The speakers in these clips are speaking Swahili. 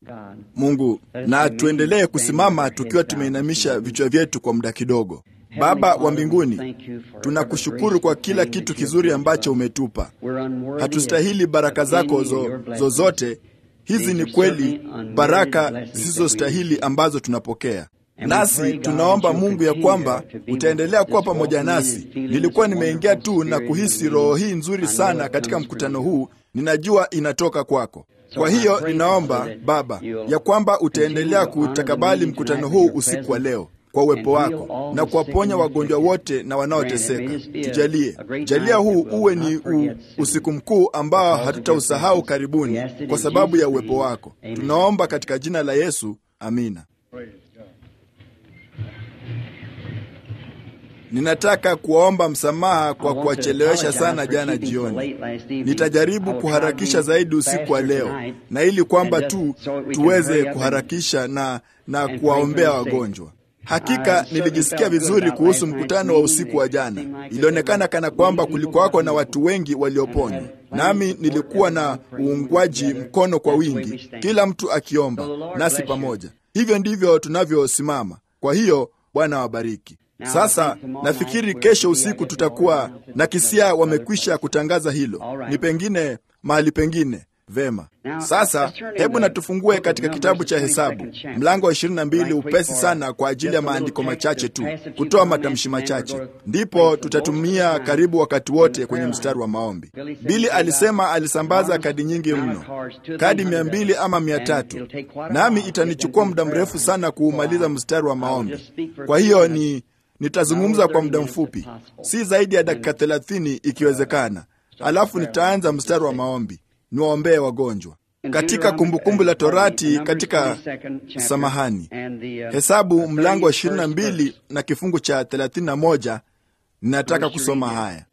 Mungu, na tuendelee kusimama tukiwa tumeinamisha vichwa vyetu kwa muda kidogo. Baba wa mbinguni, tunakushukuru kwa kila kitu kizuri ambacho umetupa. Hatustahili baraka zako zo, zozote. Hizi ni kweli baraka zisizostahili ambazo tunapokea nasi tunaomba Mungu ya kwamba utaendelea kuwa pamoja nasi. Nilikuwa nimeingia tu na kuhisi roho hii nzuri sana katika mkutano huu, ninajua inatoka kwako. Kwa hiyo ninaomba Baba ya kwamba utaendelea kutakabali mkutano huu usiku wa leo kwa uwepo wako na kuwaponya wagonjwa wote na wanaoteseka. Tujalie, jalia huu uwe ni u, usiku mkuu ambao hatutausahau karibuni, kwa sababu ya uwepo wako. Tunaomba katika jina la Yesu, amina. Ninataka kuwaomba msamaha kwa kuwachelewesha sana jana jioni. Nitajaribu kuharakisha zaidi usiku wa leo, na ili kwamba tu tuweze kuharakisha na, na kuwaombea wagonjwa. Hakika nilijisikia vizuri kuhusu mkutano wa usiku wa jana. Ilionekana kana kwamba kulikuwako na watu wengi walioponywa, nami nilikuwa na uungwaji mkono kwa wingi, kila mtu akiomba nasi pamoja. Hivyo ndivyo tunavyosimama. Kwa hiyo Bwana wabariki. Sasa nafikiri kesho usiku tutakuwa na kisia, wamekwisha kutangaza hilo, ni pengine mahali pengine. Vema, sasa hebu na tufungue katika kitabu cha Hesabu mlango wa ishirini na mbili upesi sana, kwa ajili ya maandiko machache tu, kutoa matamshi machache, ndipo tutatumia karibu wakati wote kwenye mstari wa maombi. Bili alisema alisambaza kadi nyingi mno, kadi mia mbili ama mia tatu, nami itanichukua muda mrefu sana kuumaliza mstari wa maombi. Kwa hiyo ni nitazungumza kwa muda mfupi, si zaidi ya dakika thelathini ikiwezekana, alafu nitaanza mstari wa maombi niwaombee wagonjwa katika Kumbukumbu la Torati, katika samahani, Hesabu mlango wa ishirini na mbili na kifungu cha thelathini na moja ninataka kusoma haya.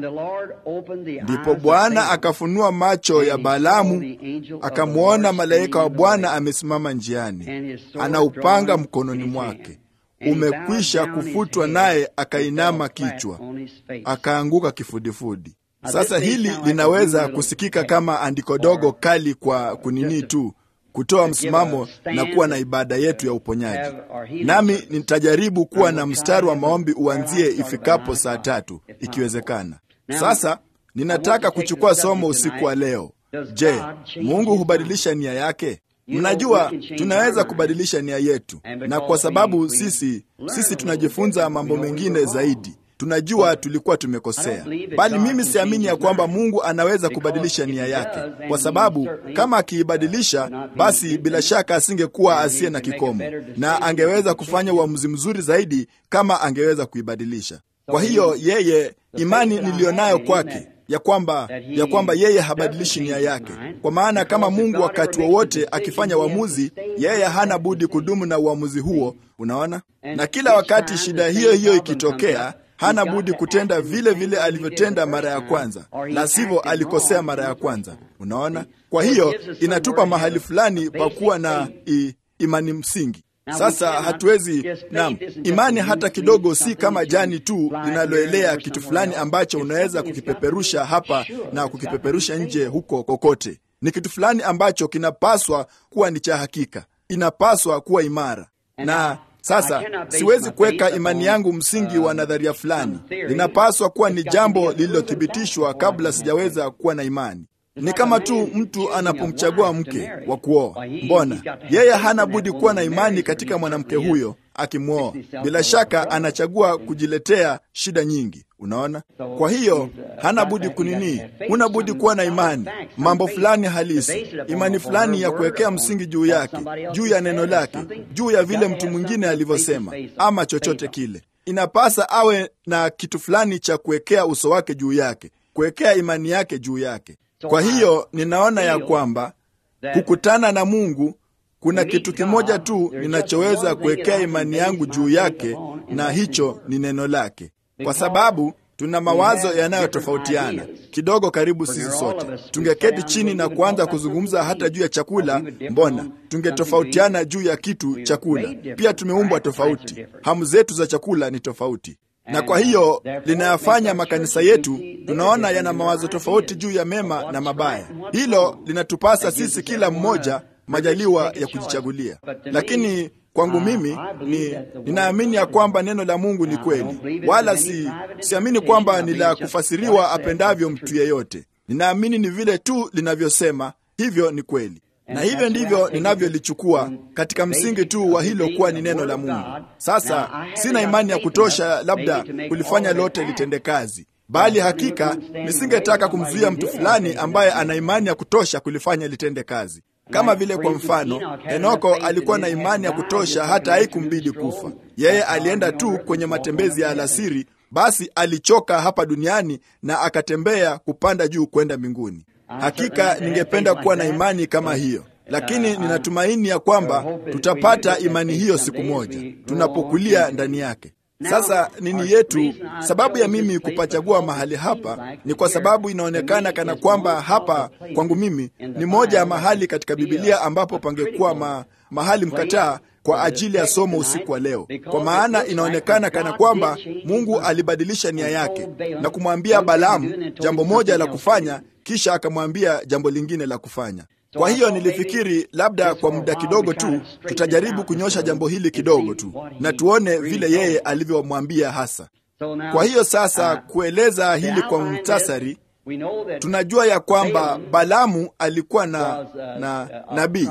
Ndipo Bwana akafunua macho ya Balaamu, akamwona malaika wa Bwana amesimama njiani, ana upanga mkononi mwake, umekwisha kufutwa, naye akainama kichwa, akaanguka kifudifudi. Sasa hili linaweza kusikika kama andiko dogo kali kwa kunini tu kutoa msimamo na kuwa na ibada yetu ya uponyaji. Nami nitajaribu kuwa na mstari wa maombi uanzie ifikapo saa tatu ikiwezekana. Sasa ninataka kuchukua somo usiku wa leo. Je, Mungu hubadilisha nia yake? Mnajua, tunaweza kubadilisha nia yetu, na kwa sababu sisi sisi tunajifunza mambo mengine zaidi tunajua tulikuwa tumekosea, bali mimi siamini ya kwamba Mungu anaweza kubadilisha nia yake, kwa sababu kama akiibadilisha, basi bila shaka asingekuwa asiye na kikomo, na angeweza kufanya uamuzi mzuri zaidi kama angeweza kuibadilisha. Kwa hiyo yeye, imani niliyonayo kwake ya kwamba ya kwamba yeye habadilishi nia yake, kwa maana kama Mungu wakati wowote wa akifanya uamuzi, yeye hana budi kudumu na uamuzi huo. Unaona, na kila wakati shida hiyo hiyo ikitokea hana budi kutenda vile vile alivyotenda mara ya kwanza, la sivyo alikosea mara ya kwanza. Unaona, kwa hiyo inatupa mahali fulani pa kuwa na i, imani msingi. Sasa hatuwezi nam imani hata kidogo, si kama jani tu linaloelea kitu fulani ambacho unaweza kukipeperusha hapa na kukipeperusha nje huko kokote. Ni kitu fulani ambacho kinapaswa kuwa ni cha hakika, inapaswa kuwa imara na sasa siwezi kuweka imani yangu msingi wa nadharia fulani. Linapaswa kuwa ni jambo lililothibitishwa kabla sijaweza kuwa na imani. Ni kama tu mtu anapomchagua mke wa kuoa, mbona yeye hana budi kuwa na imani katika mwanamke huyo akimwoa. Bila shaka anachagua kujiletea shida nyingi. Unaona, kwa hiyo hana budi kunini, huna budi kuwa na imani, mambo fulani halisi, imani fulani ya kuwekea msingi juu yake, juu ya neno lake, juu ya vile mtu mwingine alivyosema, ama chochote kile. Inapasa awe na kitu fulani cha kuwekea uso wake juu yake, kuwekea imani yake juu yake. Kwa hiyo ninaona ya kwamba kukutana na Mungu kuna kitu kimoja tu ninachoweza kuwekea imani yangu juu yake, na hicho ni neno lake, kwa sababu tuna mawazo yanayotofautiana kidogo. Karibu sisi sote tungeketi chini na kuanza kuzungumza hata juu ya chakula, mbona tungetofautiana juu ya kitu chakula? Pia tumeumbwa tofauti, hamu zetu za chakula ni tofauti na kwa hiyo linayafanya makanisa yetu tunaona yana mawazo tofauti juu ya mema na mabaya. Hilo linatupasa sisi kila mmoja majaliwa ya kujichagulia. Lakini kwangu mimi ni ninaamini ya kwamba neno la Mungu ni kweli, wala si siamini kwamba ni la kufasiriwa apendavyo mtu yeyote. Ninaamini ni vile tu linavyosema, hivyo ni kweli na hivyo ndivyo ninavyolichukua katika msingi tu wa hilo kuwa ni neno la Mungu. Sasa sina imani ya kutosha labda kulifanya lote litende kazi, bali hakika nisingetaka kumzuia mtu fulani ambaye ana imani ya kutosha kulifanya litende kazi. Kama vile kwa mfano, Henoko alikuwa na imani ya kutosha hata haikumbidi kufa. Yeye alienda tu kwenye matembezi ya alasiri, basi alichoka hapa duniani na akatembea kupanda juu kwenda mbinguni. Hakika ningependa kuwa na imani kama hiyo, lakini ninatumaini ya kwamba tutapata imani hiyo siku moja tunapokulia ndani yake. Sasa nini yetu, sababu ya mimi kupachagua mahali hapa ni kwa sababu inaonekana kana kwamba hapa kwangu mimi ni moja ya mahali katika Bibilia ambapo pangekuwa ma, mahali mkataa kwa ajili ya somo usiku wa leo, kwa maana inaonekana kana kwamba Mungu alibadilisha nia yake na kumwambia Balaamu jambo moja la kufanya, kisha akamwambia jambo lingine la kufanya. Kwa hiyo nilifikiri labda kwa muda kidogo tu tutajaribu kunyosha jambo hili kidogo tu na tuone vile yeye alivyomwambia hasa. Kwa hiyo sasa, kueleza hili kwa muhtasari, tunajua ya kwamba Balaamu alikuwa na, na nabii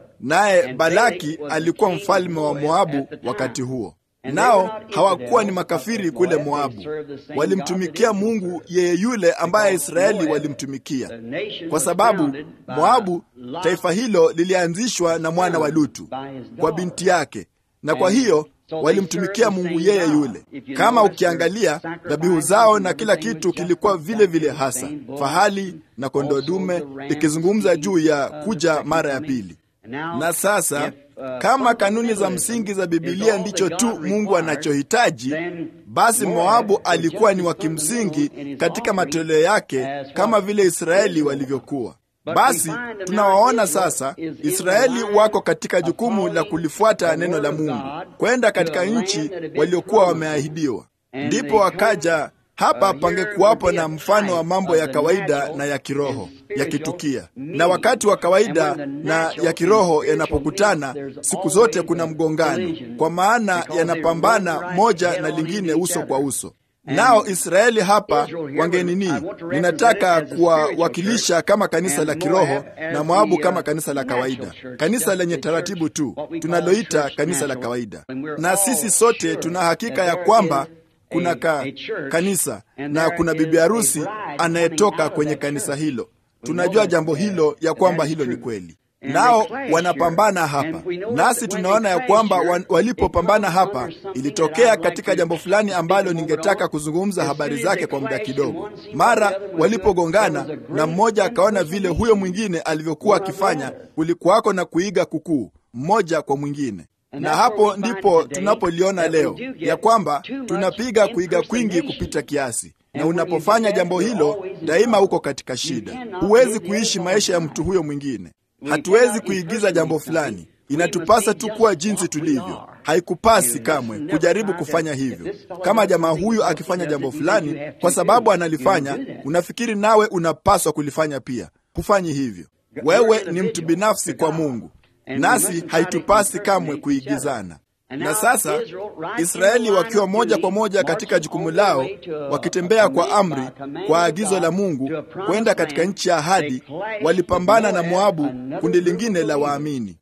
naye Balaki alikuwa mfalme wa Moabu wakati huo. Nao hawakuwa ni makafiri kule Moabu, walimtumikia Mungu yeye yule ambaye Israeli walimtumikia, kwa sababu Moabu, taifa hilo lilianzishwa na mwana wa Lutu kwa binti yake, na kwa hiyo walimtumikia Mungu yeye yule. Kama ukiangalia dhabihu zao na kila kitu kilikuwa vile vile hasa fahali na kondoo dume, ikizungumza juu ya kuja mara ya pili. Na sasa kama kanuni za msingi za Bibilia ndicho tu Mungu anachohitaji, basi Moabu alikuwa ni wa kimsingi katika matoleo yake kama vile Israeli walivyokuwa. Basi tunawaona sasa Israeli wako katika jukumu la kulifuata neno la Mungu, kwenda katika nchi waliokuwa wameahidiwa. Ndipo wakaja hapa pangekuwapo na mfano wa mambo ya kawaida na ya kiroho yakitukia, na wakati wa kawaida na ya kiroho yanapokutana, siku zote kuna mgongano, kwa maana yanapambana moja na lingine uso kwa uso. Nao Israeli hapa wangenini, ninataka kuwawakilisha kama kanisa la kiroho na Moabu kama kanisa la kawaida, kanisa lenye taratibu tu tunaloita kanisa la kawaida. Na sisi sote tuna hakika ya kwamba kuna ka, kanisa na kuna bibi harusi anayetoka kwenye kanisa hilo. Tunajua jambo hilo ya kwamba hilo ni kweli, nao wanapambana hapa, nasi tunaona ya kwamba walipopambana hapa ilitokea katika jambo fulani ambalo ningetaka kuzungumza habari zake kwa muda kidogo. Mara walipogongana na mmoja akaona vile huyo mwingine alivyokuwa akifanya, kulikuwako na kuiga kukuu mmoja kwa mwingine na hapo ndipo tunapoliona leo ya kwamba tunapiga kuiga kwingi kupita kiasi, na unapofanya jambo hilo daima uko katika shida. Huwezi kuishi maisha ya mtu huyo mwingine. Hatuwezi kuigiza jambo fulani, inatupasa tu kuwa jinsi tulivyo. Haikupasi kamwe kujaribu kufanya hivyo. Kama jamaa huyu akifanya jambo fulani, kwa sababu analifanya, unafikiri nawe unapaswa kulifanya pia. Hufanyi hivyo. Wewe ni mtu binafsi kwa Mungu nasi haitupasi kamwe kuigizana. Na sasa Israeli wakiwa moja kwa moja katika jukumu lao, wakitembea kwa amri, kwa agizo la Mungu kwenda katika nchi ya ahadi, walipambana na Moabu, kundi lingine la waamini.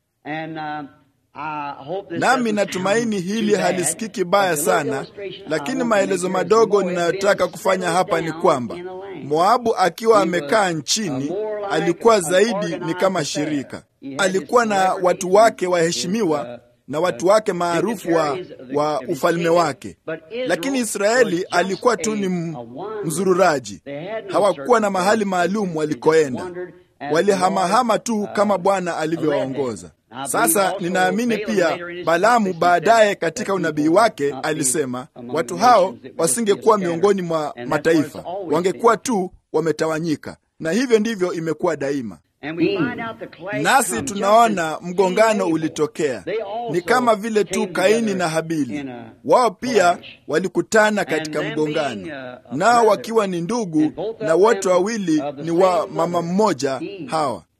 Nami natumaini hili halisikiki baya sana, lakini maelezo madogo ninayotaka kufanya hapa ni kwamba Moabu akiwa amekaa nchini, alikuwa zaidi ni kama shirika. Alikuwa na watu wake waheshimiwa na watu wake maarufu wa, wa ufalme wake, lakini Israeli alikuwa tu ni mzururaji. Hawakuwa na mahali maalum walikoenda, walihamahama tu kama Bwana alivyowaongoza. Sasa ninaamini pia Balaamu baadaye katika unabii wake alisema watu hao wasingekuwa miongoni mwa mataifa, wangekuwa tu wametawanyika, na hivyo ndivyo imekuwa daima. Nasi tunaona mgongano ulitokea, ni kama vile tu Kaini na Habili. Wao pia walikutana katika mgongano, nao wakiwa ni ndugu na wote wawili ni wa mama mmoja Hawa.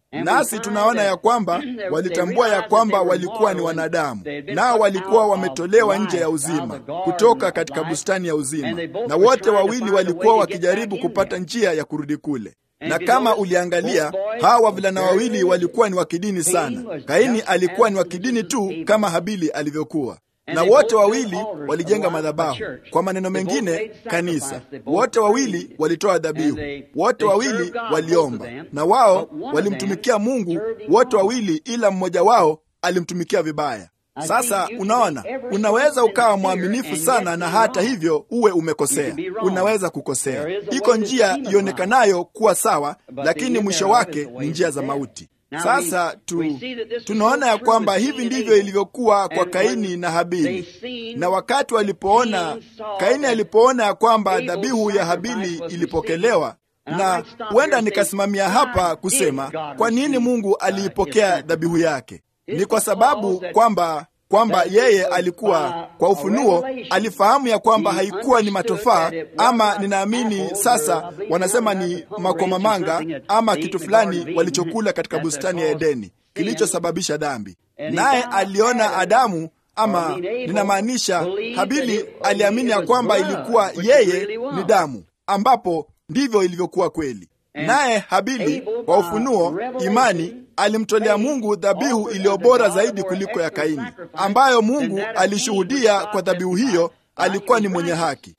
nasi tunaona ya kwamba walitambua ya kwamba walikuwa ni wanadamu, nao walikuwa wametolewa nje ya uzima kutoka katika bustani ya uzima, na wote wawili walikuwa wakijaribu kupata njia ya kurudi kule na kama uliangalia hawa wavulana wawili walikuwa ni wa kidini sana. Kaini alikuwa ni wa kidini tu kama Habili alivyokuwa, na wote wawili walijenga madhabahu. Kwa maneno mengine, kanisa. Wote wawili walitoa dhabihu, wote wawili waliomba, na wao walimtumikia Mungu wote wawili, ila mmoja wao alimtumikia vibaya. Sasa unaona, unaweza ukawa mwaminifu sana na hata hivyo uwe umekosea. Unaweza kukosea. Iko njia ionekanayo kuwa sawa, lakini mwisho wake ni njia za mauti. Sasa tu, tunaona ya kwamba hivi ndivyo ilivyokuwa kwa Kaini na Habili. Na wakati walipoona, Kaini alipoona ya kwamba dhabihu ya Habili ilipokelewa na huenda nikasimamia hapa kusema kwa nini Mungu aliipokea dhabihu yake. Ni kwa sababu kwamba kwamba yeye alikuwa kwa ufunuo alifahamu ya kwamba haikuwa ni matofaa ama, ninaamini sasa wanasema ni makomamanga ama kitu fulani walichokula katika bustani ya Edeni kilichosababisha dhambi, naye aliona Adamu ama ninamaanisha Habili aliamini ya kwamba ilikuwa yeye ni damu, ambapo ndivyo ilivyokuwa kweli. Naye Habili kwa ufunuo, imani, alimtolea Mungu dhabihu iliyo bora zaidi kuliko ya Kaini, ambayo Mungu alishuhudia kwa dhabihu hiyo alikuwa ni mwenye haki.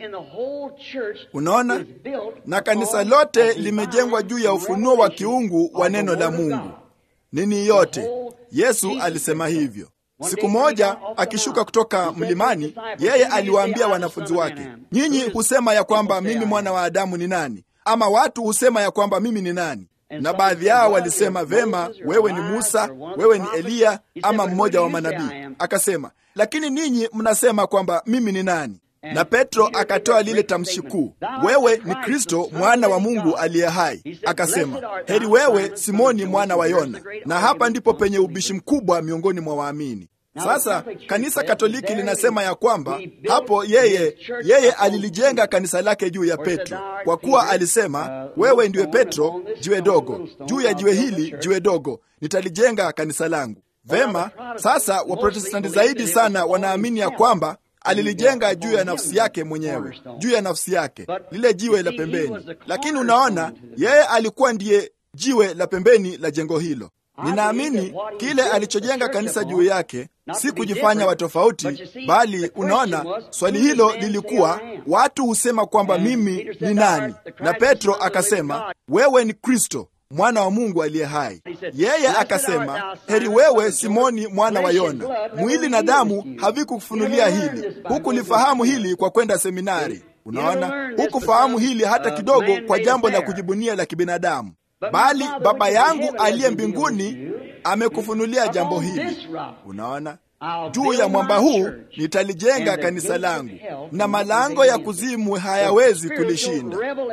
Unaona, na kanisa lote limejengwa juu ya ufunuo wa kiungu wa neno la Mungu. Nini yote, Yesu alisema hivyo. Siku moja akishuka kutoka mlimani, yeye aliwaambia wanafunzi wake, nyinyi husema ya kwamba mimi mwana wa Adamu ni nani? Ama watu husema ya kwamba mimi ni nani? Na baadhi yao walisema, vema, wewe ni Musa, wewe ni Eliya ama mmoja wa manabii. Akasema, lakini ninyi mnasema kwamba mimi ni nani? Na Petro akatoa lile tamshi kuu, wewe ni Kristo mwana wa Mungu aliye hai. Akasema, heri wewe Simoni mwana wa Yona. Na hapa ndipo penye ubishi mkubwa miongoni mwa waamini. Sasa kanisa Katoliki linasema ya kwamba hapo yeye yeye alilijenga kanisa lake juu ya Petro, kwa kuwa alisema, wewe ndiwe Petro, jiwe dogo, juu ya jiwe hili jiwe dogo nitalijenga kanisa langu. Vema, sasa Waprotestanti zaidi sana wanaamini ya kwamba alilijenga juu ya nafsi yake mwenyewe, juu ya nafsi yake, lile jiwe la pembeni. Lakini unaona, yeye alikuwa ndiye jiwe la pembeni la jengo hilo. Ninaamini kile alichojenga kanisa juu yake si kujifanya watofauti, bali unaona, swali hilo lilikuwa watu husema kwamba mimi ni nani, na Petro akasema wewe ni Kristo mwana wa Mungu aliye hai. Yeye akasema heri wewe Simoni mwana wa Yona, mwili na damu havikukufunulia hili, hukulifahamu hili kwa kwenda seminari. Unaona, hukufahamu hili hata kidogo kwa jambo la kujibunia la kibinadamu bali Baba yangu aliye mbinguni amekufunulia jambo hili. Unaona, juu ya mwamba huu nitalijenga kanisa langu, na malango ya kuzimu hayawezi kulishinda.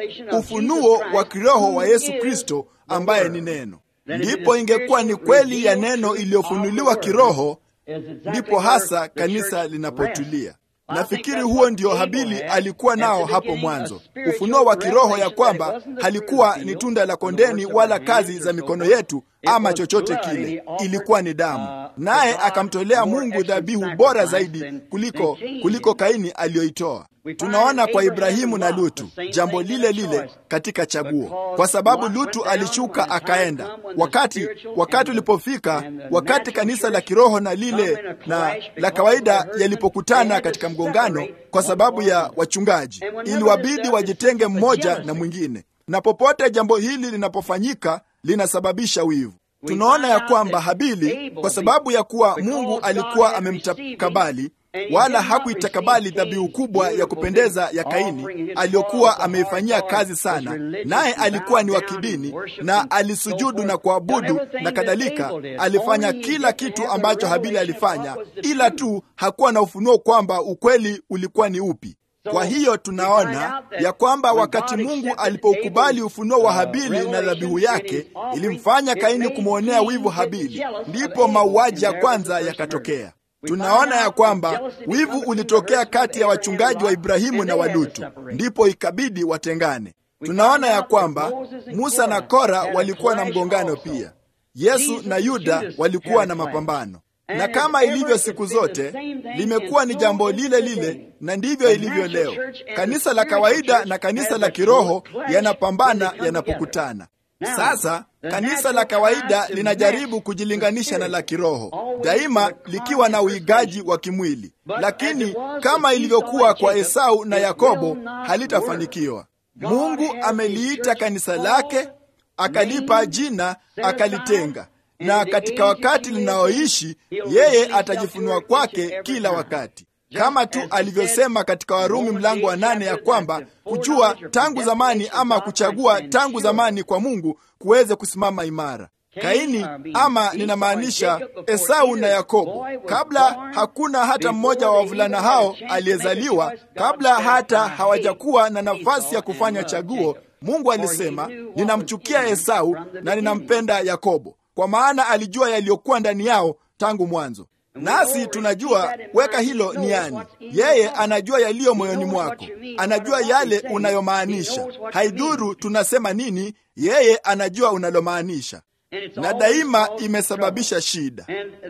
Ufunuo wa kiroho wa Yesu Kristo ambaye ni neno. Ndipo ingekuwa ni kweli ya neno iliyofunuliwa kiroho, ndipo hasa kanisa linapotulia. Nafikiri huo ndio Habili alikuwa nao hapo mwanzo, ufunuo wa kiroho ya kwamba halikuwa ni tunda la kondeni wala kazi za mikono yetu ama chochote kile, ilikuwa ni damu, naye akamtolea Mungu dhabihu bora zaidi kuliko kuliko Kaini aliyoitoa. Tunaona kwa Ibrahimu na Lutu jambo lile lile katika chaguo, kwa sababu Lutu alishuka akaenda. Wakati wakati ulipofika, wakati kanisa la kiroho na lile na la kawaida yalipokutana katika mgongano kwa sababu ya wachungaji, iliwabidi wajitenge mmoja na mwingine, na popote jambo hili linapofanyika linasababisha wivu. Tunaona ya kwamba Habili, kwa sababu ya kuwa Mungu alikuwa amemtakabali wala hakuitakabali dhabihu kubwa ya kupendeza ya Kaini aliyokuwa ameifanyia kazi sana, naye alikuwa ni wa kidini na alisujudu na kuabudu na kadhalika. Alifanya kila kitu ambacho Habili alifanya, ila tu hakuwa na ufunuo kwamba ukweli ulikuwa ni upi. Kwa hiyo tunaona ya kwamba wakati Mungu alipoukubali ufunuo wa Habili na dhabihu yake, ilimfanya Kaini kumwonea wivu Habili, ndipo mauaji ya kwanza yakatokea. Tunaona ya kwamba wivu ulitokea kati ya wachungaji wa Ibrahimu na wa Lutu, ndipo ikabidi watengane. Tunaona ya kwamba Musa na Kora walikuwa na mgongano pia. Yesu na Yuda walikuwa na mapambano, na kama ilivyo siku zote, limekuwa ni jambo lile lile, na ndivyo ilivyo leo. Kanisa la kawaida na kanisa la kiroho yanapambana yanapokutana. Sasa kanisa la kawaida linajaribu kujilinganisha na la kiroho, daima likiwa na uigaji wa kimwili, lakini kama ilivyokuwa kwa Esau na Yakobo, halitafanikiwa. Mungu ameliita kanisa lake, akalipa jina, akalitenga na katika wakati linaoishi yeye atajifunua kwake kila wakati, kama tu alivyosema katika Warumi mlango wa nane ya kwamba kujua tangu zamani ama kuchagua tangu zamani kwa Mungu kuweze kusimama imara. Kaini ama ninamaanisha Esau na Yakobo, kabla hakuna hata mmoja wa wavulana hao aliyezaliwa, kabla hata hawajakuwa na nafasi ya kufanya chaguo, Mungu alisema, ninamchukia Esau na ninampenda Yakobo kwa maana alijua yaliyokuwa ndani yao tangu mwanzo. Nasi tunajua weka hilo niani, yeye anajua yaliyo moyoni mwako, anajua yale unayomaanisha. Haidhuru tunasema nini, yeye anajua unalomaanisha, na daima imesababisha shida.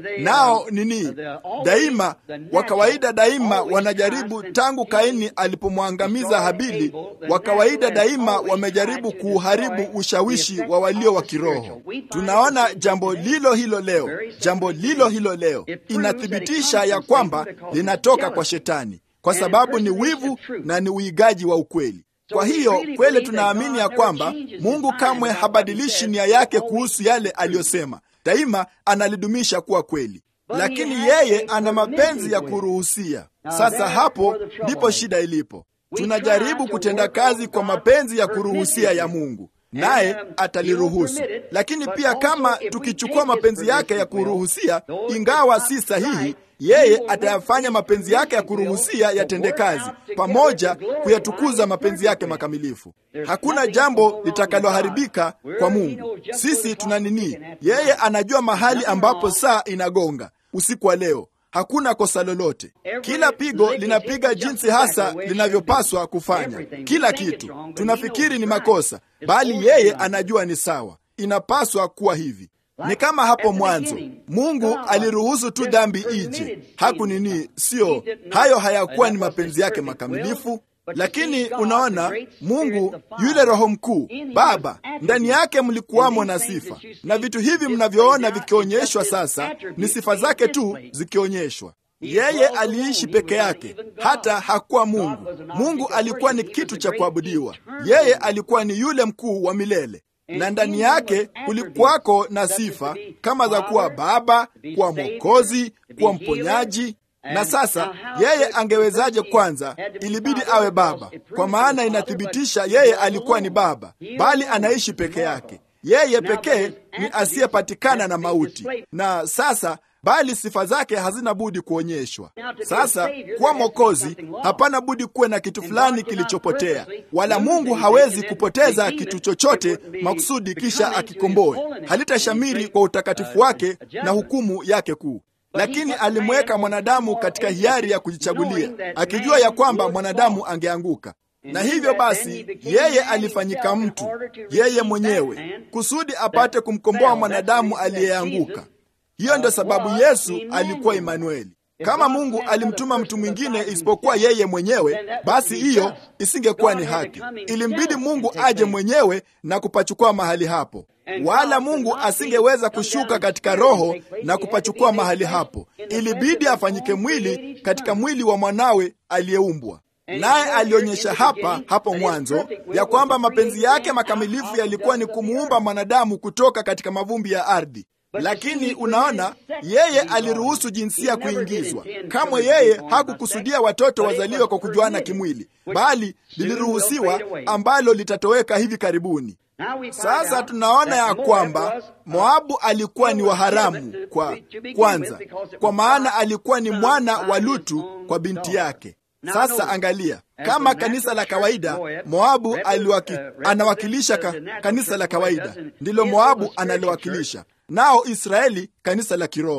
Nao nini? Daima wa kawaida, daima wanajaribu. Tangu Kaini alipomwangamiza Habili, wa kawaida daima wamejaribu kuuharibu ushawishi wa walio wa kiroho. Tunaona jambo lilo hilo leo, jambo lilo hilo leo inathibitisha ya kwamba linatoka kwa Shetani, kwa sababu ni wivu na ni uigaji wa ukweli. Kwa hiyo kweli tunaamini ya kwamba Mungu kamwe habadilishi nia yake kuhusu yale aliyosema, daima analidumisha kuwa kweli, lakini yeye ana mapenzi ya kuruhusia. Sasa hapo ndipo shida ilipo. Tunajaribu kutenda kazi kwa mapenzi ya kuruhusia ya Mungu, naye ataliruhusu. Lakini pia kama tukichukua mapenzi yake ya kuruhusia, ingawa si sahihi yeye atayafanya mapenzi yake ya kuruhusia yatende kazi pamoja kuyatukuza mapenzi yake makamilifu. Hakuna jambo litakaloharibika kwa Mungu. Sisi tuna nini? Yeye anajua mahali ambapo saa inagonga usiku wa leo. Hakuna kosa lolote. Kila pigo linapiga jinsi hasa linavyopaswa kufanya. Kila kitu tunafikiri ni makosa, bali yeye anajua ni sawa, inapaswa kuwa hivi. Ni kama hapo mwanzo Mungu aliruhusu tu dhambi ije, haku nini, sio hayo hayakuwa ni mapenzi yake makamilifu. Lakini unaona, Mungu yule Roho mkuu Baba, ndani yake mlikuwamo na sifa, na vitu hivi mnavyoona vikionyeshwa sasa ni sifa zake tu zikionyeshwa. Yeye aliishi peke yake, hata hakuwa Mungu. Mungu alikuwa ni kitu cha kuabudiwa. Yeye alikuwa ni yule mkuu wa milele na ndani yake kulikuwako na sifa kama za kuwa Baba, kuwa Mwokozi, kuwa mponyaji. Na sasa yeye angewezaje? Kwanza ilibidi awe Baba, kwa maana inathibitisha yeye alikuwa ni Baba, bali anaishi peke yake. Yeye pekee ni asiyepatikana na mauti, na sasa bali sifa zake hazina budi kuonyeshwa. Sasa kuwa Mwokozi, hapana budi kuwe na kitu fulani kilichopotea, wala Mungu hawezi kupoteza kitu chochote makusudi kisha akikomboe. Halitashamiri kwa utakatifu wake na hukumu yake kuu. Lakini alimweka mwanadamu katika hiari ya kujichagulia, akijua ya kwamba mwanadamu angeanguka na hivyo basi yeye alifanyika mtu yeye mwenyewe kusudi apate kumkomboa mwanadamu aliyeanguka. Hiyo ndio sababu Yesu alikuwa Imanueli. Kama Mungu alimtuma mtu mwingine isipokuwa yeye mwenyewe, basi hiyo isingekuwa ni haki. Ilimbidi Mungu aje mwenyewe na kupachukua mahali hapo, wala Mungu asingeweza kushuka katika roho na kupachukua mahali hapo. Ilibidi afanyike mwili katika mwili wa mwanawe aliyeumbwa naye alionyesha hapa hapo mwanzo ya kwamba mapenzi yake makamilifu yalikuwa ni kumuumba mwanadamu kutoka katika mavumbi ya ardhi. Lakini unaona, yeye aliruhusu jinsia kuingizwa. Kamwe yeye hakukusudia watoto wazaliwe kwa kujuana kimwili, bali liliruhusiwa ambalo litatoweka hivi karibuni. Sasa tunaona ya kwamba Moabu alikuwa ni waharamu kwa kwanza, kwa maana alikuwa ni mwana wa Lutu kwa binti yake. Sasa angalia, kama kanisa la kawaida Moabu aliwaki, anawakilisha ka, kanisa la kawaida ndilo Moabu analowakilisha, nao Israeli kanisa la kiroho.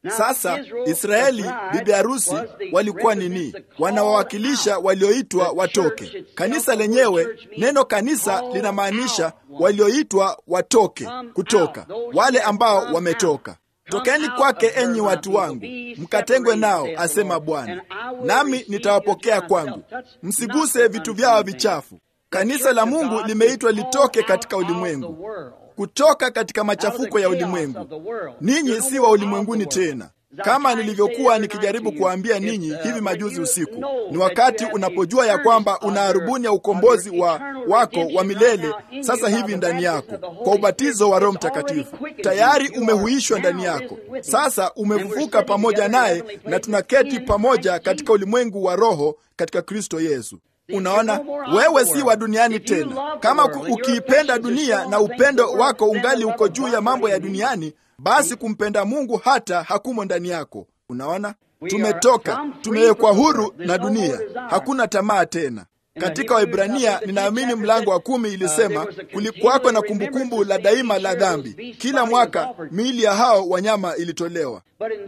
Sasa Israeli, bibi harusi, walikuwa nini? Wanawawakilisha walioitwa watoke. Kanisa lenyewe, neno kanisa linamaanisha walioitwa watoke, kutoka, wale ambao wametoka. Tokeni kwake, enyi watu wangu, mkatengwe nao, asema Bwana, nami nitawapokea kwangu. Msiguse vitu vyao vichafu. Kanisa la Mungu limeitwa litoke katika ulimwengu, kutoka katika machafuko ya ulimwengu. Ninyi si wa ulimwenguni tena, kama nilivyokuwa nikijaribu kuwaambia ninyi hivi majuzi usiku. Ni wakati unapojua ya kwamba una arubuni ya ukombozi wa wako wa milele sasa hivi ndani yako kwa ubatizo wa Roho Mtakatifu. Tayari umehuishwa ndani yako, sasa umefufuka pamoja naye, na tunaketi pamoja katika ulimwengu wa roho katika Kristo Yesu. Unaona, wewe si wa duniani tena. Kama ukiipenda dunia na upendo wako ungali uko juu ya mambo ya duniani, basi kumpenda Mungu hata hakumo ndani yako. Unaona, tumetoka, tumewekwa huru na dunia, hakuna tamaa tena. Katika Waebrania, ninaamini mlango wa kumi ilisema kulikuwako na kumbukumbu la daima la dhambi. Kila mwaka miili ya hao wanyama ilitolewa,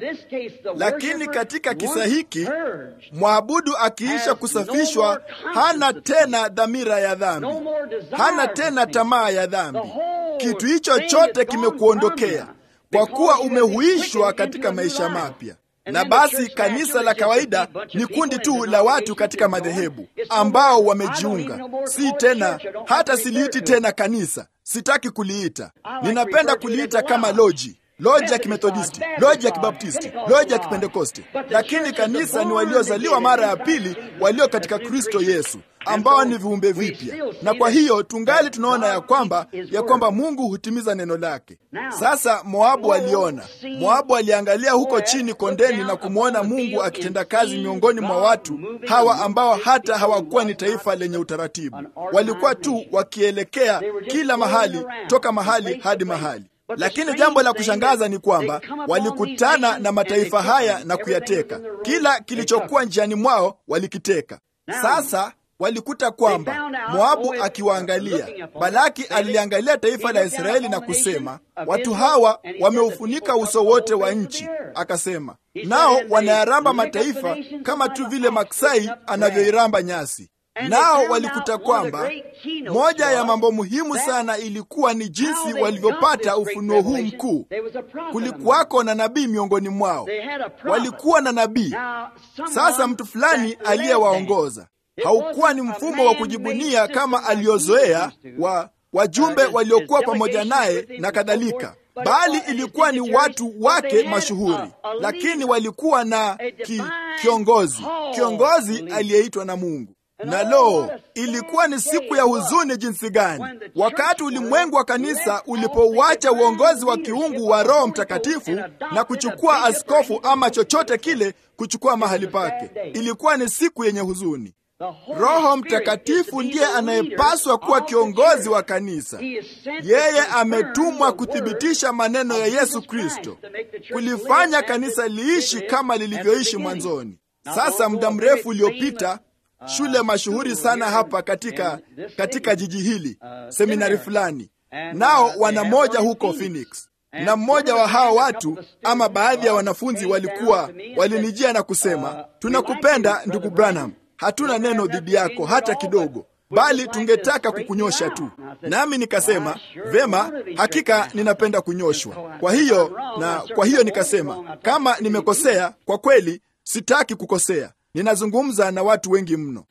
lakini katika kisa hiki mwabudu akiisha kusafishwa hana tena dhamira ya dhambi, hana tena tamaa ya dhambi. Kitu hicho chote kimekuondokea kwa kuwa umehuishwa katika maisha mapya. Na basi kanisa la kawaida ni kundi tu la watu katika madhehebu ambao wamejiunga. Si tena, hata siliiti tena kanisa, sitaki kuliita. Ninapenda kuliita kama loji, loji ya Kimethodisti, loji ya Kibaptisti, loji ya Kipentekoste. Lakini kanisa ni waliozaliwa mara ya pili, walio katika Kristo Yesu, ambao ni viumbe vipya. Na kwa hiyo tungali tunaona ya kwamba ya kwamba Mungu hutimiza neno lake. Sasa Moabu aliona, Moabu aliangalia huko chini kondeni na kumwona Mungu akitenda kazi miongoni mwa watu hawa ambao hata hawakuwa ni taifa lenye utaratibu, walikuwa tu wakielekea kila mahali, toka mahali hadi mahali. Lakini jambo la kushangaza ni kwamba walikutana na mataifa haya na kuyateka. Kila kilichokuwa njiani mwao walikiteka. Sasa walikuta kwamba Moabu akiwaangalia, Balaki aliliangalia taifa la Israeli na kusema, watu hawa wameufunika uso wote wa nchi. Akasema, nao wanayaramba mataifa kama tu vile maksai anavyoiramba nyasi. Nao walikuta kwamba moja ya mambo muhimu sana ilikuwa ni jinsi walivyopata ufunuo huu mkuu. Kulikuwako na nabii miongoni mwao, walikuwa na nabii. Sasa mtu fulani aliyewaongoza haukuwa ni mfumo wa kujibunia kama aliozoea wa wajumbe waliokuwa pamoja naye na kadhalika, bali ilikuwa ni watu wake mashuhuri, lakini walikuwa na ki, kiongozi, kiongozi aliyeitwa na Mungu. Na lo, ilikuwa ni siku ya huzuni jinsi gani wakati ulimwengu wa kanisa ulipouacha uongozi wa kiungu wa Roho Mtakatifu na kuchukua askofu ama chochote kile kuchukua mahali pake. Ilikuwa ni siku yenye huzuni. Roho Mtakatifu ndiye anayepaswa kuwa kiongozi wa kanisa. Yeye ametumwa kuthibitisha maneno ya Yesu Kristo, kulifanya kanisa liishi kama lilivyoishi mwanzoni. Sasa muda mrefu uliopita, shule mashuhuri sana hapa katika, katika jiji hili, seminari fulani, nao wana moja huko Phoenix, na mmoja wa hao watu ama baadhi ya wanafunzi walikuwa walinijia na kusema, tunakupenda ndugu Branham hatuna neno dhidi yako hata kidogo, bali tungetaka kukunyosha tu. Nami nikasema vema, hakika ninapenda kunyoshwa. Kwa hiyo na kwa hiyo nikasema kama nimekosea, kwa kweli sitaki kukosea, ninazungumza na watu wengi mno.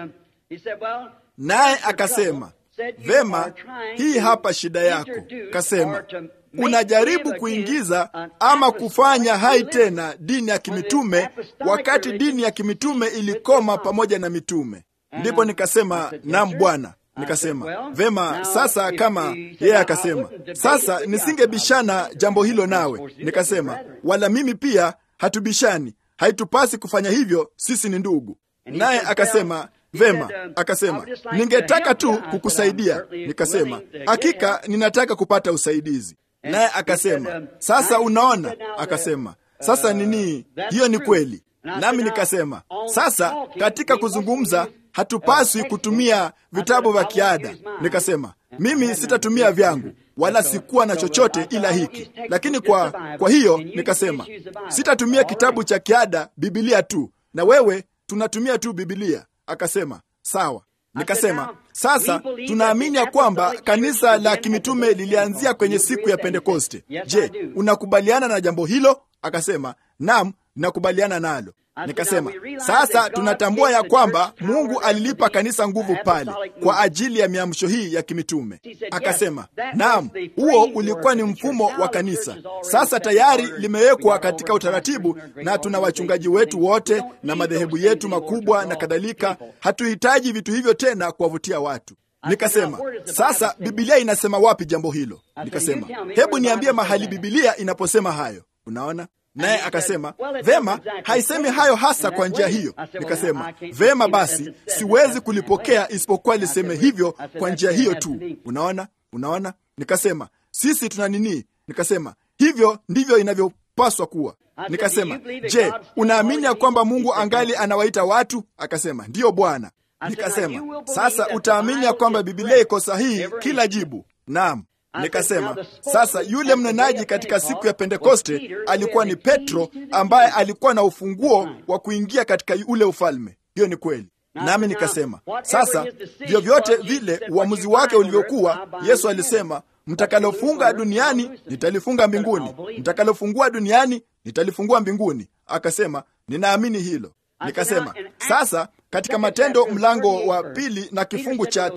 Naye akasema vema, hii hapa shida yako. Kasema unajaribu kuingiza ama kufanya hai tena dini ya kimitume wakati dini ya kimitume ilikoma pamoja na mitume. Ndipo nikasema naam Bwana. Nikasema vema, sasa kama yeye akasema, sasa nisingebishana jambo hilo nawe. Nikasema wala mimi pia hatubishani, haitupasi kufanya hivyo, sisi ni ndugu. Naye akasema vema, akasema ningetaka tu kukusaidia. Nikasema hakika ninataka kupata usaidizi naye akasema sasa, unaona, akasema sasa nini, hiyo ni kweli. Nami nikasema sasa, katika kuzungumza hatupaswi kutumia vitabu vya kiada. Nikasema mimi sitatumia vyangu, wala sikuwa na chochote ila hiki. Lakini kwa, kwa hiyo nikasema sitatumia kitabu cha kiada, Bibilia tu, na wewe tunatumia tu Bibilia. Akasema sawa. Nikasema sasa tunaamini ya kwamba kanisa la kimitume lilianzia kwenye siku ya Pentekoste. Je, unakubaliana na jambo hilo? Akasema naam, nakubaliana nalo. Nikasema sasa tunatambua ya kwamba Mungu alilipa kanisa nguvu pale kwa ajili ya miamsho hii ya kimitume. Akasema naam, huo ulikuwa ni mfumo wa kanisa. Sasa tayari limewekwa katika utaratibu, na tuna wachungaji wetu wote na madhehebu yetu makubwa na kadhalika. Hatuhitaji vitu hivyo tena kuwavutia watu. Nikasema sasa Bibilia inasema wapi jambo hilo? Nikasema hebu niambie mahali Bibilia inaposema hayo. Unaona? Naye akasema vema, haisemi hayo hasa kwa njia hiyo. Nikasema vema, basi siwezi kulipokea isipokuwa liseme hivyo kwa njia hiyo tu. Unaona, unaona. Nikasema sisi tuna nini? Nikasema hivyo ndivyo inavyopaswa kuwa. Nikasema je, unaamini ya kwamba Mungu angali anawaita watu? Akasema ndiyo Bwana. Nikasema sasa utaamini ya kwamba Bibilia iko sahihi kila jibu? Naam. Nikasema sasa, yule mnenaji katika siku ya Pentekoste alikuwa ni Petro, ambaye alikuwa na ufunguo wa kuingia katika ule ufalme. Hiyo ni kweli. Nami nikasema sasa, vyovyote vile uamuzi wake ulivyokuwa, Yesu alisema, mtakalofunga duniani nitalifunga mbinguni, mtakalofungua duniani nitalifungua mbinguni. Akasema ninaamini hilo. Nikasema sasa katika Matendo mlango wa pili na kifungu cha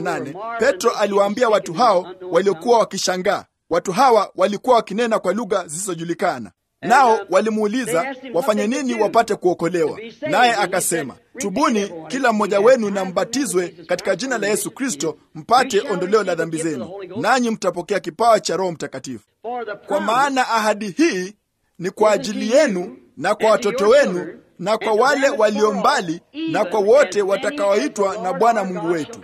38 Petro aliwaambia watu hao waliokuwa wakishangaa. Watu hawa walikuwa wakinena kwa lugha zisizojulikana, nao walimuuliza wafanye nini wapate kuokolewa. Naye akasema, tubuni kila mmoja wenu na mbatizwe katika jina la Yesu Kristo mpate ondoleo la dhambi zenu, nanyi mtapokea kipawa cha Roho Mtakatifu, kwa maana ahadi hii ni kwa ajili yenu na kwa watoto wenu na kwa wale walio mbali na kwa wote watakaoitwa na Bwana Mungu wetu.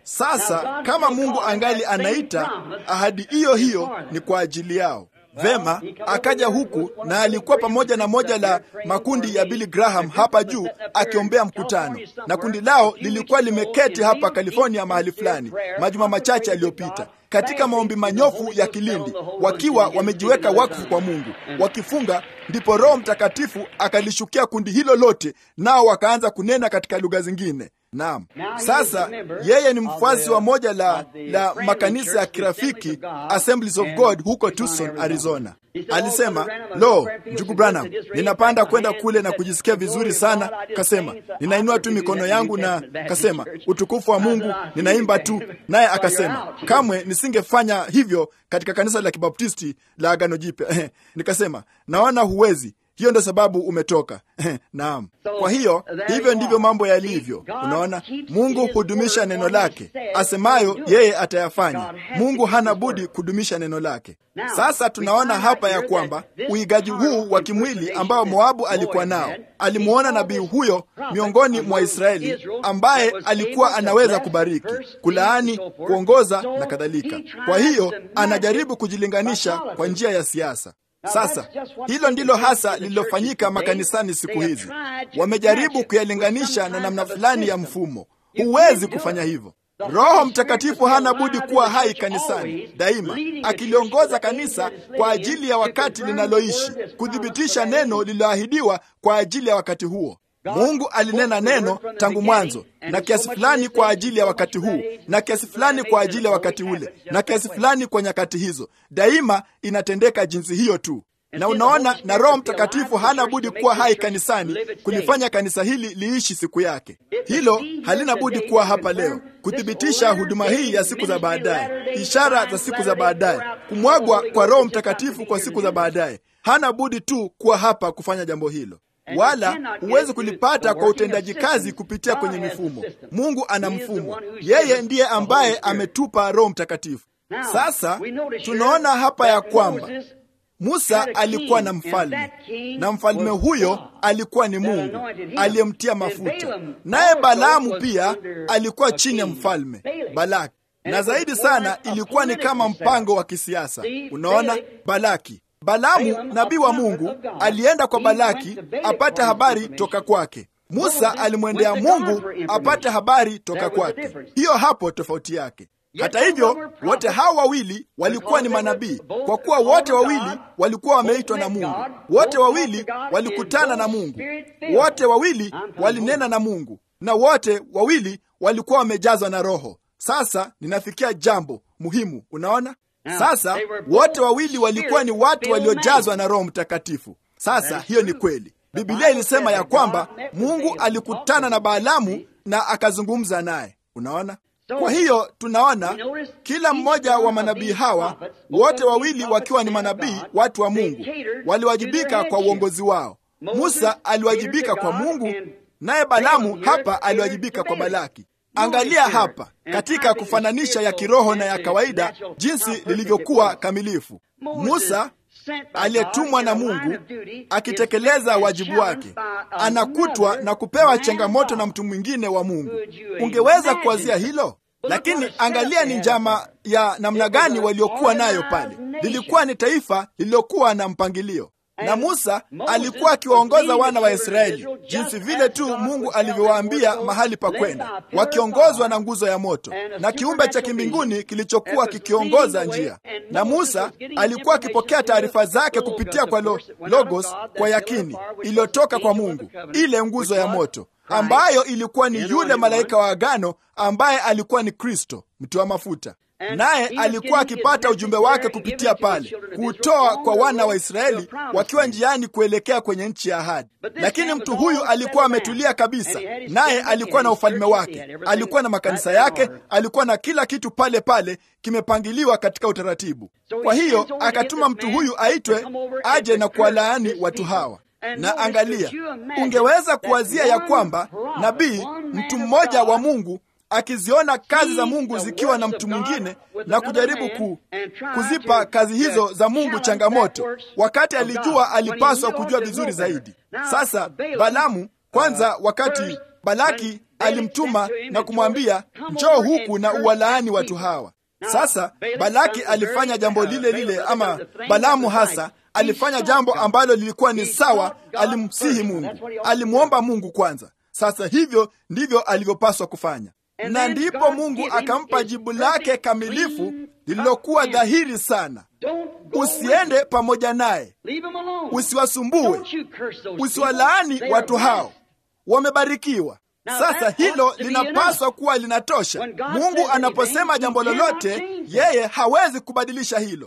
Sasa kama Mungu angali anaita, ahadi hiyo hiyo ni kwa ajili yao. Vema, akaja huku na alikuwa pamoja na moja la makundi ya Billy Graham hapa juu akiombea mkutano, na kundi lao lilikuwa limeketi hapa California mahali fulani majuma machache yaliyopita katika maombi manyofu ya kilindi, wakiwa wamejiweka wakfu kwa Mungu, wakifunga. Ndipo Roho Mtakatifu akalishukia kundi hilo lote, nao wakaanza kunena katika lugha zingine. Naam, sasa yeye ni mfuasi wa moja la, la makanisa ya kirafiki Assemblies of God huko Tucson, Arizona. Alisema, lo, ndugu Branham, ninapanda kwenda kule na kujisikia vizuri sana. Kasema ninainua tu mikono yangu na kasema utukufu wa Mungu, ninaimba tu. Naye akasema kamwe nisingefanya hivyo katika kanisa la Kibaptisti la Agano Jipya. Nikasema naona huwezi hiyo ndo sababu umetoka. Naam. Kwa hiyo hivyo ndivyo mambo yalivyo. Unaona, Mungu hudumisha neno lake, asemayo yeye atayafanya. Mungu hana budi kudumisha neno lake. Sasa tunaona hapa ya kwamba uigaji huu wa kimwili ambao Moabu alikuwa nao, alimuona nabii huyo miongoni mwa Israeli ambaye alikuwa anaweza kubariki, kulaani, kuongoza na kadhalika. Kwa hiyo anajaribu kujilinganisha kwa njia ya siasa. Sasa hilo ndilo hasa lililofanyika makanisani siku hizi. Wamejaribu kuyalinganisha na namna fulani ya mfumo. Huwezi kufanya hivyo. Roho Mtakatifu hana budi kuwa hai kanisani daima, akiliongoza kanisa kwa ajili ya wakati linaloishi, kuthibitisha neno lililoahidiwa kwa ajili ya wakati huo. Mungu alinena neno tangu mwanzo, na kiasi fulani kwa ajili ya wakati huu, na kiasi fulani kwa ajili ya wakati ule, na kiasi fulani kwa nyakati hizo. Daima inatendeka jinsi hiyo tu. Na unaona, na Roho Mtakatifu hana budi kuwa hai kanisani, kulifanya kanisa hili liishi siku yake. Hilo halina budi kuwa hapa leo, kuthibitisha huduma hii ya siku za baadaye, ishara za siku za baadaye, kumwagwa kwa Roho Mtakatifu kwa siku za baadaye. Hana budi tu kuwa hapa kufanya jambo hilo wala huwezi kulipata kwa utendaji kazi kupitia kwenye mifumo. Mungu ana mfumo, yeye ndiye ambaye ametupa Roho Mtakatifu. Sasa tunaona hapa ya kwamba Musa alikuwa na mfalme, na mfalme huyo alikuwa ni Mungu aliyemtia mafuta, naye Balaamu pia alikuwa chini ya mfalme Balaki, na zaidi sana ilikuwa ni kama mpango wa kisiasa. Unaona, Balaki Balaamu nabii wa Mungu alienda kwa Balaki apate habari toka kwake. Musa alimwendea Mungu apate habari toka kwake. Hiyo hapo tofauti yake. Hata hivyo, wote hao wawili walikuwa ni manabii, kwa kuwa wote wawili walikuwa wameitwa na Mungu. Wote wawili walikutana na Mungu, wote wawili walinena na Mungu, na wote wawili walikuwa wamejazwa na Roho. Sasa ninafikia jambo muhimu. Unaona, sasa wote wawili walikuwa ni watu waliojazwa na Roho Mtakatifu. Sasa hiyo ni kweli. Biblia ilisema ya kwamba Mungu alikutana na Balaamu na akazungumza naye. Unaona, kwa hiyo tunaona kila mmoja wa manabii hawa wote wawili wakiwa ni manabii, watu wa Mungu waliwajibika kwa uongozi wao. Musa aliwajibika kwa Mungu, naye Balaamu hapa aliwajibika kwa Balaki. Angalia hapa katika kufananisha ya kiroho na ya kawaida, jinsi lilivyokuwa kamilifu. Musa aliyetumwa na Mungu akitekeleza wajibu wake anakutwa na kupewa changamoto na mtu mwingine wa Mungu. Ungeweza kuwazia hilo? Lakini angalia ni njama ya namna gani waliokuwa nayo pale. Lilikuwa ni taifa lililokuwa na mpangilio na Musa alikuwa akiwaongoza wana wa Israeli jinsi vile tu Mungu alivyowaambia mahali pa kwenda, wakiongozwa na nguzo ya moto na kiumbe cha kimbinguni kilichokuwa kikiongoza njia. Na Musa alikuwa akipokea taarifa zake kupitia kwa lo, logos kwa yakini iliyotoka kwa Mungu, ile nguzo ya moto ambayo ilikuwa ni yule malaika wa agano ambaye alikuwa ni Kristo mtiwa mafuta naye alikuwa akipata ujumbe wake kupitia pale, kuutoa kwa wana wa Israeli wakiwa njiani kuelekea kwenye nchi ya ahadi. Lakini mtu huyu alikuwa ametulia kabisa, naye alikuwa na ufalme wake, alikuwa na makanisa yake, alikuwa na kila kitu pale pale kimepangiliwa katika utaratibu. Kwa hiyo akatuma mtu huyu aitwe aje na kuwalaani watu hawa. Na angalia, ungeweza kuwazia ya kwamba nabii, mtu mmoja wa Mungu akiziona kazi za Mungu zikiwa na mtu mwingine na kujaribu ku, kuzipa kazi hizo za Mungu changamoto, wakati alijua alipaswa kujua vizuri zaidi. Sasa Balaamu kwanza, wakati Balaki alimtuma na kumwambia njoo huku na uwalaani watu hawa. Sasa Balaki alifanya jambo lile lile, ama Balaamu hasa alifanya jambo ambalo lilikuwa ni sawa. Alimsihi Mungu, alimwomba Mungu kwanza. Sasa hivyo ndivyo alivyopaswa kufanya na ndipo Mungu akampa jibu lake kamilifu lililokuwa dhahiri sana: usiende pamoja naye, usiwasumbue, usiwalaani watu hao, wamebarikiwa. Sasa hilo linapaswa kuwa linatosha. Mungu anaposema jambo lolote, yeye hawezi kubadilisha hilo.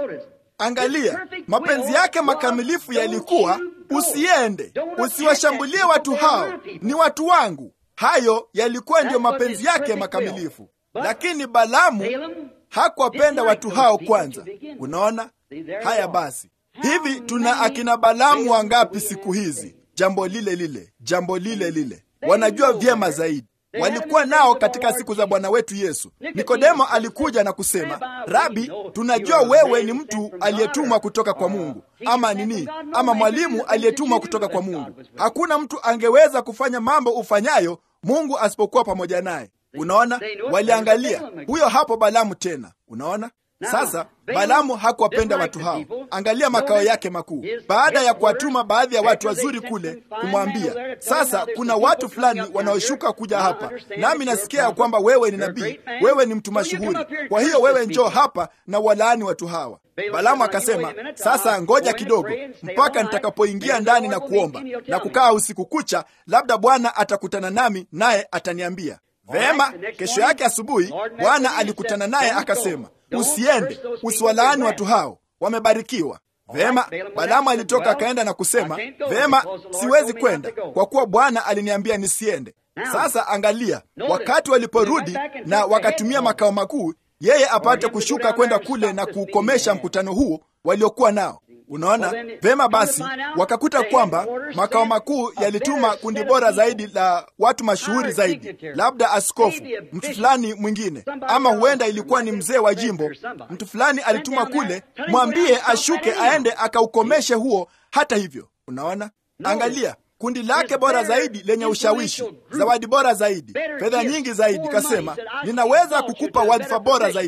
Angalia, mapenzi yake makamilifu yalikuwa usiende, usiwashambulie watu hao, ni watu wangu. Hayo yalikuwa ndiyo mapenzi yake makamilifu, lakini Balaamu hakuwapenda watu hao kwanza. Unaona haya? Basi hivi tuna akina Balaamu wangapi siku hizi? Jambo lile lile, jambo lile lile, wanajua vyema zaidi. Walikuwa nao katika siku za Bwana wetu Yesu. Nikodemo alikuja na kusema, Rabi, tunajua wewe ni mtu aliyetumwa kutoka kwa Mungu, ama nini, ama mwalimu aliyetumwa kutoka kwa Mungu. Hakuna mtu angeweza kufanya mambo ufanyayo Mungu asipokuwa pamoja naye. Unaona, waliangalia huyo hapo Balaamu tena. Unaona, sasa Balaamu hakuwapenda watu hao. Angalia makao yake makuu, baada ya kuwatuma baadhi ya watu wazuri kule kumwambia, sasa kuna watu fulani wanaoshuka kuja hapa, nami nasikia ya kwamba wewe ni nabii, wewe ni mtu mashuhuri, kwa hiyo wewe njoo hapa na walaani watu hawa. Balaamu akasema, sasa ngoja kidogo mpaka nitakapoingia ndani na kuomba na kukaa usiku kucha, labda Bwana atakutana nami naye ataniambia. Vema, kesho yake asubuhi Bwana alikutana naye akasema, usiende, usiwalaani watu hao, wamebarikiwa. Vema, Balaamu alitoka akaenda na kusema, vema, siwezi kwenda kwa kuwa Bwana aliniambia nisiende. Sasa angalia, wakati waliporudi na wakatumia makao makuu yeye apate kushuka kwenda kule na kuukomesha mkutano huo waliokuwa nao. Unaona vema. Basi wakakuta kwamba makao makuu yalituma kundi bora zaidi la watu mashuhuri zaidi, labda askofu, mtu fulani mwingine, ama huenda ilikuwa ni mzee wa jimbo. Mtu fulani alituma kule, mwambie ashuke aende akaukomeshe huo. Hata hivyo, unaona, angalia kundi lake bora zaidi lenye ushawishi, zawadi bora zaidi, fedha nyingi zaidi. Kasema, ninaweza kukupa wadhifa bora zaidi.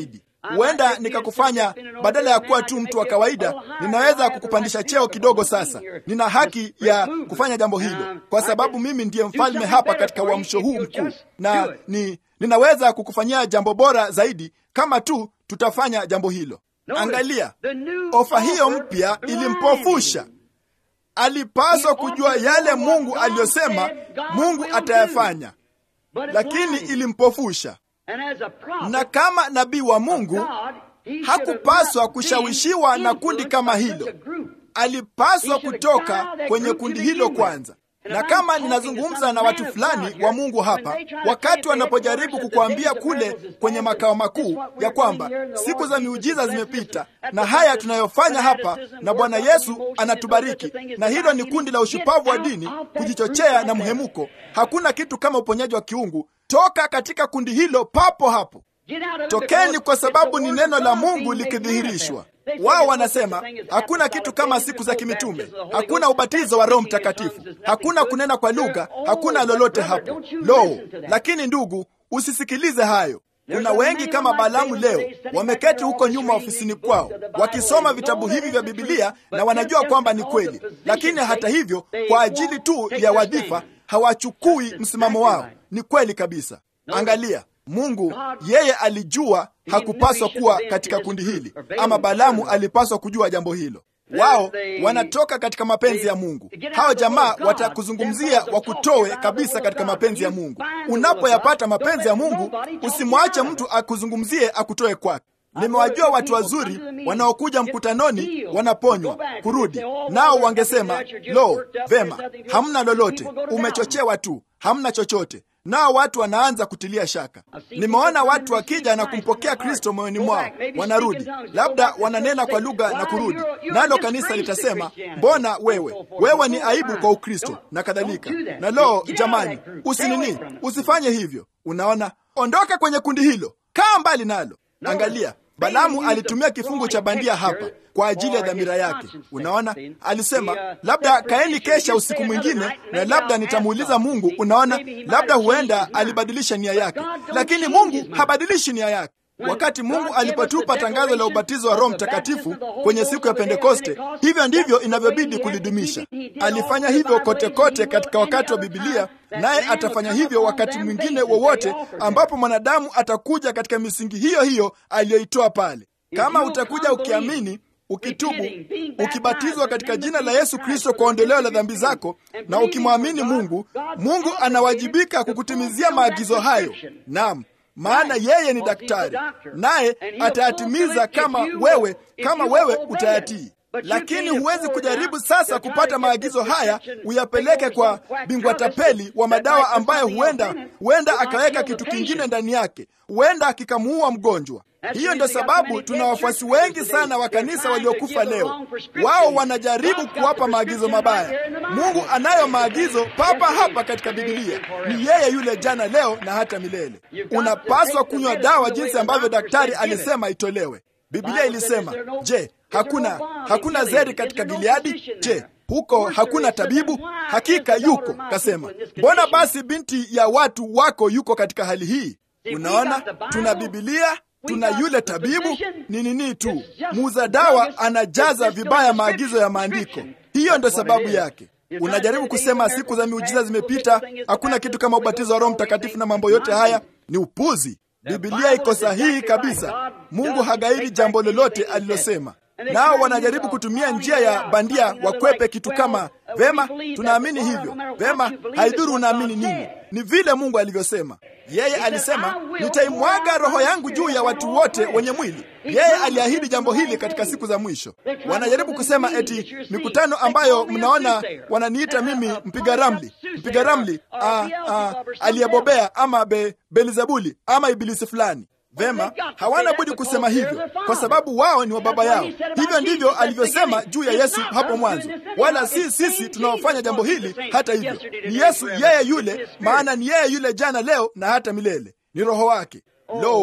huenda nikakufanya badala ya kuwa tu mtu wa kawaida, ninaweza kukupandisha cheo kidogo. Sasa nina haki ya kufanya jambo hilo, kwa sababu mimi ndiye mfalme hapa katika uamsho huu mkuu, na ni ninaweza kukufanyia jambo bora zaidi kama tu tutafanya jambo hilo. Angalia, ofa hiyo mpya ilimpofusha. Alipaswa kujua yale Mungu aliyosema Mungu atayafanya, lakini ilimpofusha. Na kama nabii wa Mungu hakupaswa kushawishiwa na kundi kama hilo. Alipaswa kutoka kwenye kundi hilo kwanza. Na kama ninazungumza na watu fulani wa Mungu hapa, wakati wanapojaribu kukuambia kule kwenye makao makuu ya kwamba siku za miujiza zimepita na haya tunayofanya hapa na Bwana Yesu anatubariki, na hilo ni kundi la ushupavu wa dini, kujichochea na mhemuko, hakuna kitu kama uponyaji wa kiungu, toka katika kundi hilo papo hapo. Tokeni, kwa sababu ni neno la Mungu likidhihirishwa. Wao wanasema hakuna kitu kama siku za kimitume, hakuna ubatizo wa Roho Mtakatifu, hakuna kunena kwa lugha, hakuna lolote hapo. Lo, lakini ndugu, usisikilize hayo. Kuna wengi kama Balaamu leo wameketi huko nyuma ofisini kwao wakisoma vitabu hivi vya Bibilia na wanajua kwamba ni kweli, lakini hata hivyo, kwa ajili tu ya wadhifa hawachukui msimamo wao. Ni kweli kabisa. Angalia, Mungu yeye alijua hakupaswa kuwa katika kundi hili, ama Balaamu alipaswa kujua jambo hilo. Wao wanatoka katika mapenzi ya Mungu. Hao jamaa watakuzungumzia wakutoe kabisa katika mapenzi ya Mungu. Unapoyapata mapenzi ya Mungu, usimwache mtu akuzungumzie akutoe kwake. Nimewajua watu wazuri wanaokuja mkutanoni wanaponywa kurudi, nao wangesema lo, vema, hamna lolote, umechochewa tu, hamna chochote nao watu wanaanza kutilia shaka. Nimeona watu wakija na kumpokea Kristo moyoni mwao, wanarudi, labda wananena kwa lugha na kurudi, nalo kanisa litasema mbona wewe wewe ni aibu kwa Ukristo na kadhalika. Na lo, jamani, usinini, usifanye hivyo. Unaona, ondoka kwenye kundi hilo, kaa mbali nalo. Angalia, Balaamu alitumia kifungu cha bandia hapa kwa ajili ya dhamira yake. Unaona, alisema labda kaeni kesha usiku mwingine, na labda nitamuuliza Mungu. Unaona, labda huenda alibadilisha nia yake, lakini Mungu habadilishi nia yake. Wakati Mungu alipotupa tangazo la ubatizo wa Roho Mtakatifu kwenye siku ya Pentekoste, hivyo ndivyo inavyobidi kulidumisha. Alifanya hivyo kote kote katika wakati wa Bibilia, naye atafanya hivyo wakati mwingine wowote ambapo mwanadamu atakuja katika misingi hiyo hiyo aliyoitoa pale. Kama utakuja ukiamini ukitubu ukibatizwa katika jina la Yesu Kristo kwa ondoleo la dhambi zako na ukimwamini Mungu, Mungu anawajibika kukutimizia maagizo hayo. Naam, maana yeye ni daktari, naye atayatimiza kama wewe kama wewe utayatii. Lakini huwezi kujaribu sasa kupata maagizo haya uyapeleke kwa bingwa tapeli wa madawa ambaye huenda huenda akaweka kitu kingine ndani yake, huenda kikamuua mgonjwa. Hiyo ndio sababu tuna wafuasi wengi sana wa kanisa waliokufa leo. Wao wanajaribu kuwapa maagizo mabaya. Mungu anayo maagizo papa hapa katika Biblia. Ni yeye yule jana, leo na hata milele. Unapaswa kunywa dawa jinsi ambavyo daktari alisema itolewe. Biblia ilisema, je, hakuna hakuna zeri katika Gileadi? Je, huko hakuna tabibu? Hakika yuko. Kasema, mbona basi binti ya watu wako yuko katika hali hii? Unaona, tuna Biblia tuna yule tabibu ni nini tu, muuza dawa anajaza vibaya maagizo ya maandiko. Hiyo ndio sababu yake. Unajaribu kusema siku za miujiza zimepita, hakuna kitu kama ubatizo wa Roho Mtakatifu na mambo yote haya, ni upuzi. Biblia iko sahihi kabisa. Mungu hagairi jambo lolote alilosema. Nao wanajaribu kutumia njia ya bandia wakwepe kitu kama vema, tunaamini hivyo. Vema, haidhuru unaamini nini, ni vile Mungu alivyosema. Yeye alisema, nitaimwaga roho yangu juu ya watu wote wenye mwili. Yeye aliahidi jambo hili katika siku za mwisho. Wanajaribu kusema eti mikutano ambayo mnaona wananiita mimi mpiga ramli, mpiga ramli aliyebobea ama be, Belzebuli ama ibilisi fulani. Vema, hawana budi kusema hivyo kwa sababu wao ni wa baba yao. Hivyo ndivyo alivyosema juu ya Yesu hapo mwanzo, wala si sisi tunaofanya jambo hili. Hata hivyo ni Yesu yeye yule, maana ni yeye yule jana, leo na hata milele, ni Roho wake. Lo,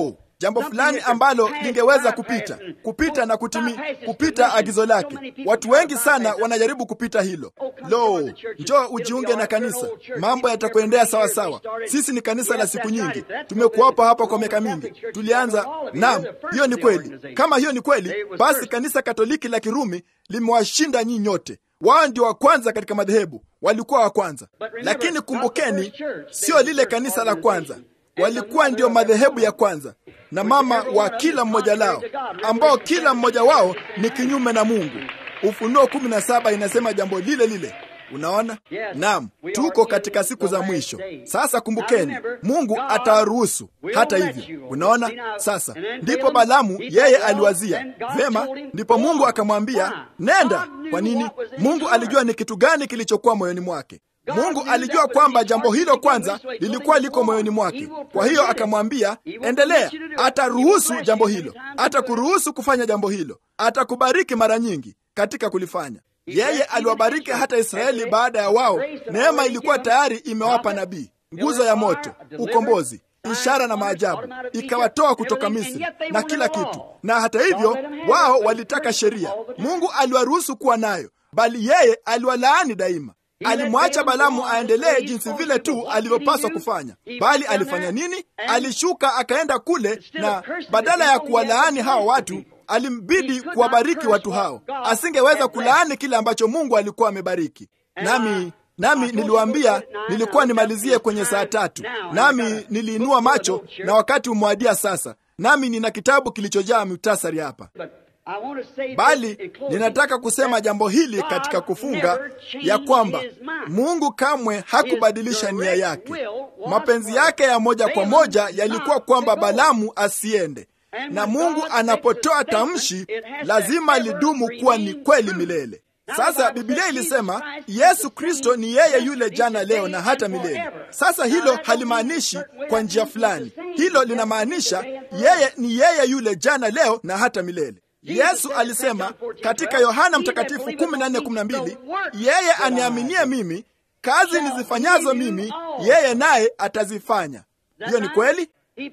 jambo fulani ambalo lingeweza kupita kupita na kutimi, kupita agizo lake. Watu wengi sana wanajaribu kupita hilo. Lo, njoo ujiunge na kanisa, mambo yatakuendea sawa sawa. Sisi ni kanisa la siku nyingi, tumekuwapo hapa kwa miaka mingi, tulianza. Naam, hiyo ni kweli. Kama hiyo ni kweli, basi kanisa Katoliki la Kirumi limewashinda nyinyi nyote. Wao ndio wa kwanza katika madhehebu, walikuwa wa kwanza. Lakini kumbukeni, sio lile kanisa la kwanza, walikuwa ndio madhehebu ya kwanza na mama wa kila mmoja lao, ambao kila mmoja wao ni kinyume na Mungu. Ufunuo kumi na saba inasema jambo lile lile. Unaona, naam, tuko katika siku za mwisho sasa. Kumbukeni, Mungu atawaruhusu hata hivyo. Unaona, sasa ndipo Balamu yeye aliwazia vema, ndipo Mungu akamwambia nenda. Kwa nini? Mungu alijua ni kitu gani kilichokuwa moyoni mwake. Mungu alijua kwamba jambo hilo kwanza lilikuwa liko moyoni mwake. Kwa hiyo akamwambia endelea, ataruhusu jambo hilo, atakuruhusu kufanya jambo hilo, atakubariki mara nyingi katika kulifanya. Yeye aliwabariki hata Israeli baada ya wao. Neema ilikuwa tayari imewapa nabii, nguzo ya moto, ukombozi, ishara na maajabu, ikawatoa kutoka Misri na kila kitu. Na hata hivyo wao walitaka sheria. Mungu aliwaruhusu kuwa nayo, bali yeye aliwalaani daima. Alimwacha Balamu aendelee jinsi vile tu alivyopaswa kufanya, bali alifanya nini? Alishuka akaenda kule, na badala ya kuwalaani hawa watu alimbidi kuwabariki watu hao. Asingeweza kulaani kile ambacho Mungu alikuwa amebariki. Nami nami niliwaambia nilikuwa nimalizie kwenye saa tatu, nami niliinua macho na wakati umewadia sasa, nami nina kitabu kilichojaa muhtasari hapa bali ninataka kusema jambo hili katika kufunga ya kwamba Mungu kamwe hakubadilisha nia yake. Mapenzi yake ya moja kwa moja yalikuwa kwamba Balamu asiende, na Mungu anapotoa tamshi lazima lidumu kuwa ni kweli milele. Sasa Biblia ilisema Yesu Kristo ni yeye yule jana, leo na hata milele. Sasa hilo halimaanishi kwa njia fulani, hilo linamaanisha yeye ni yeye yule jana, leo na hata milele. Yesu alisema katika Yohana Mtakatifu 14:12, yeye aniaminie mimi, kazi nizifanyazo mimi, yeye naye atazifanya. Hiyo ni kweli.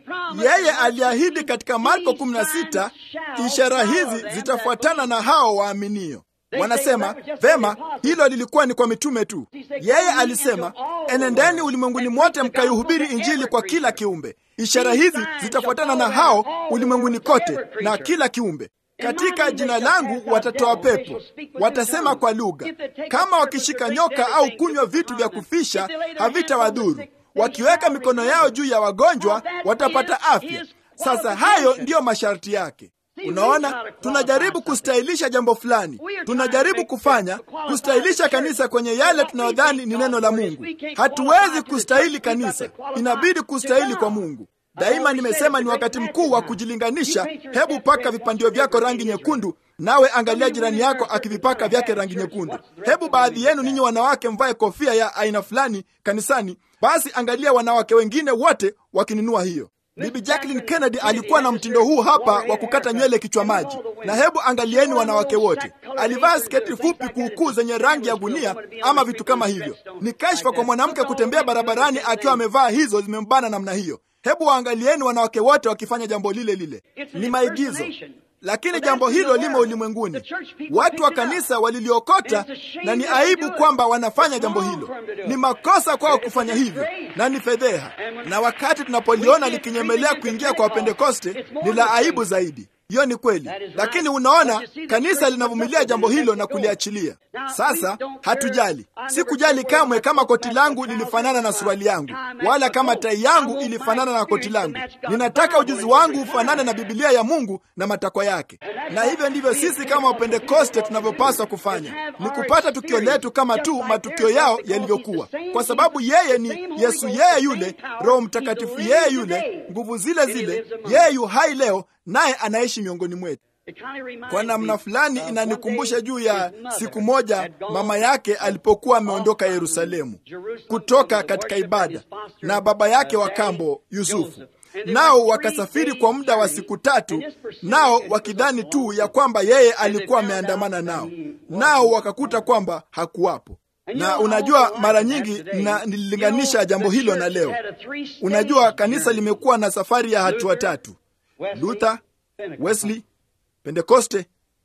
Yeye aliahidi katika Marko 16, ishara hizi zitafuatana na hao waaminio. Wanasema vema, hilo lilikuwa ni kwa mitume tu. Yeye alisema enendeni ulimwenguni mwote mkaihubiri Injili kwa kila kiumbe. Ishara hizi zitafuatana na hao ulimwenguni kote na kila kiumbe katika jina langu watatoa pepo, watasema kwa lugha, kama wakishika nyoka au kunywa vitu vya kufisha havitawadhuru, wakiweka mikono yao juu ya wagonjwa watapata afya. Sasa hayo ndiyo masharti yake. Unaona, tunajaribu kustahilisha jambo fulani, tunajaribu kufanya kustahilisha kanisa kwenye yale tunayodhani ni neno la Mungu. Hatuwezi kustahili kanisa, inabidi kustahili kwa Mungu. Daima nimesema ni wakati mkuu wa kujilinganisha. Hebu paka vipandio vyako rangi nyekundu, nawe angalia jirani yako akivipaka vyake rangi nyekundu. Hebu baadhi yenu ninyi wanawake mvae kofia ya aina fulani kanisani, basi angalia wanawake wengine wote wakinunua hiyo. Bibi Jacqueline Kennedy alikuwa na mtindo huu hapa wa kukata nywele kichwa maji, na hebu angalieni wanawake wote. Alivaa sketi fupi kuukuu zenye rangi ya gunia ama vitu kama hivyo. Ni kashfa kwa mwanamke kutembea barabarani akiwa amevaa hizo zimembana namna hiyo. Hebu waangalieni wanawake wote wakifanya jambo lile lile. Ni maigizo, lakini jambo hilo limo ulimwenguni. Watu wa kanisa waliliokota, na ni aibu kwamba wanafanya jambo hilo. Ni makosa kwao kufanya hivyo, na ni fedheha. Na wakati tunapoliona likinyemelea kuingia kwa Wapentekoste, ni la aibu zaidi. Hiyo ni kweli, lakini unaona kanisa linavumilia jambo hilo na kuliachilia. Sasa hatujali, sikujali kamwe kama koti langu lilifanana na suruali yangu, wala kama tai yangu ilifanana na koti langu. Ninataka ujuzi wangu ufanane na Biblia ya Mungu na matakwa yake, na hivyo ndivyo sisi kama Wapentekoste tunavyopaswa kufanya, ni kupata tukio letu kama tu matukio yao yalivyokuwa, kwa sababu yeye ni Yesu, yeye yule Roho Mtakatifu, yeye yule nguvu zile zile, yeye yu hai leo naye anaishi miongoni mwetu. Kwa namna fulani inanikumbusha juu ya siku moja mama yake alipokuwa ameondoka Yerusalemu kutoka katika ibada na baba yake wa kambo Yusufu, nao wakasafiri kwa muda wa siku tatu, nao wakidhani tu ya kwamba yeye alikuwa ameandamana nao, nao wakakuta kwamba hakuwapo. Na unajua, mara nyingi na nililinganisha jambo hilo na leo. Unajua, kanisa limekuwa na safari ya hatua tatu. Luther, Wesley, Pentekoste,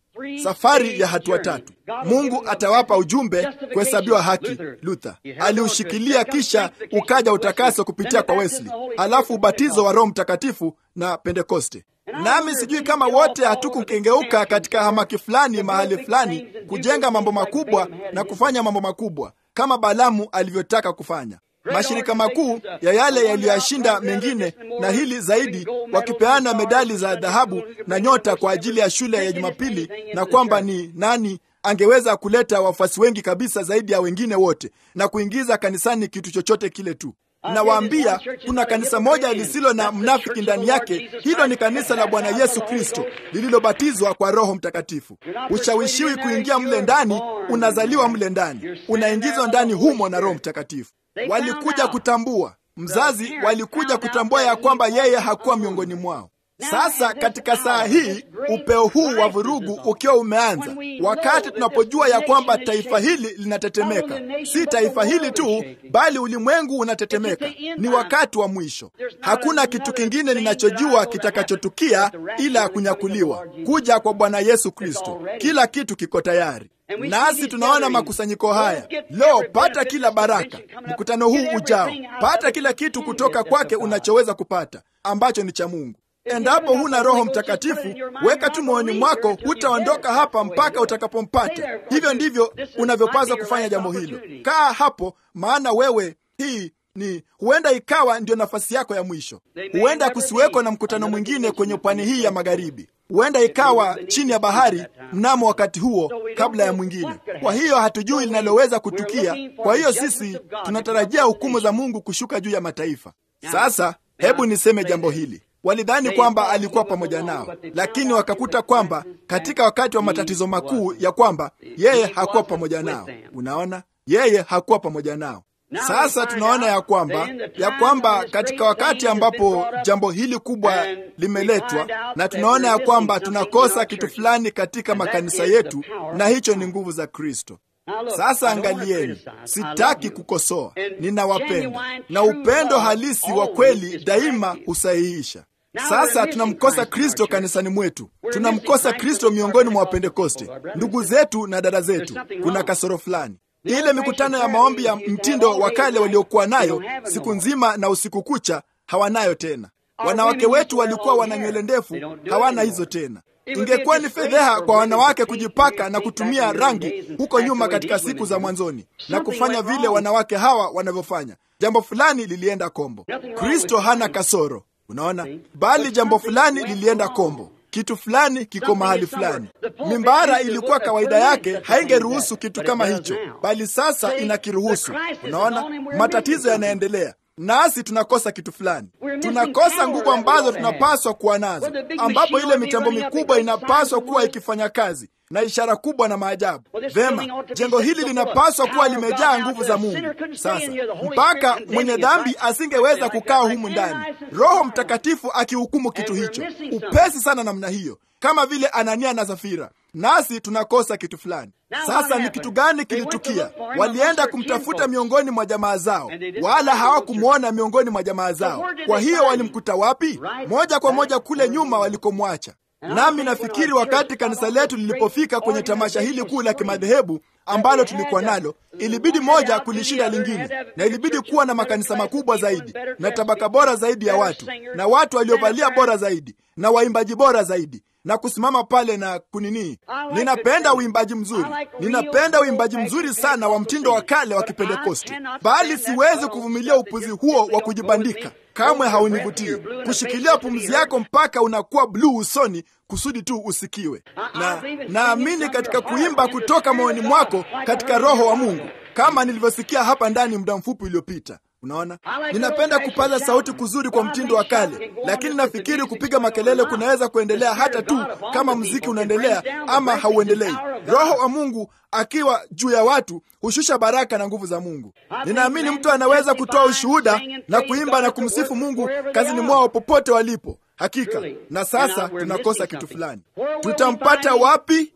safari ya hatua tatu. Mungu atawapa ujumbe kuhesabiwa haki. Luther aliushikilia, kisha ukaja utakaso kupitia kwa Wesley, alafu ubatizo wa Roho Mtakatifu na Pentekoste. Nami sijui kama wote hatukukengeuka katika hamaki fulani mahali fulani kujenga mambo makubwa na kufanya mambo makubwa kama Balamu alivyotaka kufanya mashirika makuu ya yale yaliyoyashinda mengine na hili zaidi, wakipeana medali za dhahabu na nyota kwa ajili ya shule ya Jumapili, na kwamba ni nani angeweza kuleta wafuasi wengi kabisa zaidi ya wengine wote na kuingiza kanisani kitu chochote kile tu. Nawaambia, kuna kanisa moja lisilo na mnafiki ndani yake. Hilo ni kanisa la Bwana Yesu Kristo lililobatizwa kwa Roho Mtakatifu. Ushawishiwi kuingia mle ndani, unazaliwa mle ndani, unaingizwa ndani humo na Roho Mtakatifu. Walikuja kutambua mzazi, walikuja kutambua ya kwamba yeye hakuwa miongoni mwao. Sasa katika saa hii upeo huu wa vurugu ukiwa umeanza, wakati tunapojua ya kwamba taifa hili linatetemeka, si taifa hili tu, bali ulimwengu unatetemeka, ni wakati wa mwisho. Hakuna kitu kingine ninachojua kitakachotukia ila ya kunyakuliwa, kuja kwa Bwana Yesu Kristo. Kila kitu kiko tayari nasi tunaona makusanyiko haya leo. Pata kila baraka mkutano huu ujao, pata kila kitu kutoka kwake unachoweza kupata ambacho ni cha Mungu. Endapo huna Roho Mtakatifu, weka tu moyoni mwako, hutaondoka hapa mpaka utakapompata. Hivyo ndivyo unavyopaswa kufanya jambo hilo. Kaa hapo, maana wewe, hii ni huenda ikawa ndio nafasi yako ya mwisho. Huenda kusiweko na mkutano mwingine kwenye pwani hii ya magharibi. Huenda ikawa chini ya bahari mnamo wakati huo kabla ya mwingine. Kwa hiyo hatujui linaloweza kutukia. Kwa hiyo sisi tunatarajia hukumu za Mungu kushuka juu ya mataifa. Sasa hebu niseme jambo hili. Walidhani kwamba alikuwa pamoja nao, lakini wakakuta kwamba katika wakati wa matatizo makuu ya kwamba yeye hakuwa pamoja nao. Unaona, yeye hakuwa pamoja nao. Sasa tunaona ya kwamba ya kwamba katika wakati ambapo jambo hili kubwa limeletwa, na tunaona ya kwamba tunakosa kitu fulani katika makanisa yetu, na hicho ni nguvu za Kristo. Sasa angalieni, sitaki kukosoa, ninawapenda, na upendo halisi wa kweli daima husahihisha. Sasa tunamkosa Kristo kanisani mwetu, tunamkosa Kristo miongoni mwa Wapentekoste, ndugu zetu na dada zetu. Kuna kasoro fulani. Ile mikutano ya maombi ya mtindo wa kale waliokuwa nayo siku nzima na usiku kucha hawanayo tena. Wanawake wetu walikuwa wana nywele ndefu, hawana hizo tena. Ingekuwa ni fedheha kwa wanawake kujipaka na kutumia rangi huko nyuma katika siku za mwanzoni na kufanya vile wanawake hawa wanavyofanya. Jambo fulani lilienda kombo. Kristo hana kasoro, unaona, bali jambo fulani lilienda kombo. Kitu fulani kiko mahali fulani. Mimbara ilikuwa kawaida yake, haingeruhusu kitu kama hicho, bali sasa inakiruhusu. Unaona, matatizo yanaendelea nasi tunakosa kitu fulani, tunakosa nguvu ambazo tunapaswa kuwa nazo, ambapo ile mitambo mikubwa inapaswa kuwa ikifanya kazi na ishara kubwa na maajabu. Vema, jengo hili linapaswa kuwa limejaa nguvu za Mungu. Sasa mpaka mwenye dhambi asingeweza kukaa humu ndani, Roho Mtakatifu akihukumu kitu hicho upesi sana namna hiyo, kama vile Anania na Safira. Nasi tunakosa kitu fulani. Sasa ni kitu gani kilitukia? Walienda kumtafuta miongoni mwa jamaa zao, wala hawakumwona miongoni mwa jamaa zao. Kwa hiyo walimkuta wapi? Moja kwa moja kule nyuma walikomwacha. Nami nafikiri wakati kanisa letu lilipofika kwenye tamasha hili kuu la kimadhehebu ambalo tulikuwa nalo, ilibidi moja kulishinda lingine, na ilibidi kuwa na makanisa makubwa zaidi na tabaka bora zaidi ya watu na watu waliovalia bora zaidi na waimbaji bora zaidi na kusimama pale na kunini. Ninapenda uimbaji mzuri, ninapenda uimbaji mzuri sana wa mtindo wa kale wa Kipentekoste, bali siwezi kuvumilia upuzi huo wa kujibandika. Kamwe haunivutii kushikilia pumzi yako mpaka unakuwa bluu usoni kusudi tu usikiwe. Na naamini katika kuimba kutoka moyoni mwako katika Roho wa Mungu, kama nilivyosikia hapa ndani muda mfupi uliopita. Unaona, ninapenda kupaza sauti kuzuri kwa mtindo wa kale, lakini nafikiri kupiga makelele kunaweza kuendelea hata tu kama mziki unaendelea ama hauendelei. Roho wa Mungu akiwa juu ya watu hushusha baraka na nguvu za Mungu. Ninaamini mtu anaweza kutoa ushuhuda na kuimba na kumsifu Mungu kazini mwao popote walipo. Hakika. Na sasa tunakosa kitu fulani. Tutampata wapi?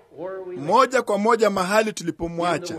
Moja kwa moja mahali tulipomwacha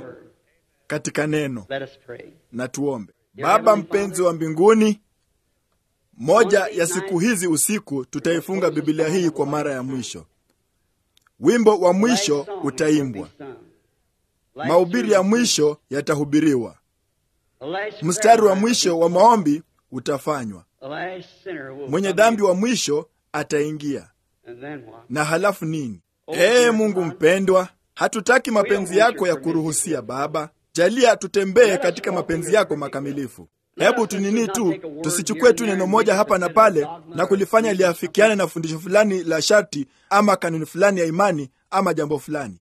katika neno. Na tuombe. Baba mpenzi wa mbinguni, moja ya siku hizi usiku tutaifunga Biblia hii kwa mara ya mwisho. Wimbo wa mwisho utaimbwa, mahubiri ya mwisho yatahubiriwa, mstari wa mwisho wa maombi utafanywa, mwenye dhambi wa mwisho ataingia. Na halafu nini? Ee Mungu mpendwa, hatutaki mapenzi yako ya kuruhusia Baba, jalia tutembee katika mapenzi yako makamilifu. Hebu tunini tu, tusichukue tu neno moja hapa na pale na kulifanya liafikiane na fundisho fulani la sharti ama kanuni fulani ya imani ama jambo fulani.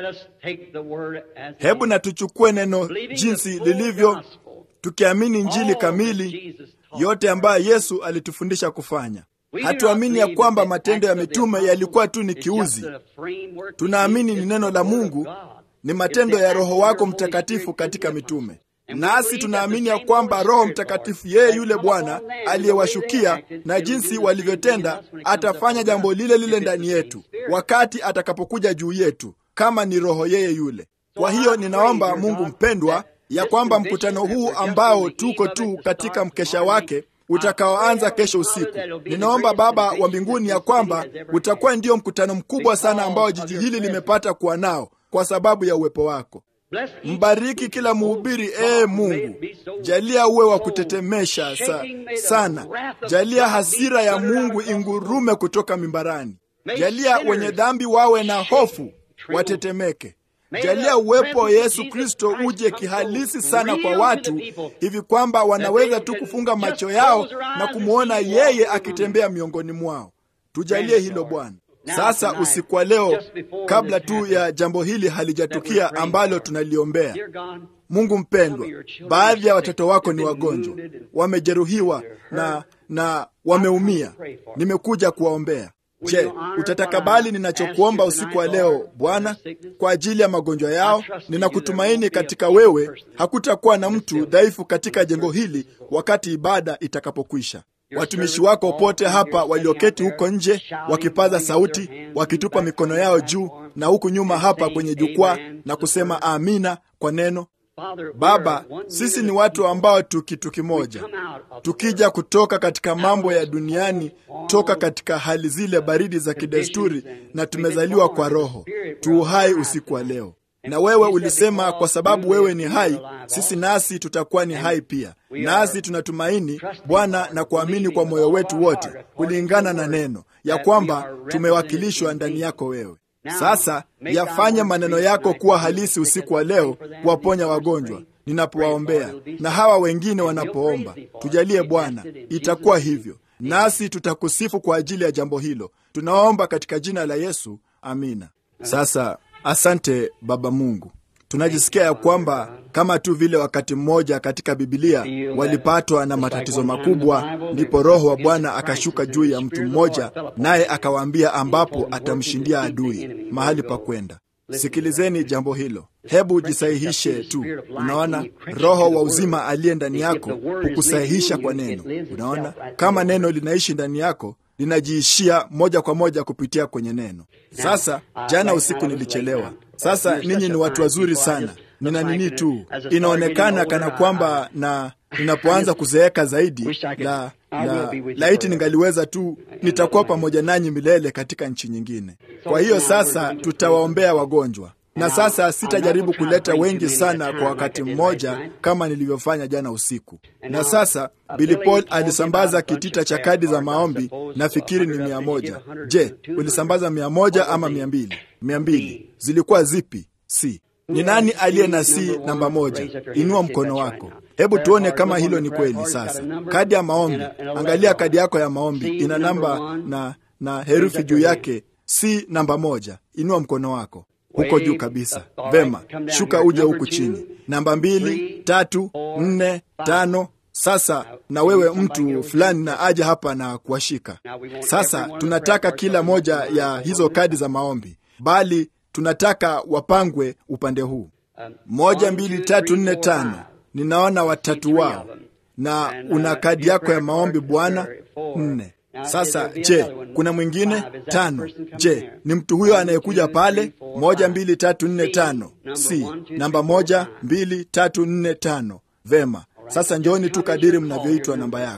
Hebu na tuchukue neno jinsi lilivyo, tukiamini Injili kamili yote ambayo Yesu alitufundisha kufanya. Hatuamini ya kwamba matendo ya mitume yalikuwa tu ni kiuzi. Tunaamini ni neno la Mungu, ni matendo ya Roho wako Mtakatifu katika mitume nasi tunaamini ya kwamba Roho Mtakatifu, yeye yule Bwana aliyewashukia na jinsi walivyotenda, atafanya jambo lile lile ndani yetu wakati atakapokuja juu yetu, kama ni Roho yeye yule. Kwa hiyo ninaomba Mungu mpendwa, ya kwamba mkutano huu ambao tuko tu katika mkesha wake utakaoanza kesho usiku, ninaomba Baba wa mbinguni ya kwamba utakuwa ndio mkutano mkubwa sana ambao jiji hili limepata kuwa nao kwa sababu ya uwepo wako. Mbariki kila mhubiri, ee Mungu, jalia uwe wa kutetemesha sa, sana. Jalia hasira ya Mungu ingurume kutoka mimbarani. Jalia wenye dhambi wawe na hofu, watetemeke. Jalia uwepo wa Yesu Kristo uje kihalisi sana kwa watu, hivi kwamba wanaweza tu kufunga macho yao na kumwona yeye akitembea miongoni mwao. Tujalie hilo Bwana. Sasa usiku wa leo, kabla tu ya jambo hili halijatukia ambalo tunaliombea, Mungu mpendwa, baadhi ya watoto wako ni wagonjwa, wamejeruhiwa na na wameumia. Nimekuja kuwaombea. Je, utatakabali ninachokuomba usiku wa leo Bwana, kwa ajili ya magonjwa yao? Ninakutumaini katika wewe, hakutakuwa na mtu dhaifu katika jengo hili wakati ibada itakapokwisha. Watumishi wako pote hapa walioketi huko nje wakipaza sauti, wakitupa mikono yao juu, na huku nyuma hapa kwenye jukwaa na kusema amina kwa neno. Baba, sisi ni watu ambao tu kitu kimoja, tukija kutoka katika mambo ya duniani, toka katika hali zile baridi za kidesturi, na tumezaliwa kwa Roho, tu hai usiku wa leo. Na wewe ulisema kwa sababu wewe ni hai, sisi nasi tutakuwa ni hai pia. Nasi tunatumaini Bwana na kuamini kwa moyo wetu wote, kulingana na neno ya kwamba tumewakilishwa ndani yako wewe. Sasa yafanye maneno yako kuwa halisi usiku wa leo, kuwaponya wagonjwa ninapowaombea na hawa wengine wanapoomba. Tujalie Bwana, itakuwa hivyo, nasi tutakusifu kwa ajili ya jambo hilo. Tunaomba katika jina la Yesu, amina. Sasa asante Baba Mungu, tunajisikia ya kwamba kama tu vile wakati mmoja katika Bibilia walipatwa na matatizo makubwa, ndipo Roho wa Bwana akashuka juu ya mtu mmoja, naye akawaambia ambapo atamshindia adui mahali pa kwenda. Sikilizeni jambo hilo, hebu jisahihishe tu. Unaona, Roho wa uzima aliye ndani yako hukusahihisha kwa neno. Unaona, kama neno linaishi ndani yako linajiishia moja kwa moja kupitia kwenye neno. Sasa jana usiku nilichelewa. Sasa ninyi ni watu wazuri sana, nina nini tu, inaonekana kana kwamba na ninapoanza kuzeeka zaidi, la, la laiti ningaliweza tu, nitakuwa pamoja nanyi milele katika nchi nyingine. Kwa hiyo sasa tutawaombea wagonjwa na sasa sitajaribu kuleta wengi sana kwa wakati mmoja kama nilivyofanya jana usiku. Na sasa Billy Paul alisambaza kitita cha kadi za maombi, nafikiri ni mia moja. Je, ulisambaza mia moja ama mia mbili? Mia mbili. Zilikuwa zipi? Si ni nani aliye na si namba moja? Inua mkono wako, hebu tuone kama hilo ni kweli. Sasa kadi ya maombi, angalia kadi yako ya maombi, ina namba na na herufi juu yake, si namba moja. Inua mkono wako huko juu kabisa. Vema, shuka uje huku chini. Namba mbili, tatu, nne, tano. Sasa na wewe mtu fulani na aje hapa na kuwashika. Sasa tunataka kila moja ya hizo kadi za maombi, bali tunataka wapangwe upande huu. Moja, mbili, tatu, nne, tano. Ninaona watatu wao, na una kadi yako ya maombi Bwana. Nne. Sasa je, kuna mwingine? Tano. Je, ni mtu huyo anayekuja pale? Moja, mbili, tatu, nne, tano. Si namba moja, mbili, tatu, nne, tano. Vema, sasa njooni tu kadiri mnavyoitwa namba yako.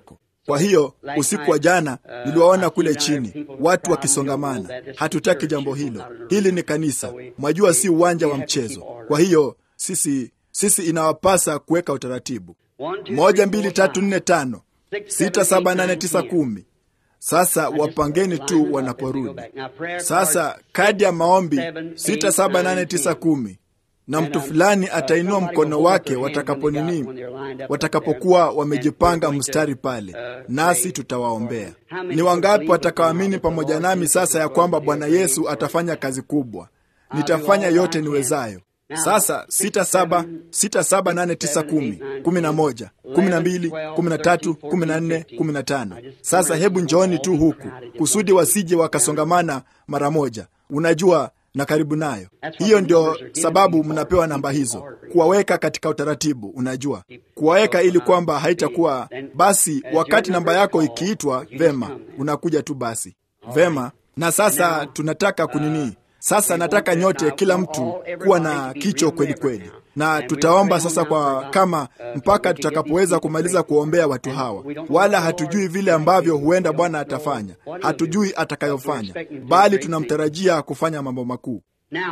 Kwa hiyo usiku wa jana niliwaona kule chini watu wakisongamana. Hatutaki jambo hilo. Hili ni kanisa, mwajua, si uwanja wa mchezo. Kwa hiyo sisi sisi inawapasa kuweka utaratibu. Moja, mbili, tatu, nne, tano, sita, saba, nane, tisa, kumi. Sasa wapangeni tu wanaporudi. Sasa kadi ya maombi sita, saba, nane, tisa, kumi na mtu fulani atainua mkono wake watakapo nini, watakapokuwa wamejipanga mstari pale, nasi tutawaombea. Ni wangapi watakaoamini pamoja nami sasa ya kwamba Bwana Yesu atafanya kazi kubwa? Nitafanya yote niwezayo. Sasa sita saba sita saba nane tisa kumi kumi na moja kumi na mbili kumi na tatu kumi na nne kumi na tano Sasa hebu njooni tu huku kusudi wasije wakasongamana mara moja, unajua na karibu nayo. Hiyo ndio sababu mnapewa namba hizo, kuwaweka katika utaratibu. Unajua, kuwaweka ili kwamba haitakuwa basi, wakati namba yako ikiitwa, vema, unakuja tu basi, vema. Na sasa tunataka kunini sasa nataka nyote, kila mtu kuwa na kicho kweli kweli, na tutaomba sasa kwa kama mpaka tutakapoweza kumaliza kuombea watu hawa. Wala hatujui vile ambavyo huenda Bwana atafanya, hatujui atakayofanya, bali tunamtarajia kufanya mambo makuu.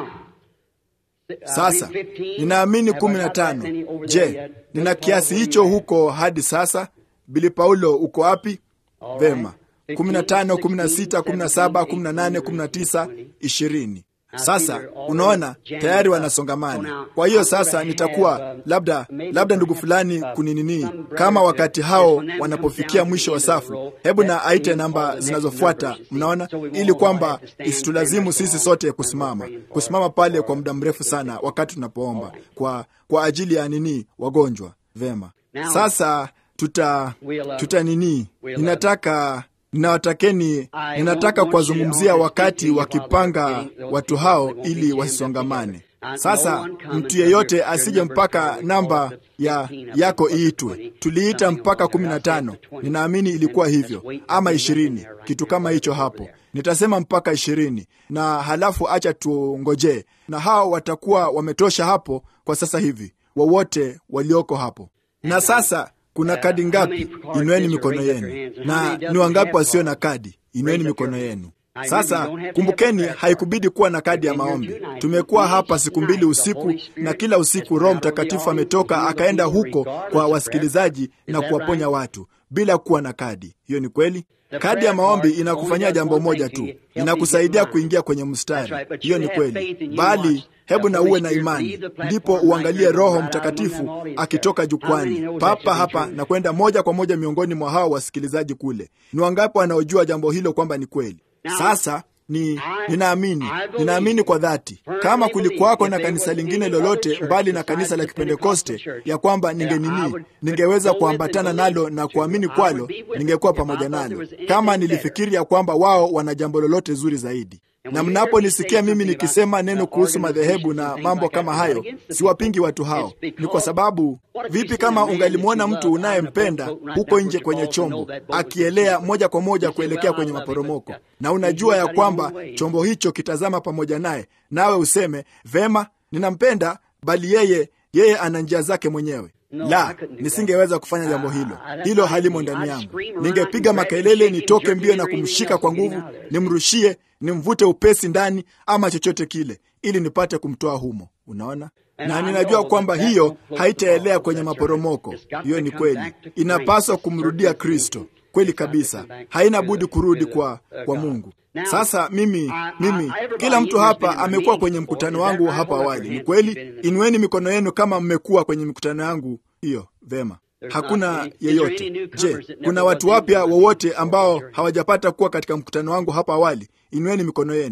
Sasa ninaamini kumi na tano. Je, nina kiasi hicho huko hadi sasa? Bili Paulo, uko wapi? Vema. 15, 16, 17, 18, 19, 20. Sasa unaona tayari wanasongamana. Kwa hiyo sasa nitakuwa labda labda ndugu fulani kuninini, kama wakati hao wanapofikia mwisho wa safu, hebu na aite namba zinazofuata, mnaona, ili kwamba isitulazimu sisi sote kusimama kusimama pale kwa muda mrefu sana wakati tunapoomba kwa kwa ajili ya nini, wagonjwa. Vema, sasa tuta tuta nini, ninataka ninawatakeni ninataka kuwazungumzia wakati wakipanga watu hao ili wasisongamane. Sasa mtu yeyote asije mpaka namba ya yako iitwe. Tuliita mpaka kumi na tano, ninaamini ilikuwa hivyo, ama ishirini, kitu kama hicho hapo. Nitasema mpaka ishirini na halafu acha tuongojee, na hao watakuwa wametosha hapo kwa sasa hivi, wowote walioko hapo. Na sasa kuna kadi ngapi? Inueni mikono yenu. Na ni wangapi wasio na kadi? Inueni mikono yenu. Sasa kumbukeni, haikubidi kuwa na kadi ya maombi. Tumekuwa hapa siku mbili usiku, na kila usiku Roho Mtakatifu ametoka akaenda huko kwa wasikilizaji na kuwaponya watu bila kuwa na kadi. Hiyo ni kweli. Kadi ya maombi inakufanyia jambo moja tu, inakusaidia kuingia kwenye mstari. Hiyo ni kweli, bali hebu na uwe na imani, ndipo uangalie Roho Mtakatifu akitoka jukwani papa hapa na kwenda moja kwa moja miongoni mwa hao wasikilizaji kule. Ni wangapi wanaojua jambo hilo kwamba ni kweli? Sasa ni ninaamini, ninaamini kwa dhati, kama kulikuwako na kanisa lingine lolote mbali na kanisa la Kipentekoste, ya kwamba ningenini, ningeweza kuambatana nalo na kuamini kwalo, ningekuwa pamoja nalo, kama nilifikiri ya kwamba wao wana jambo lolote zuri zaidi na mnaponisikia mimi nikisema neno kuhusu madhehebu na mambo kama hayo, siwapingi watu hao. Ni kwa sababu, vipi kama ungalimwona mtu unayempenda huko nje kwenye chombo akielea moja kwa moja kuelekea kwenye maporomoko, na unajua ya kwamba chombo hicho kitazama pamoja naye, nawe useme vema, ninampenda, bali yeye yeye ana njia zake mwenyewe. La, nisingeweza kufanya jambo hilo. Hilo halimo ndani yangu. Ningepiga makelele, nitoke mbio na kumshika kwa nguvu, nimrushie, nimvute upesi ndani, ama chochote kile, ili nipate kumtoa humo. Unaona, na ninajua kwamba hiyo haitaelea kwenye maporomoko. Hiyo ni kweli, inapaswa kumrudia Kristo. Kweli kabisa, haina budi kurudi kwa, kwa Mungu. Sasa mimi mimi, kila mtu hapa amekuwa kwenye mkutano wangu hapa awali. Ni kweli? Inueni mikono yenu kama mmekuwa kwenye mikutano yangu hiyo. Vema, hakuna yeyote. Je, kuna watu wapya wowote ambao hawajapata kuwa katika mkutano wangu hapa awali? Inueni mikono yenu.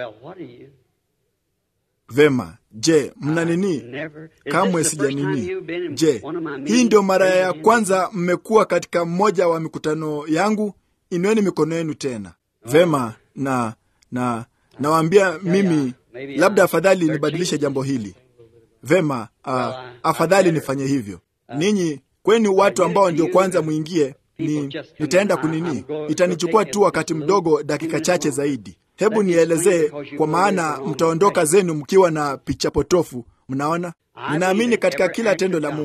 Vema. Je, mna nini? Kamwe sija nini. Je, hii ndio mara ya kwanza mmekuwa katika mmoja wa mikutano yangu? Inueni mikono yenu tena. Vema, na na nawaambia mimi, labda afadhali nibadilishe jambo hili. Vema, uh, afadhali nifanye hivyo. Ninyi kwenu watu ambao ndio kwanza mwingie, ni nitaenda kunini, itanichukua tu wakati mdogo, dakika chache zaidi. Hebu nielezee, kwa maana mtaondoka zenu mkiwa na picha potofu. Mnaona, ninaamini katika kila tendo la Mungu,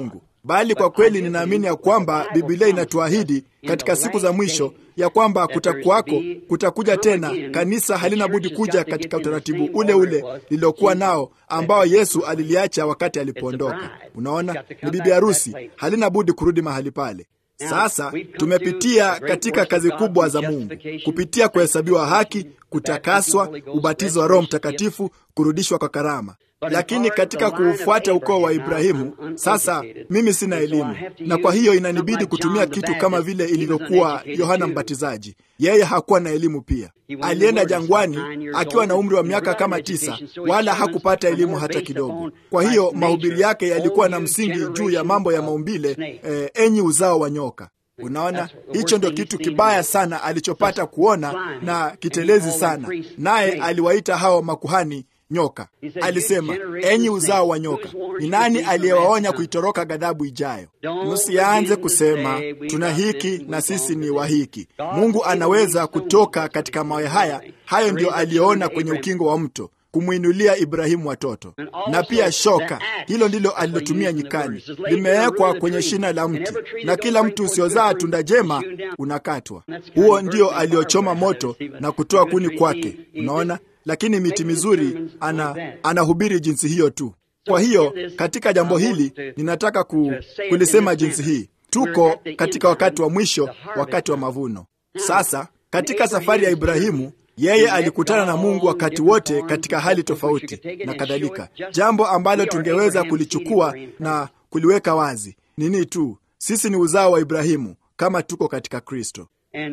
bali kwa kweli ninaamini ya kwamba Biblia inatuahidi katika siku za mwisho ya kwamba kutakuwako, kutakuja tena. Kanisa halina budi kuja katika utaratibu ule ule lililokuwa nao ambao Yesu aliliacha wakati alipoondoka. Unaona, ni bibi harusi, halina budi kurudi mahali pale. Sasa tumepitia katika kazi kubwa za Mungu kupitia kuhesabiwa haki, kutakaswa, ubatizo wa Roho Mtakatifu, kurudishwa kwa karama. Lakini katika kuufuata ukoo wa Ibrahimu, sasa mimi sina elimu, na kwa hiyo inanibidi kutumia kitu kama vile ilivyokuwa Yohana Mbatizaji. Yeye hakuwa na elimu pia, alienda jangwani akiwa na umri wa miaka kama tisa, wala hakupata elimu hata kidogo. Kwa hiyo mahubiri yake yalikuwa na msingi juu ya mambo ya maumbile, eh, enyi uzao wa nyoka. Unaona, hicho ndio kitu kibaya sana alichopata kuona na kitelezi sana, naye aliwaita hao makuhani nyoka. Alisema, enyi uzao wa nyoka, ni nani aliyewaonya kuitoroka ghadhabu ijayo? Msianze kusema tuna hiki na sisi ni wa hiki. Mungu anaweza kutoka katika mawe haya. Hayo ndiyo aliyoona kwenye ukingo wa mto kumwinulia Ibrahimu watoto, na pia shoka. Hilo ndilo alilotumia nyikani, limewekwa kwenye shina la mti, na kila mtu usiozaa tunda jema unakatwa. Huo ndio aliochoma moto na kutoa kuni kwake. Unaona, lakini miti mizuri ana anahubiri jinsi hiyo tu. Kwa hiyo katika jambo hili ninataka ku, kulisema jinsi hii, tuko katika wakati wa mwisho, wakati wa mavuno. Sasa katika safari ya Ibrahimu yeye alikutana na Mungu wakati wote katika hali tofauti na kadhalika, jambo ambalo tungeweza kulichukua na kuliweka wazi nini tu, sisi ni uzao wa Ibrahimu kama tuko katika Kristo.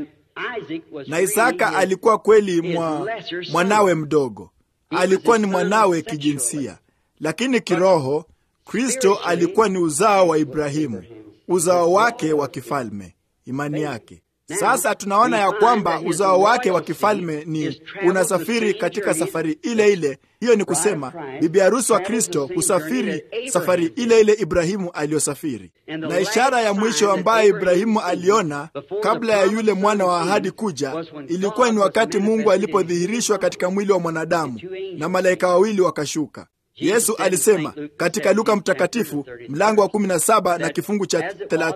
Na Isaka alikuwa kweli mwa, mwanawe mdogo, alikuwa ni mwanawe kijinsia, lakini kiroho Kristo alikuwa ni uzao wa Ibrahimu, uzao wake wa kifalme, imani yake sasa tunaona ya kwamba uzao wake wa kifalme ni unasafiri katika safari ile ile. Hiyo ni kusema bibi harusi wa Kristo husafiri safari ile ile Ibrahimu aliyosafiri. Na ishara ya mwisho ambayo Ibrahimu aliona kabla ya yule mwana wa ahadi kuja ilikuwa ni wakati Mungu alipodhihirishwa katika mwili wa mwanadamu na malaika wawili wakashuka. Yesu alisema katika Luka Mtakatifu mlango wa 17 na kifungu cha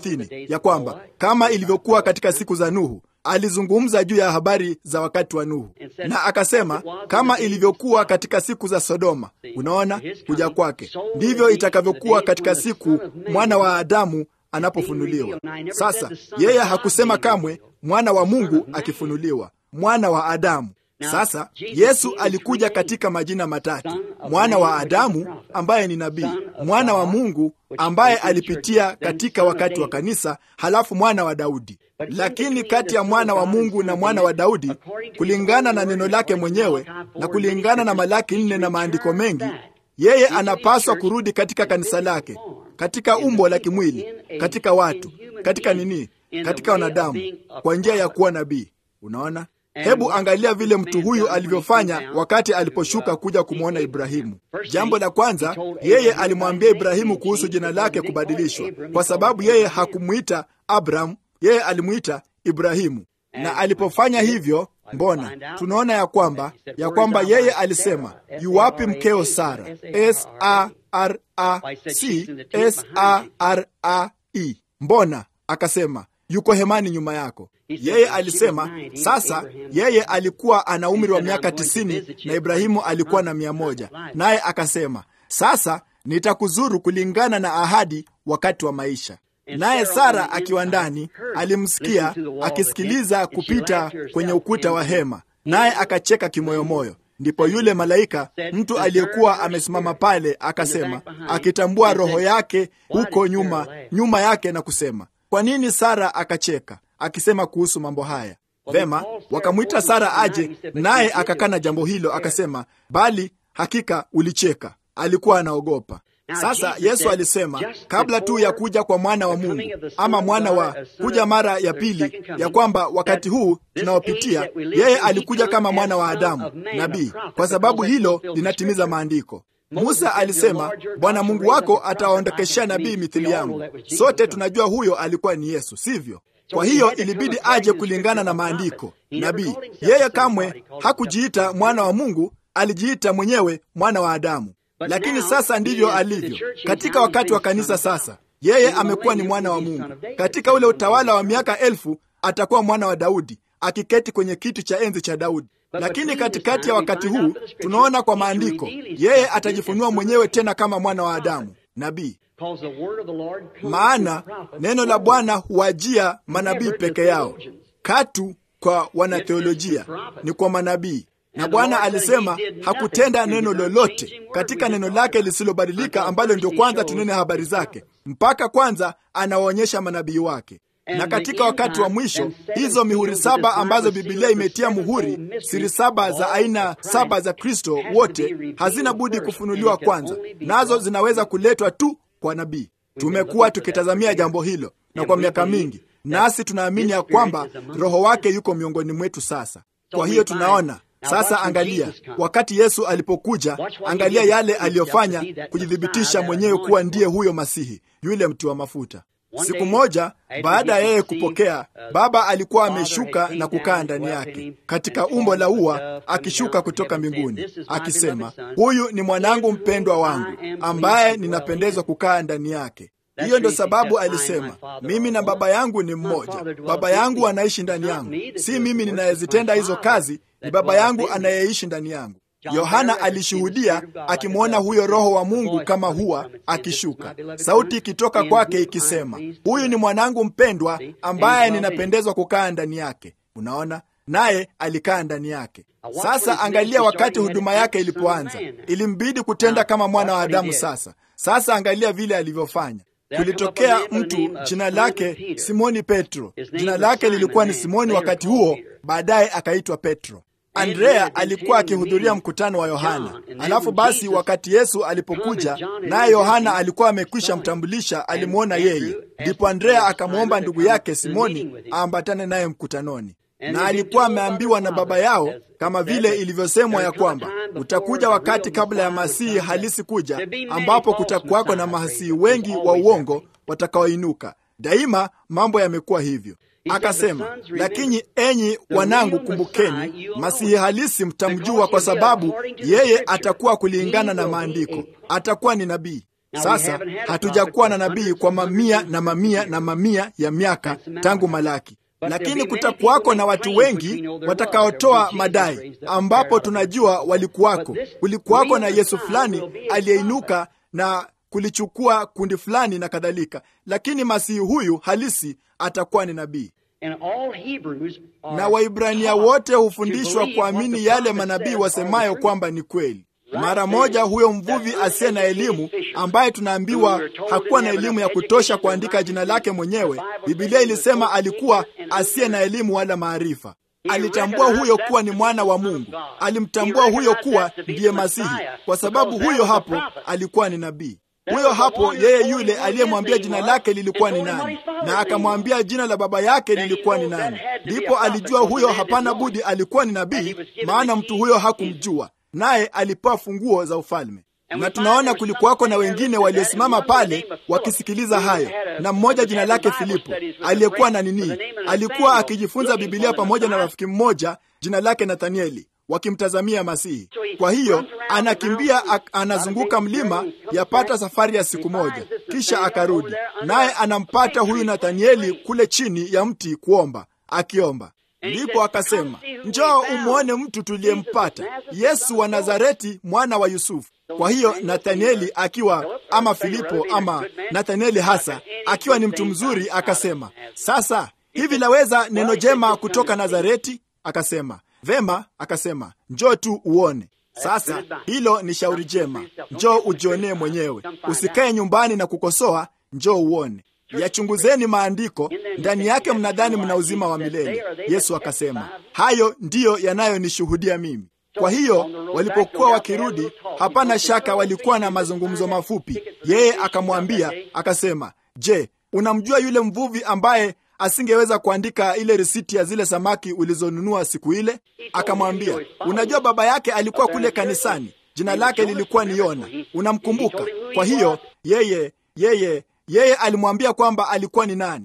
30 ya kwamba kama ilivyokuwa katika siku za Nuhu. Alizungumza juu ya habari za wakati wa Nuhu na akasema kama ilivyokuwa katika siku za Sodoma. Unaona, kuja kwake ndivyo itakavyokuwa katika siku mwana wa Adamu anapofunuliwa. Sasa yeye hakusema kamwe mwana wa Mungu akifunuliwa, mwana wa Adamu. Sasa Yesu alikuja katika majina matatu: mwana wa Adamu ambaye ni nabii, mwana wa Mungu ambaye alipitia katika wakati wa kanisa, halafu mwana wa Daudi. Lakini kati ya mwana wa Mungu na mwana wa Daudi, kulingana na neno lake mwenyewe na kulingana na Malaki nne na maandiko mengi, yeye anapaswa kurudi katika kanisa lake, katika umbo la kimwili, katika watu, katika nini, katika wanadamu, kwa njia ya kuwa nabii. Unaona? Hebu angalia vile mtu huyu alivyofanya wakati aliposhuka kuja kumwona Ibrahimu. Jambo la kwanza, yeye alimwambia Ibrahimu kuhusu jina lake kubadilishwa, kwa sababu yeye hakumwita Abrahamu, yeye alimwita Ibrahimu. Na alipofanya hivyo, mbona tunaona ya kwamba ya kwamba yeye alisema, yuwapi mkeo Sara? S A R A C S A R A E. Mbona akasema yuko hemani nyuma yako. Yeye alisema sasa, yeye alikuwa ana umri wa miaka tisini na Ibrahimu alikuwa na mia moja naye akasema sasa nitakuzuru kulingana na ahadi wakati wa maisha. Naye Sara akiwa ndani alimsikia akisikiliza kupita kwenye ukuta wa hema, naye akacheka kimoyomoyo. Ndipo yule malaika, mtu aliyekuwa amesimama pale, akasema akitambua roho yake huko nyuma nyuma yake na kusema kwa nini Sara akacheka akisema kuhusu mambo haya? Vema, wakamwita Sara aje, naye akakana jambo hilo, akasema bali hakika ulicheka. Alikuwa anaogopa. Sasa Yesu alisema kabla tu ya kuja kwa mwana wa Mungu ama mwana wa kuja mara ya pili, ya kwamba wakati huu tunaopitia, yeye alikuja kama mwana wa Adamu, nabii, kwa sababu hilo linatimiza maandiko. Musa alisema Bwana Mungu wako atawaondokeshea nabii mithili yangu. Sote tunajua huyo alikuwa ni Yesu, sivyo? Kwa hiyo ilibidi aje kulingana na maandiko, nabii. Yeye kamwe hakujiita mwana wa Mungu, alijiita mwenyewe mwana wa Adamu. Lakini sasa ndivyo alivyo katika wakati wa kanisa. Sasa Yeye amekuwa ni mwana wa Mungu. Katika ule utawala wa miaka elfu atakuwa mwana wa Daudi, akiketi kwenye kiti cha enzi cha Daudi. Lakini katikati ya wakati huu tunaona kwa maandiko, yeye atajifunua mwenyewe tena kama mwana wa Adamu, nabii. Maana neno la Bwana huwajia manabii peke yao, katu kwa wanatheolojia, ni kwa manabii. Na Bwana alisema hakutenda neno lolote katika neno lake lisilobadilika, ambalo ndio kwanza tunene habari zake, mpaka kwanza anawaonyesha manabii wake na katika wakati wa mwisho hizo mihuri saba ambazo Bibilia imetia muhuri, siri saba za aina saba za Kristo wote hazina budi kufunuliwa kwanza, nazo zinaweza kuletwa tu kwa nabii. Tumekuwa tukitazamia jambo hilo na kwa miaka mingi, nasi tunaamini ya kwamba Roho wake yuko miongoni mwetu sasa. Kwa hiyo tunaona sasa, angalia wakati Yesu alipokuja, angalia yale aliyofanya kujithibitisha mwenyewe kuwa ndiye huyo Masihi, yule mtiwa mafuta. Siku moja baada ya yeye kupokea, Baba alikuwa ameshuka na kukaa ndani yake katika umbo la ua, akishuka kutoka mbinguni akisema, huyu ni mwanangu mpendwa wangu ambaye ninapendezwa kukaa ndani yake. Hiyo ndo sababu alisema, mimi na Baba yangu ni mmoja. Baba yangu anaishi ndani yangu, si mimi ninayezitenda hizo kazi, ni Baba yangu anayeishi ndani yangu. Yohana alishuhudia akimwona huyo Roho wa Mungu kama hua akishuka, sauti ikitoka kwake ikisema, huyu ni mwanangu mpendwa ambaye ninapendezwa kukaa ndani yake. Unaona, naye alikaa ndani yake. Sasa angalia, wakati huduma yake ilipoanza, ilimbidi kutenda kama mwana wa Adamu. Sasa sasa angalia vile alivyofanya. Kulitokea mtu jina lake Simoni Petro. Jina lake lilikuwa ni Simoni wakati huo, baadaye akaitwa Petro. Andrea alikuwa akihudhuria mkutano wa Yohana. Alafu basi, wakati Yesu alipokuja naye Yohana alikuwa amekwisha mtambulisha, alimwona yeye, ndipo Andrea akamwomba ndugu yake Simoni aambatane naye mkutanoni, na alikuwa ameambiwa na baba yao, kama vile ilivyosemwa ya kwamba utakuja wakati kabla ya masihi halisi kuja, ambapo kutakuwako na mahasihi wengi wa uongo watakaoinuka. Daima mambo yamekuwa hivyo. Akasema, lakini enyi wanangu, kumbukeni, masihi halisi mtamjua, kwa sababu yeye atakuwa kulingana na maandiko, atakuwa ni nabii. Sasa hatujakuwa na nabii kwa mamia na mamia na mamia ya miaka tangu Malaki, lakini kutakuwako na watu wengi watakaotoa madai, ambapo tunajua walikuwako. Kulikuwako na Yesu fulani aliyeinuka na kulichukua kundi fulani na kadhalika, lakini masihi huyu halisi atakuwa ni nabii na Waibrania wote hufundishwa kuamini yale manabii wasemayo kwamba ni kweli. Mara moja huyo mvuvi asiye na elimu, ambaye tunaambiwa hakuwa na elimu ya kutosha kuandika jina lake mwenyewe, Bibilia ilisema alikuwa asiye na elimu wala maarifa. Alitambua huyo kuwa ni mwana wa Mungu, alimtambua huyo kuwa ndiye Masihi, kwa sababu huyo hapo alikuwa ni nabii huyo hapo yeye yule aliyemwambia jina lake lilikuwa ni nani, na akamwambia jina la baba yake lilikuwa ni nani. Ndipo alijua huyo hapana budi alikuwa ni nabii, maana mtu huyo hakumjua, naye alipewa funguo za ufalme. Na tunaona kulikuwako na wengine waliosimama pale wakisikiliza hayo, na mmoja jina lake Filipo aliyekuwa na nini, alikuwa akijifunza Bibilia pamoja na rafiki mmoja jina lake Nathanieli wakimtazamia Masihi. Kwa hiyo anakimbia anazunguka mlima yapata safari ya siku moja, kisha akarudi, naye anampata huyu Nathanieli kule chini ya mti kuomba, akiomba. Ndipo akasema, njoo umwone mtu tuliyempata, Yesu wa Nazareti, mwana wa Yusufu. Kwa hiyo Nathanieli akiwa ama Filipo ama Nathanieli hasa akiwa ni mtu mzuri, akasema, sasa hivi laweza neno jema kutoka Nazareti? Akasema Vema, akasema njoo tu uone. Sasa hilo ni shauri jema, njoo ujionee mwenyewe, usikae nyumbani na kukosoa, njoo uone. Yachunguzeni maandiko, ndani yake mnadhani mna uzima wa milele. Yesu akasema hayo ndiyo yanayonishuhudia mimi. Kwa hiyo walipokuwa wakirudi, hapana shaka walikuwa na mazungumzo mafupi. Yeye akamwambia akasema, je, unamjua yule mvuvi ambaye asingeweza kuandika ile risiti ya zile samaki ulizonunua siku ile? Akamwambia, unajua baba yake alikuwa kule kanisani, jina lake lilikuwa ni Yona, unamkumbuka? Kwa hiyo yeye yeye yeye alimwambia kwamba alikuwa ni nani.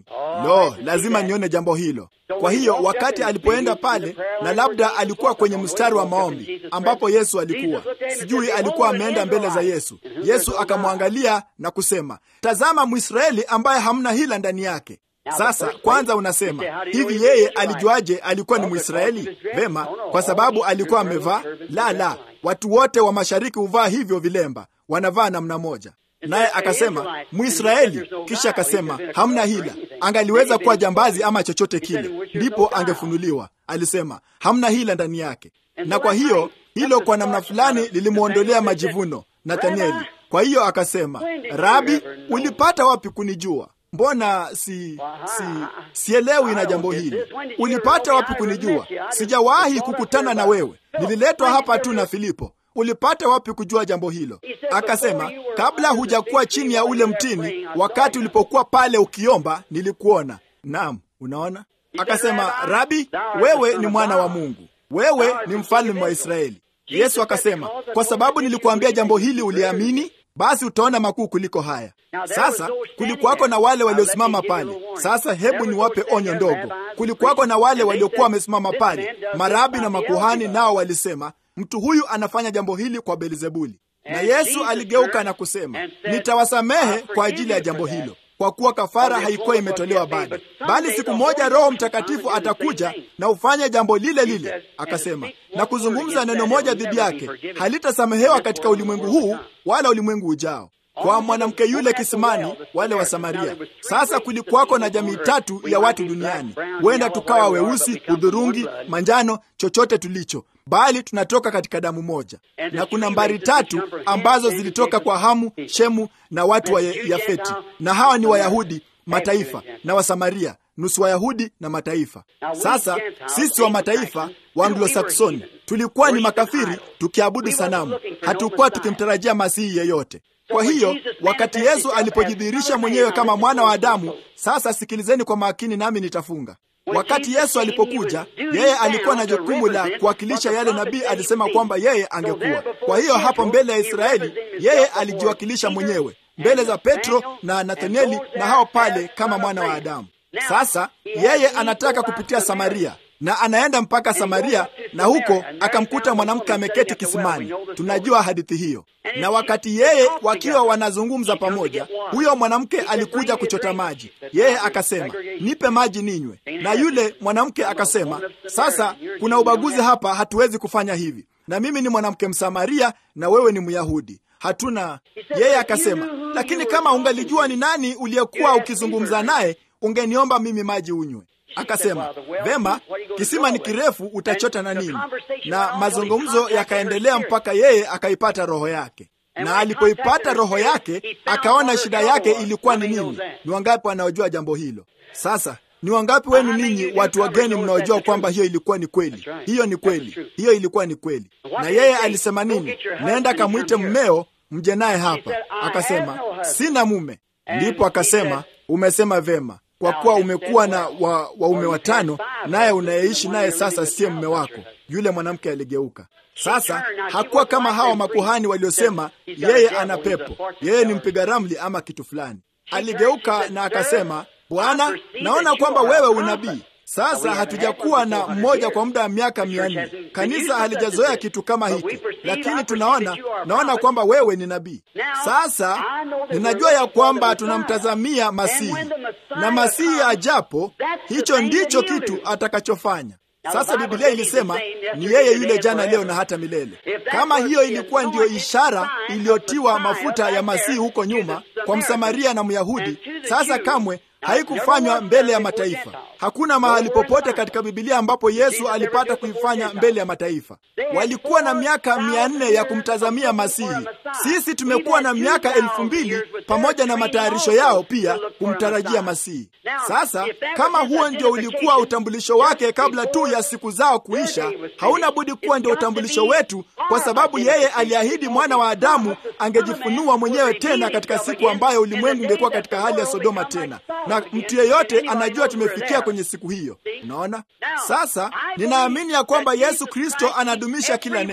Lo, lazima nione jambo hilo. Kwa hiyo wakati alipoenda pale, na labda alikuwa kwenye mstari wa maombi ambapo Yesu alikuwa, sijui alikuwa ameenda mbele za Yesu. Yesu akamwangalia na kusema, tazama Mwisraeli ambaye hamna hila ndani yake. Sasa kwanza unasema hivi, yeye alijuaje alikuwa ni Mwisraeli? Vema, kwa sababu alikuwa amevaa. La, la, watu wote wa mashariki huvaa hivyo vilemba, wanavaa namna moja. Naye akasema Mwisraeli, kisha akasema hamna hila. Angaliweza kuwa jambazi ama chochote kile, ndipo angefunuliwa. Alisema hamna hila ndani yake, na kwa hiyo hilo kwa namna fulani lilimwondolea majivuno Nathanieli. Kwa hiyo akasema, Rabi, ulipata wapi kunijua? Mbona si si sielewi na jambo hili. Ulipata wapi kunijua? Sijawahi kukutana na wewe, nililetwa hapa tu na Filipo. Ulipata wapi kujua jambo hilo? Akasema, kabla hujakuwa chini ya ule mtini, wakati ulipokuwa pale ukiomba, nilikuona. Naam, unaona. Akasema, Rabi, wewe ni mwana wa Mungu, wewe ni mfalme wa Israeli. Yesu akasema, kwa sababu nilikuambia jambo hili uliamini, basi utaona makuu kuliko haya. Sasa kulikuwako na wale waliosimama pale. Sasa hebu niwape onyo ndogo. Kulikuwako na wale waliokuwa wamesimama pale, marabi na makuhani, nao walisema mtu huyu anafanya jambo hili kwa Belzebuli. Na Yesu aligeuka na kusema, nitawasamehe kwa ajili ya jambo hilo, kwa kuwa kafara haikuwa imetolewa bado, bali siku moja Roho Mtakatifu atakuja na ufanye jambo lile lile. Akasema na kuzungumza neno moja dhidi yake halitasamehewa katika ulimwengu huu wala ulimwengu ujao. Kwa mwanamke yule kisimani, wale wa Samaria. Sasa kulikuwako na jamii tatu ya watu duniani, huenda tukawa weusi, hudhurungi, manjano, chochote tulicho bali tunatoka katika damu moja, na kuna mbari tatu ambazo zilitoka kwa Hamu, Shemu na watu wa Yafeti, na hawa ni Wayahudi mataifa na Wasamaria, nusu Wayahudi na mataifa. Sasa sisi wa mataifa wa Anglo-Saksoni tulikuwa ni makafiri, tukiabudu sanamu, hatukuwa tukimtarajia masihi yeyote. Kwa hiyo wakati Yesu alipojidhihirisha mwenyewe kama mwana wa Adamu, sasa sikilizeni kwa makini, nami nitafunga Wakati Yesu alipokuja, yeye alikuwa na jukumu la kuwakilisha yale nabii alisema kwamba yeye angekuwa. Kwa hiyo hapo mbele ya Israeli, yeye alijiwakilisha mwenyewe mbele za Petro na Nathanieli na hao pale kama mwana wa Adamu. Sasa yeye anataka kupitia Samaria na anaenda mpaka Samaria, na huko akamkuta mwanamke ameketi kisimani. Tunajua hadithi hiyo. Na wakati yeye wakiwa wanazungumza pamoja, huyo mwanamke alikuja kuchota maji. Yeye akasema, nipe maji ninywe. Na yule mwanamke akasema, sasa kuna ubaguzi hapa, hatuwezi kufanya hivi, na mimi ni mwanamke Msamaria na wewe ni Myahudi, hatuna. Yeye akasema, lakini kama ungalijua ni nani uliyekuwa ukizungumza naye, ungeniomba mimi maji unywe. Akasema, vema, kisima ni kirefu, utachota na nini? Na mazungumzo yakaendelea mpaka yeye akaipata roho yake, na alipoipata roho yake akaona shida yake ilikuwa ni nini. Ni wangapi wanaojua jambo hilo? Sasa ni wangapi wenu ninyi watu wageni mnaojua kwamba hiyo ilikuwa ni kweli? Hiyo ni kweli, hiyo ilikuwa ni kweli. Na yeye alisema nini? Nenda kamwite mmeo mje naye hapa. Akasema, sina mume. Ndipo akasema, umesema vema kwa kuwa umekuwa na waume wa watano, naye unayeishi naye sasa siye mume wako. Yule mwanamke aligeuka. Sasa hakuwa kama hawa makuhani waliosema yeye ana pepo, yeye ni mpiga ramli ama kitu fulani. Aligeuka na akasema, Bwana, naona kwamba wewe unabii. Sasa hatujakuwa na mmoja kwa muda wa miaka mia nne. Kanisa halijazoea kitu kama hiki, lakini tunaona naona kwamba wewe ni nabii. Sasa ninajua ya kwamba tunamtazamia Masihi, na Masihi ajapo, hicho ndicho kitu atakachofanya. Sasa Biblia ilisema ni yeye yule jana, leo na hata milele. Kama hiyo ilikuwa ndiyo ishara iliyotiwa mafuta ya Masihi huko nyuma kwa Msamaria na Myahudi, sasa kamwe haikufanywa mbele ya mataifa. Hakuna mahali popote katika Bibilia ambapo Yesu alipata kuifanya mbele ya mataifa. Walikuwa na miaka mia nne ya kumtazamia Masihi. Sisi tumekuwa na miaka elfu mbili pamoja na matayarisho yao pia kumtarajia Masihi. Sasa kama huo ndio ulikuwa utambulisho wake kabla tu ya siku zao kuisha, hauna budi kuwa ndio utambulisho wetu, kwa sababu yeye aliahidi mwana wa Adamu angejifunua mwenyewe tena katika siku ambayo ulimwengu ungekuwa katika hali ya Sodoma tena na mtu yeyote anajua tumefikia kwenye siku hiyo. Unaona, sasa ninaamini ya kwamba Yesu Kristo anadumisha kila neno,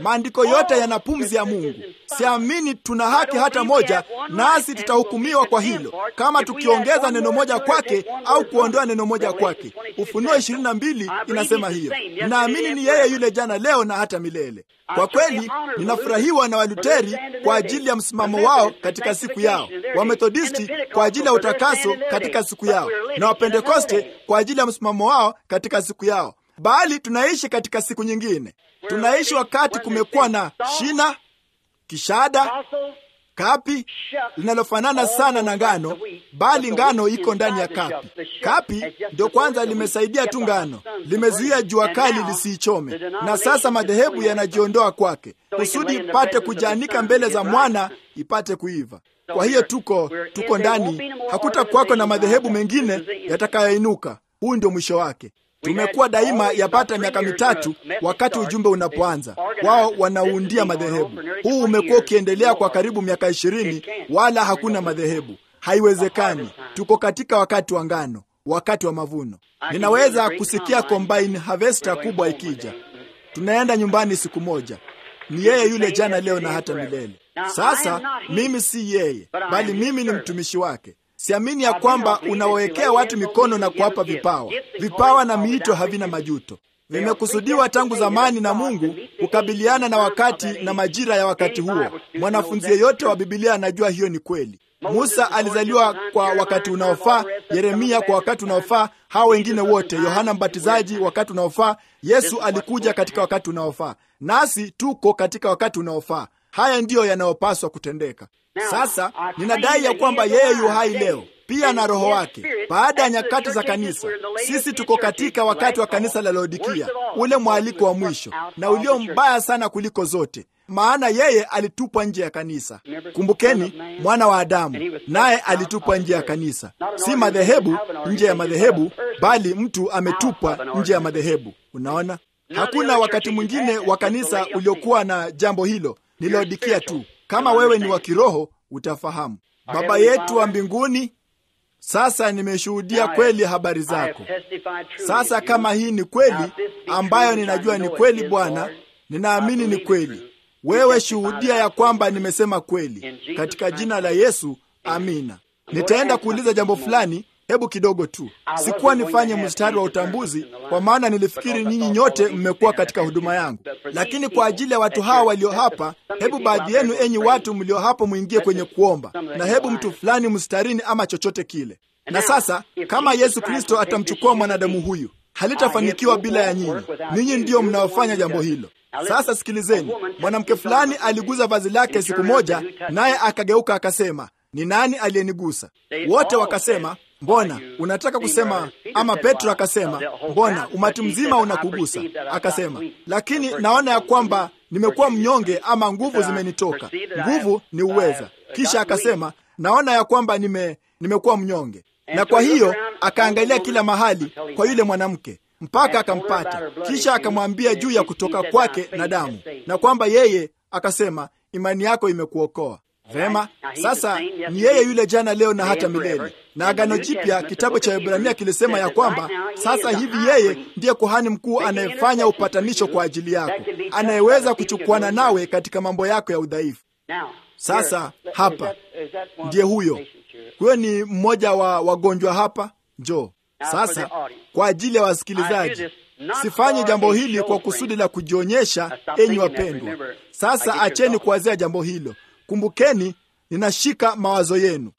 Maandiko yote yana pumzi ya Mungu. Siamini tuna haki hata moja, nasi tutahukumiwa kwa hilo kama tukiongeza neno moja kwake au kuondoa neno moja kwake. Ufunuo ishirini na mbili inasema hiyo. Ninaamini ni yeye yule jana, leo na hata milele. Kwa kweli ninafurahiwa na Waluteri kwa ajili ya msimamo wao katika siku yao, Wamethodisti kwa ajili ya utakaso katika siku yao, na Wapentekoste kwa ajili ya msimamo wao katika siku yao. Bali tunaishi katika siku nyingine. Tunaishi wakati kumekuwa na shina, kishada, kapi linalofanana sana na ngano, bali ngano iko ndani ya kapi. Kapi ndio kwanza limesaidia tu ngano, limezuia jua kali lisiichome, na sasa madhehebu yanajiondoa kwake kusudi ipate kujianika mbele za mwana ipate kuiva. Kwa hiyo tuko tuko ndani, hakutakuwako na madhehebu mengine yatakayoinuka. Huu ndio mwisho wake. Tumekuwa daima yapata miaka mitatu wakati ujumbe unapoanza, wao wanauundia madhehebu. Huu umekuwa ukiendelea kwa karibu miaka ishirini, wala hakuna madhehebu. Haiwezekani. Tuko katika wakati wa ngano, wakati wa mavuno. Ninaweza kusikia combine harvester kubwa ikija. Tunaenda nyumbani siku moja. Ni yeye yule jana, leo na hata milele. Sasa mimi si yeye, bali mimi ni mtumishi wake. Siamini ya kwamba unawawekea watu mikono na kuwapa vipawa. Vipawa na miito havina majuto, vimekusudiwa tangu zamani na Mungu kukabiliana na wakati na majira ya wakati huo. Mwanafunzi yeyote wa Bibilia anajua hiyo ni kweli. Musa alizaliwa kwa wakati unaofaa, Yeremia kwa wakati unaofaa, hao wengine wote, Yohana Mbatizaji wakati unaofaa, Yesu alikuja katika wakati unaofaa, nasi tuko katika wakati unaofaa. Haya ndiyo yanayopaswa kutendeka. Sasa ninadai ya kwamba yeye yu hai leo pia na Roho wake. Baada ya nyakati za kanisa, sisi tuko katika wakati wa kanisa la Laodikia, ule mwaliko wa mwisho na ulio mbaya sana kuliko zote, maana yeye alitupwa nje ya kanisa. Kumbukeni, mwana wa Adamu naye alitupwa nje ya kanisa, si madhehebu nje ya madhehebu, bali mtu ametupwa nje ya madhehebu. Unaona, hakuna wakati mwingine wa kanisa uliokuwa na jambo hilo, ni Laodikia tu. Kama wewe ni wa kiroho utafahamu. Baba yetu wa mbinguni, sasa nimeshuhudia kweli habari zako. Sasa kama hii ni kweli, ambayo ninajua ni kweli, Bwana, ninaamini ni kweli. Wewe shuhudia ya kwamba nimesema kweli, katika jina la Yesu, amina. Nitaenda kuuliza jambo fulani. Hebu kidogo tu, sikuwa nifanye mstari wa utambuzi, kwa maana nilifikiri ninyi nyote mmekuwa katika huduma yangu, lakini kwa ajili ya watu hawa walio hapa, hebu baadhi yenu, enyi watu mlio hapo, mwingie kwenye kuomba, na hebu mtu fulani mstarini ama chochote kile. Na sasa kama Yesu Kristo atamchukua mwanadamu huyu, halitafanikiwa bila ya nyinyi. Ninyi ndiyo mnaofanya jambo hilo. Sasa sikilizeni, mwanamke fulani aliguza vazi lake siku moja, naye akageuka akasema, ni nani aliyenigusa? Wote wakasema Mbona unataka kusema? Ama Petro akasema, mbona umati mzima unakugusa? Akasema, lakini naona ya kwamba nimekuwa mnyonge, ama nguvu zimenitoka. Nguvu ni uweza. Kisha akasema, naona ya kwamba nime nimekuwa mnyonge, na kwa hiyo akaangalia kila mahali kwa yule mwanamke mpaka akampata. Kisha akamwambia juu ya kutoka kwake na damu, na kwamba yeye akasema, imani yako imekuokoa. Vema, sasa ni yeye yule jana, leo na hata milele. Na Agano Jipya, kitabu cha Ibrania kilisema ya kwamba sasa hivi yeye ndiye kuhani mkuu anayefanya upatanisho kwa ajili yako, anayeweza kuchukuana nawe katika mambo yako ya udhaifu. Sasa hapa ndiye huyo, huyo ni mmoja wa wagonjwa hapa. Njoo sasa, kwa ajili ya wasikilizaji Sifanyi jambo hili kwa kusudi la kujionyesha, enyi wapendwa. Sasa acheni kuwazia jambo hilo. Kumbukeni, ninashika mawazo yenu.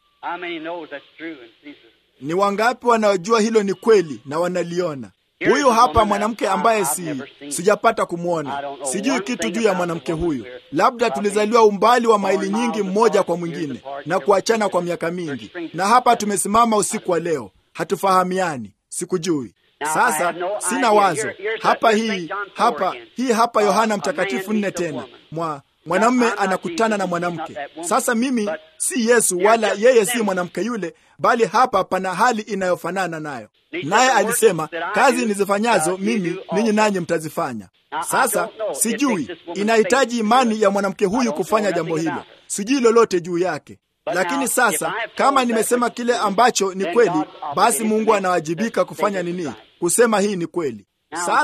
Ni wangapi wanaojua hilo ni kweli na wanaliona? Huyu hapa mwanamke ambaye si sijapata kumwona, sijui kitu juu ya mwanamke huyu. Labda tulizaliwa umbali wa maili nyingi mmoja kwa mwingine na kuachana kwa miaka mingi, na hapa tumesimama usiku wa leo, hatufahamiani, sikujui. Sasa sina wazo hapa. Hii hapa hii hapa Yohana Mtakatifu nne tena mwa mwanamume anakutana na mwanamke. Sasa mimi si Yesu wala yeye si mwanamke yule, bali hapa pana hali inayofanana nayo. Naye alisema kazi nizifanyazo mimi ninyi nanyi mtazifanya. Sasa sijui, inahitaji imani ya mwanamke huyu kufanya jambo hilo. Sijui lolote juu yake, lakini sasa kama nimesema kile ambacho ni kweli, basi Mungu anawajibika kufanya nini? Kusema hii ni kweli. Sasa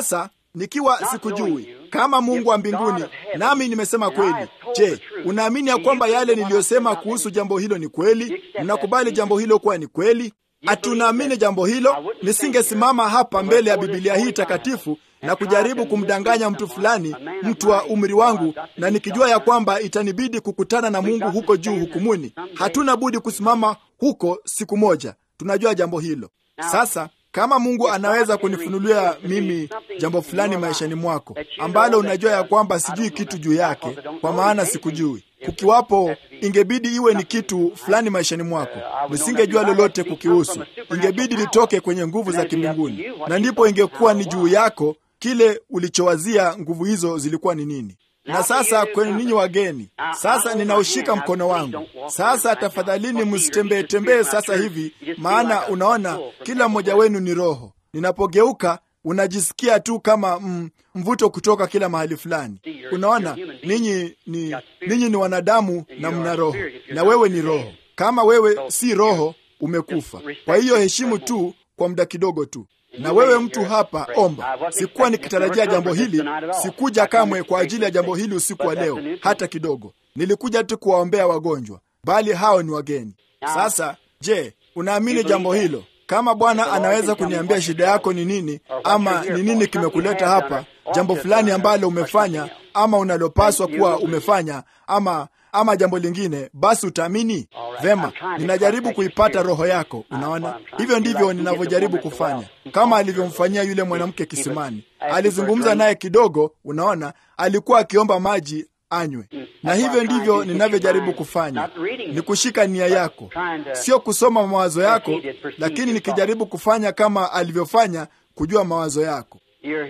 nikiwa sikujui kama Mungu wa mbinguni, nami nimesema kweli. Je, unaamini ya kwamba yale niliyosema kuhusu jambo hilo ni kweli? Mnakubali jambo hilo kuwa ni kweli? Hatunaamini jambo hilo, nisingesimama hapa mbele ya Biblia hii takatifu na kujaribu kumdanganya mtu fulani, mtu wa umri wangu, na nikijua ya kwamba itanibidi kukutana na Mungu huko juu hukumuni. Hatuna budi kusimama huko siku moja, tunajua jambo hilo. Sasa kama Mungu anaweza kunifunulia mimi jambo fulani maishani mwako ambalo unajua ya kwamba sijui kitu juu yake, kwa maana sikujui, kukiwapo, ingebidi iwe ni kitu fulani maishani mwako, nisingejua lolote kukihusu, ingebidi litoke kwenye nguvu za kimbinguni, na ndipo ingekuwa ni juu yako kile ulichowazia nguvu hizo zilikuwa ni nini. Na sasa kwenu ninyi wageni, sasa ninaushika mkono wangu. Sasa tafadhalini, msitembee tembee sasa hivi, maana unaona kila mmoja wenu ni roho. Ninapogeuka unajisikia tu kama mm, mvuto kutoka kila mahali fulani. Unaona, ninyi ni ninyi ni wanadamu na mna roho, na wewe ni roho. Kama wewe si roho, umekufa. Kwa hiyo heshimu tu kwa muda kidogo tu na wewe mtu hapa, omba. Sikuwa nikitarajia jambo hili, sikuja kamwe kwa ajili ya jambo hili usiku wa leo hata kidogo. Nilikuja tu kuwaombea wagonjwa, bali hao ni wageni. Sasa je, unaamini jambo hilo? Kama Bwana anaweza kuniambia shida yako ni nini, ama ni nini kimekuleta hapa, jambo fulani ambalo umefanya ama unalopaswa kuwa umefanya, ama ama jambo lingine, basi utaamini vema. Ninajaribu kuipata roho yako. Unaona, hivyo ndivyo ninavyojaribu kufanya, kama alivyomfanyia yule mwanamke kisimani. Alizungumza naye kidogo, unaona, alikuwa akiomba maji anywe, na hivyo ndivyo ninavyojaribu kufanya, ni kushika nia yako, sio kusoma mawazo yako, lakini nikijaribu kufanya kama alivyofanya, kujua mawazo yako.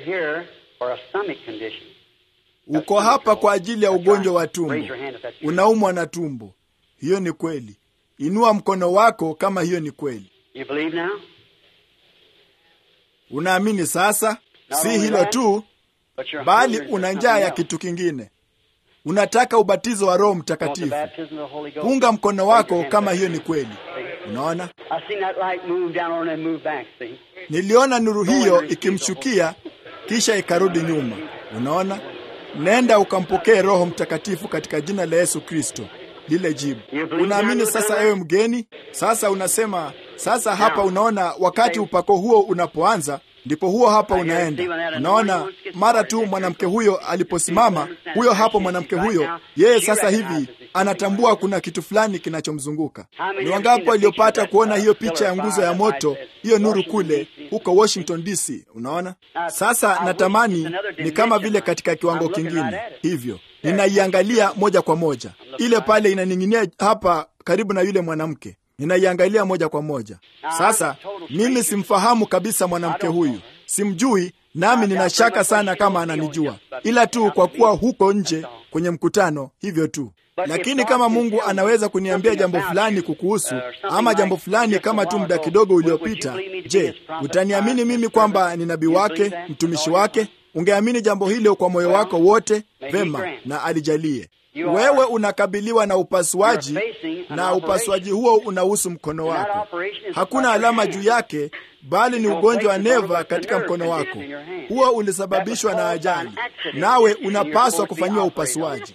Uko hapa kwa ajili ya ugonjwa wa tumbo, unaumwa na tumbo. Hiyo ni kweli. Inua mkono wako kama hiyo ni kweli. Unaamini sasa? Si hilo tu, bali una njaa ya kitu kingine. Unataka ubatizo wa Roho Mtakatifu. Punga mkono wako kama hiyo ni kweli. Unaona, niliona nuru hiyo ikimshukia kisha ikarudi nyuma. Unaona, nenda ukampokee Roho Mtakatifu katika jina la Yesu Kristo. Lile jibu. Unaamini sasa, ewe mgeni? Sasa unasema sasa hapa, unaona, wakati upako huo unapoanza ndipo huo hapa unaenda. Unaona, mara tu mwanamke huyo aliposimama, huyo hapo mwanamke huyo, yeye sasa hivi anatambua kuna kitu fulani kinachomzunguka. Ni wangapi waliopata kuona hiyo picha ya nguzo ya moto, hiyo nuru kule huko Washington DC? Unaona, sasa natamani ni kama vile katika kiwango kingine hivyo, ninaiangalia moja kwa moja, ile pale inaning'inia hapa karibu na yule mwanamke ninaiangalia moja kwa moja. Sasa mimi simfahamu kabisa mwanamke huyu, simjui, nami nina shaka sana kama ananijua, ila tu kwa kuwa huko nje kwenye mkutano, hivyo tu. Lakini kama Mungu anaweza kuniambia jambo fulani kukuhusu, ama jambo fulani kama tu muda kidogo uliopita, je, utaniamini mimi kwamba ni nabii wake, mtumishi wake? Ungeamini jambo hilo kwa moyo wako wote? Vema, na alijalie wewe unakabiliwa na upasuaji na upasuaji huo unahusu mkono wako. Hakuna alama juu yake, bali ni ugonjwa wa neva katika mkono wako. Huo ulisababishwa na ajali, nawe unapaswa kufanyiwa upasuaji.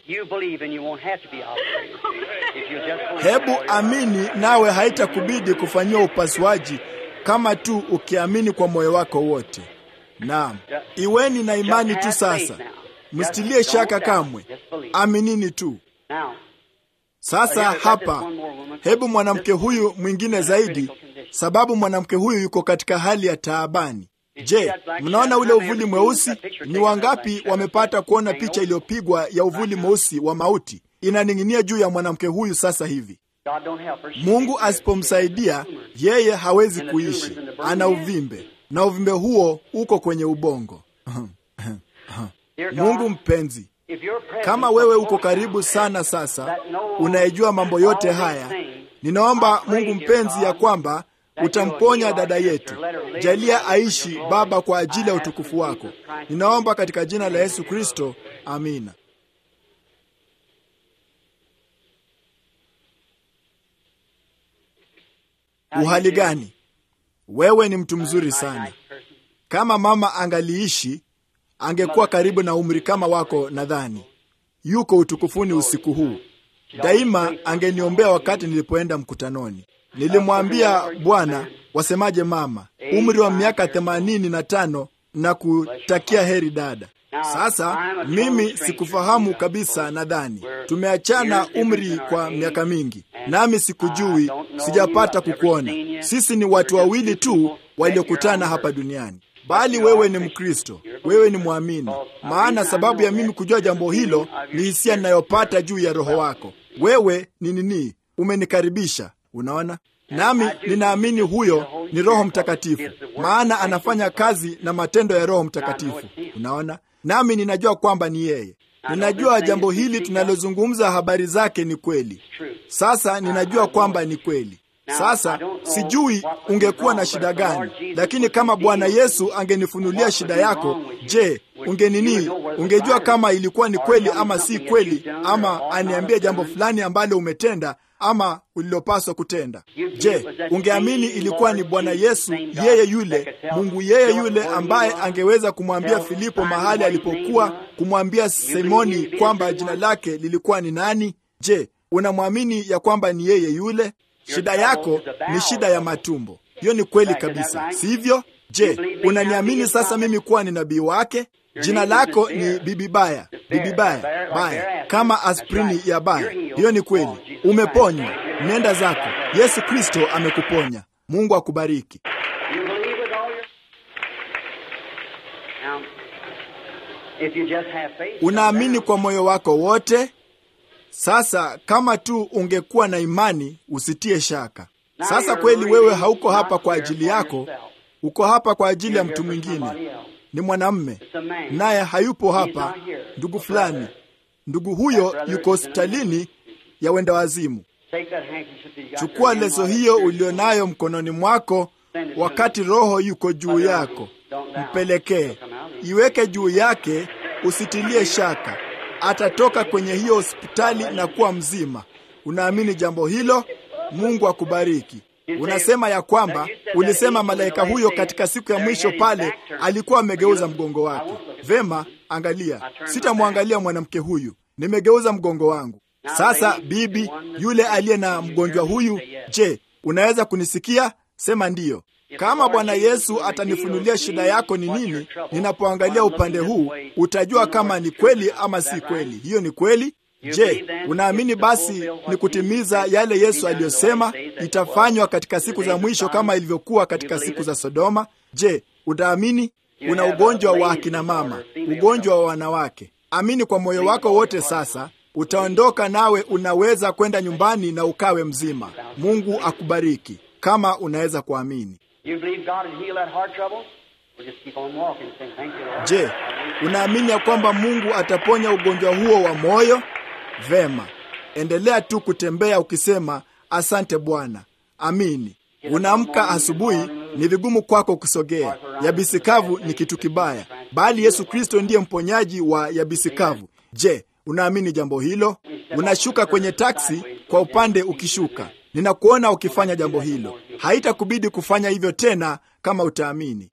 Hebu amini, nawe haitakubidi kufanyiwa upasuaji kama tu ukiamini kwa moyo wako wote. Naam, iweni na imani tu sasa. Msitilie shaka kamwe, aminini tu. Sasa hapa, hebu mwanamke huyu mwingine zaidi, sababu mwanamke huyu yuko katika hali ya taabani. Je, mnaona ule uvuli mweusi? Ni wangapi wamepata kuona picha iliyopigwa ya uvuli mweusi wa mauti inaning'inia juu ya mwanamke huyu sasa hivi? Mungu asipomsaidia yeye hawezi kuishi, ana uvimbe na uvimbe huo uko kwenye ubongo. Mungu mpenzi, kama wewe uko karibu sana sasa, unayejua mambo yote haya, ninaomba Mungu mpenzi ya kwamba utamponya dada yetu. Jalia aishi Baba, kwa ajili ya utukufu wako. Ninaomba katika jina la Yesu Kristo, amina. Uhali gani? Wewe ni mtu mzuri sana. Kama mama angaliishi angekuwa karibu na umri kama wako, nadhani yuko utukufuni usiku huu. Daima angeniombea wakati nilipoenda mkutanoni. Nilimwambia Bwana, wasemaje mama, umri wa miaka themanini na tano na kutakia heri dada. Sasa mimi sikufahamu kabisa, nadhani tumeachana umri kwa miaka mingi, nami sikujui, sijapata kukuona. Sisi ni watu wawili tu waliokutana hapa duniani, bali wewe ni Mkristo, wewe ni mwamini. Maana sababu ya mimi kujua jambo hilo ni hisia ninayopata juu ya Roho wako. Wewe ni nini? Umenikaribisha, unaona nami ninaamini huyo ni Roho Mtakatifu, maana anafanya kazi na matendo ya Roho Mtakatifu. Unaona, nami ninajua kwamba ni yeye. Ninajua jambo hili tunalozungumza habari zake ni kweli. Sasa ninajua kwamba ni kweli. Sasa sijui ungekuwa na shida gani, lakini kama Bwana Yesu angenifunulia shida yako, je, ungenini? Ungejua kama ilikuwa ni kweli ama si kweli, ama aniambie jambo fulani ambalo umetenda ama ulilopaswa kutenda. Je, ungeamini ilikuwa ni Bwana Yesu yeye yule Mungu yeye yule ambaye angeweza kumwambia Filipo mahali alipokuwa, kumwambia Simoni kwamba jina lake lilikuwa ni nani? Je, unamwamini ya kwamba ni yeye yule? Shida yako ni shida ya matumbo. Hiyo ni kweli kabisa, sivyo? Je, unaniamini sasa mimi kuwa ni nabii wake? Jina lako ni bibi baya, bibi baya baya, kama aspirini ya baya. Hiyo ni kweli, umeponywa. Nenda zako, Yesu Kristo amekuponya. Mungu akubariki. Unaamini kwa moyo wako wote. Sasa kama tu ungekuwa na imani, usitie shaka. Sasa kweli wewe hauko hapa kwa ajili yako, uko hapa kwa ajili ya mtu mwingine. Ni mwanamme naye hayupo hapa, ndugu fulani. Ndugu huyo yuko hospitalini ya wenda wazimu. Chukua leso hiyo ulionayo mkononi mwako, wakati Roho yuko juu yako, mpelekee, iweke juu yake, usitilie shaka. Atatoka kwenye hiyo hospitali na kuwa mzima. Unaamini jambo hilo? Mungu akubariki. Unasema ya kwamba ulisema malaika huyo katika siku ya mwisho pale alikuwa amegeuza mgongo wake. Vema, angalia, sitamwangalia mwanamke huyu, nimegeuza mgongo wangu. Sasa bibi yule aliye na mgonjwa huyu, je, unaweza kunisikia? Sema ndiyo. Kama Bwana Yesu atanifunulia shida yako ni nini, ninapoangalia upande huu, utajua kama ni kweli ama si kweli. Hiyo ni kweli. Je, unaamini basi ni kutimiza yale Yesu aliyosema itafanywa katika siku za mwisho kama ilivyokuwa katika siku za Sodoma? Je, utaamini? Una ugonjwa wa akina mama, ugonjwa wa wanawake. Amini kwa moyo wako wote. Sasa utaondoka nawe unaweza kwenda nyumbani na ukawe mzima. Mungu akubariki kama unaweza kuamini. Je, unaamini ya kwamba Mungu ataponya ugonjwa huo wa moyo? Vema, endelea tu kutembea ukisema asante Bwana. Amini. Unaamka asubuhi, ni vigumu kwako kusogea. Yabisi kavu ni kitu kibaya, bali Yesu Kristo ndiye mponyaji wa yabisi kavu. Je, unaamini jambo hilo? Unashuka kwenye taksi kwa upande ukishuka. Ninakuona ukifanya jambo hilo. Haitakubidi kufanya hivyo tena kama utaamini.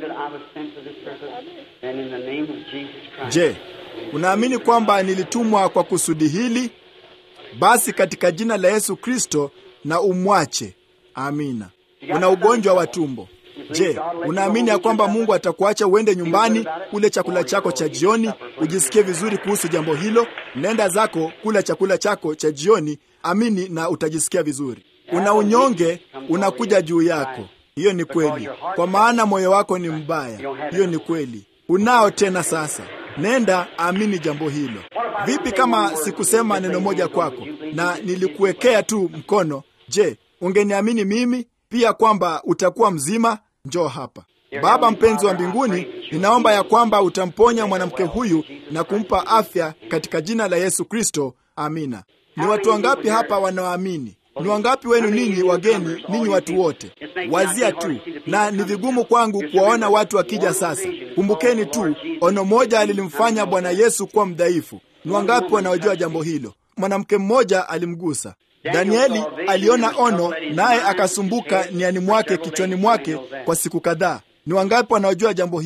Je, unaamini kwamba nilitumwa kwa kusudi hili? Basi katika jina la Yesu Kristo na umwache. Amina. Una ugonjwa wa tumbo. Je, unaamini ya kwamba Mungu atakuacha uende nyumbani kule chakula chako cha jioni, ujisikie vizuri kuhusu jambo hilo? Nenda zako kula chakula chako cha jioni, amini na utajisikia vizuri. Una unyonge unakuja juu yako. Hiyo ni kweli, kwa maana moyo wako ni mbaya. Hiyo ni kweli, unao tena sasa. Nenda amini jambo hilo. Vipi kama sikusema neno moja kwako na nilikuwekea tu mkono? Je, ungeniamini mimi pia kwamba utakuwa mzima? Njoo hapa. Baba mpenzi wa mbinguni, ninaomba ya kwamba utamponya mwanamke huyu na kumpa afya katika jina la Yesu Kristo. Amina. Ni watu wangapi hapa wanaoamini? Ni wangapi wenu ninyi wageni, ninyi watu wote? Wazia tu, na ni vigumu kwangu kuwaona watu wakija sasa. Kumbukeni tu, ono moja lilimfanya Bwana Yesu kuwa mdhaifu. Ni wangapi wanaojua jambo hilo? Mwanamke mmoja alimgusa Danieli. Aliona ono, naye akasumbuka niani mwake, kichwani mwake kwa siku kadhaa. Ni wangapi wanaojua jambo hilo?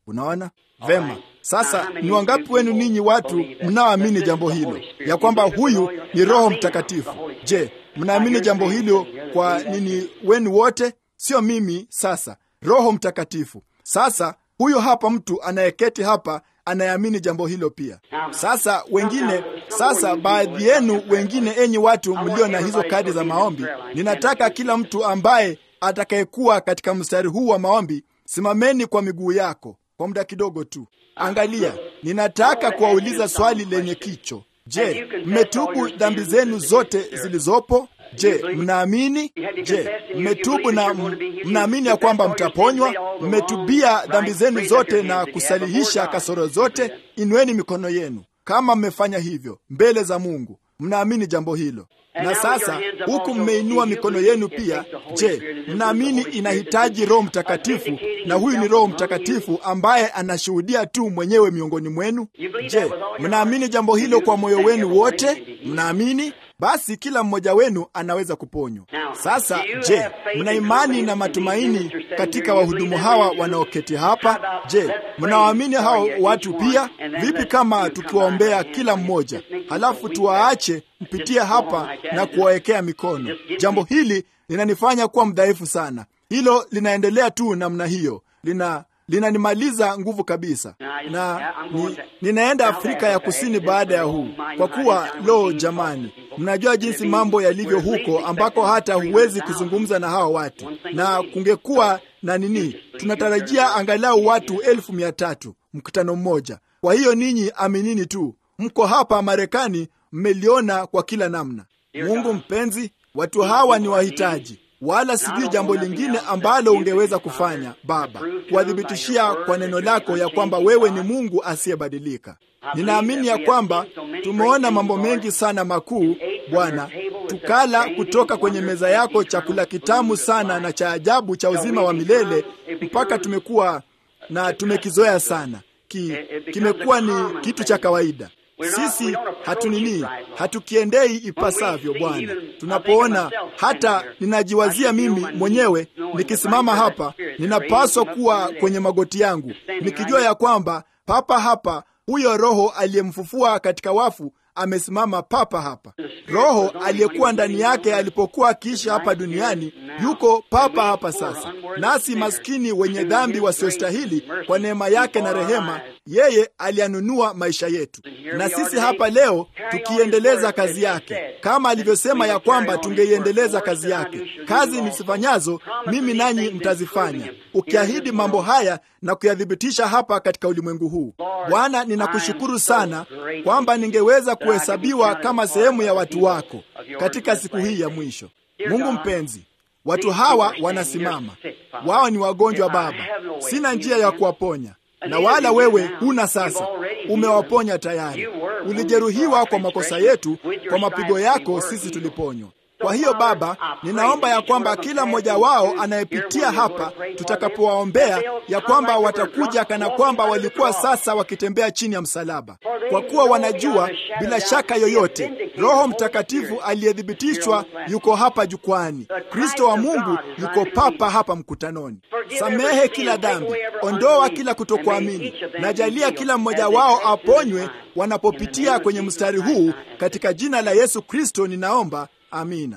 Unaona vema. Sasa ni wangapi wenu ninyi watu mnaoamini jambo hilo ya kwamba huyu ni Roho Mtakatifu? Je, mnaamini jambo hilo kwa nini wenu wote? Sio mimi. Sasa Roho Mtakatifu. Sasa huyo hapa mtu anayeketi hapa anayeamini jambo hilo pia. Sasa wengine, sasa baadhi yenu wengine, enyi watu mlio na hizo kadi za maombi, ninataka kila mtu ambaye atakayekuwa katika mstari huu wa maombi, simameni kwa miguu yako kwa muda kidogo tu. Angalia, ninataka kuwauliza swali lenye kicho. Je, mmetubu dhambi zenu zote zilizopo? Je, mnaamini? Je, mmetubu na mnaamini ya kwamba mtaponywa? Mmetubia dhambi zenu zote na kusalihisha kasoro zote? Inueni mikono yenu kama mmefanya hivyo mbele za Mungu. Mnaamini jambo hilo? Na sasa huku mmeinua mikono yenu pia, je, mnaamini inahitaji Roho Mtakatifu? Na huyu ni Roho Mtakatifu ambaye anashuhudia tu mwenyewe miongoni mwenu. Je, mnaamini jambo hilo kwa moyo wenu wote? Mnaamini? Basi kila mmoja wenu anaweza kuponywa. Sasa je, mna imani na matumaini katika wahudumu hawa wanaoketi hapa? Je, mnawaamini hao watu pia? Vipi kama tukiwaombea kila mmoja, halafu tuwaache mpitie hapa na kuwawekea mikono? Jambo hili linanifanya kuwa mdhaifu sana. Hilo linaendelea tu namna hiyo, lina linanimaliza nguvu kabisa, na ni, ninaenda Afrika ya Kusini baada ya huu, kwa kuwa lo, jamani, mnajua jinsi mambo yalivyo huko, ambako hata huwezi kuzungumza na hawa watu, na kungekuwa na nini, tunatarajia angalau watu elfu mia tatu mkutano mmoja. Kwa hiyo ninyi aminini tu, mko hapa Marekani, mmeliona kwa kila namna. Mungu mpenzi, watu hawa ni wahitaji wala sijui jambo lingine ambalo ungeweza kufanya Baba, kuwathibitishia kwa neno lako ya kwamba wewe ni Mungu asiyebadilika. Ninaamini ya kwamba tumeona mambo mengi sana makuu, Bwana, tukala kutoka kwenye meza yako chakula kitamu sana na cha ajabu cha uzima wa milele, mpaka tumekuwa na tumekizoea sana, ki, kimekuwa ni kitu cha kawaida sisi hatunini hatukiendei ipasavyo Bwana. Tunapoona hata ninajiwazia mimi mwenyewe nikisimama hapa, ninapaswa kuwa kwenye magoti yangu nikijua ya kwamba papa hapa huyo Roho aliyemfufua katika wafu amesimama papa hapa. Roho aliyekuwa ndani yake alipokuwa akiishi hapa duniani yuko papa hapa sasa, nasi maskini wenye dhambi wasiostahili, kwa neema yake na rehema, yeye aliyanunua maisha yetu, na sisi hapa leo tukiendeleza kazi yake, kama alivyosema ya kwamba tungeiendeleza kazi yake. Kazi nisifanyazo mimi, nanyi mtazifanya, ukiahidi mambo haya na kuyathibitisha hapa katika ulimwengu huu. Bwana, ninakushukuru sana kwamba ningeweza kuhesabiwa kama sehemu ya watu wako katika siku hii ya mwisho. Mungu mpenzi, watu hawa wanasimama, wao ni wagonjwa Baba, sina njia ya kuwaponya na wala wewe huna sasa, umewaponya tayari. Ulijeruhiwa kwa makosa yetu, kwa mapigo yako sisi tuliponywa. Kwa hiyo Baba, ninaomba ya kwamba kila mmoja wao anayepitia hapa, tutakapowaombea ya kwamba watakuja kana kwamba walikuwa sasa wakitembea chini ya msalaba, kwa kuwa wanajua bila shaka yoyote Roho Mtakatifu aliyethibitishwa yuko hapa jukwani. Kristo wa Mungu yuko papa hapa mkutanoni. Samehe kila dhambi, ondoa kila kutokuamini, na jalia kila mmoja wao aponywe wanapopitia kwenye mstari huu, katika jina la Yesu Kristo ninaomba. Amina.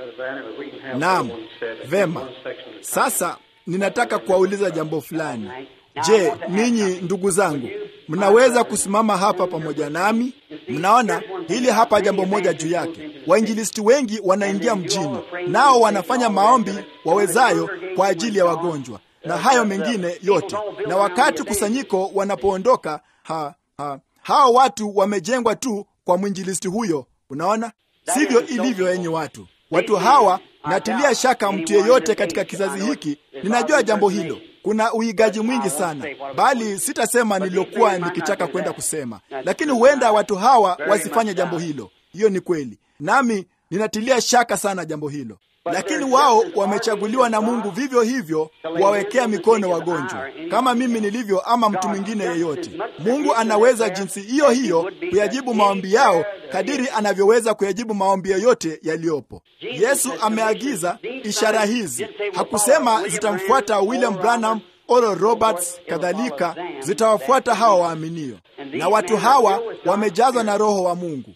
Naam, vema. Sasa ninataka kuwauliza jambo fulani. Je, ninyi ndugu zangu, mnaweza kusimama hapa pamoja nami? Mnaona hili hapa jambo moja juu yake. Wainjilisti wengi wanaingia mjini, nao wanafanya maombi wawezayo kwa ajili ya wagonjwa na hayo mengine yote, na wakati kusanyiko wanapoondoka, ha, ha, hao watu wamejengwa tu kwa mwinjilisti huyo. Unaona, sivyo ilivyo, enyi watu. Watu hawa, natilia shaka mtu yeyote katika kizazi hiki, ninajua jambo hilo. Kuna uigaji mwingi sana, bali sitasema nililokuwa nikitaka kwenda kusema, lakini huenda watu hawa wasifanye jambo hilo. Hiyo ni kweli, nami ninatilia shaka sana jambo hilo, lakini wao wamechaguliwa na Mungu vivyo hivyo kuwawekea mikono wagonjwa, kama mimi nilivyo, ama mtu mwingine yeyote. Mungu anaweza jinsi hiyo hiyo kuyajibu maombi yao kadiri anavyoweza kuyajibu maombi yoyote yaliyopo. Yesu ameagiza ishara hizi, hakusema zitamfuata William Branham Oral Roberts kadhalika zitawafuata hawa waaminio, na watu hawa wamejazwa na Roho wa Mungu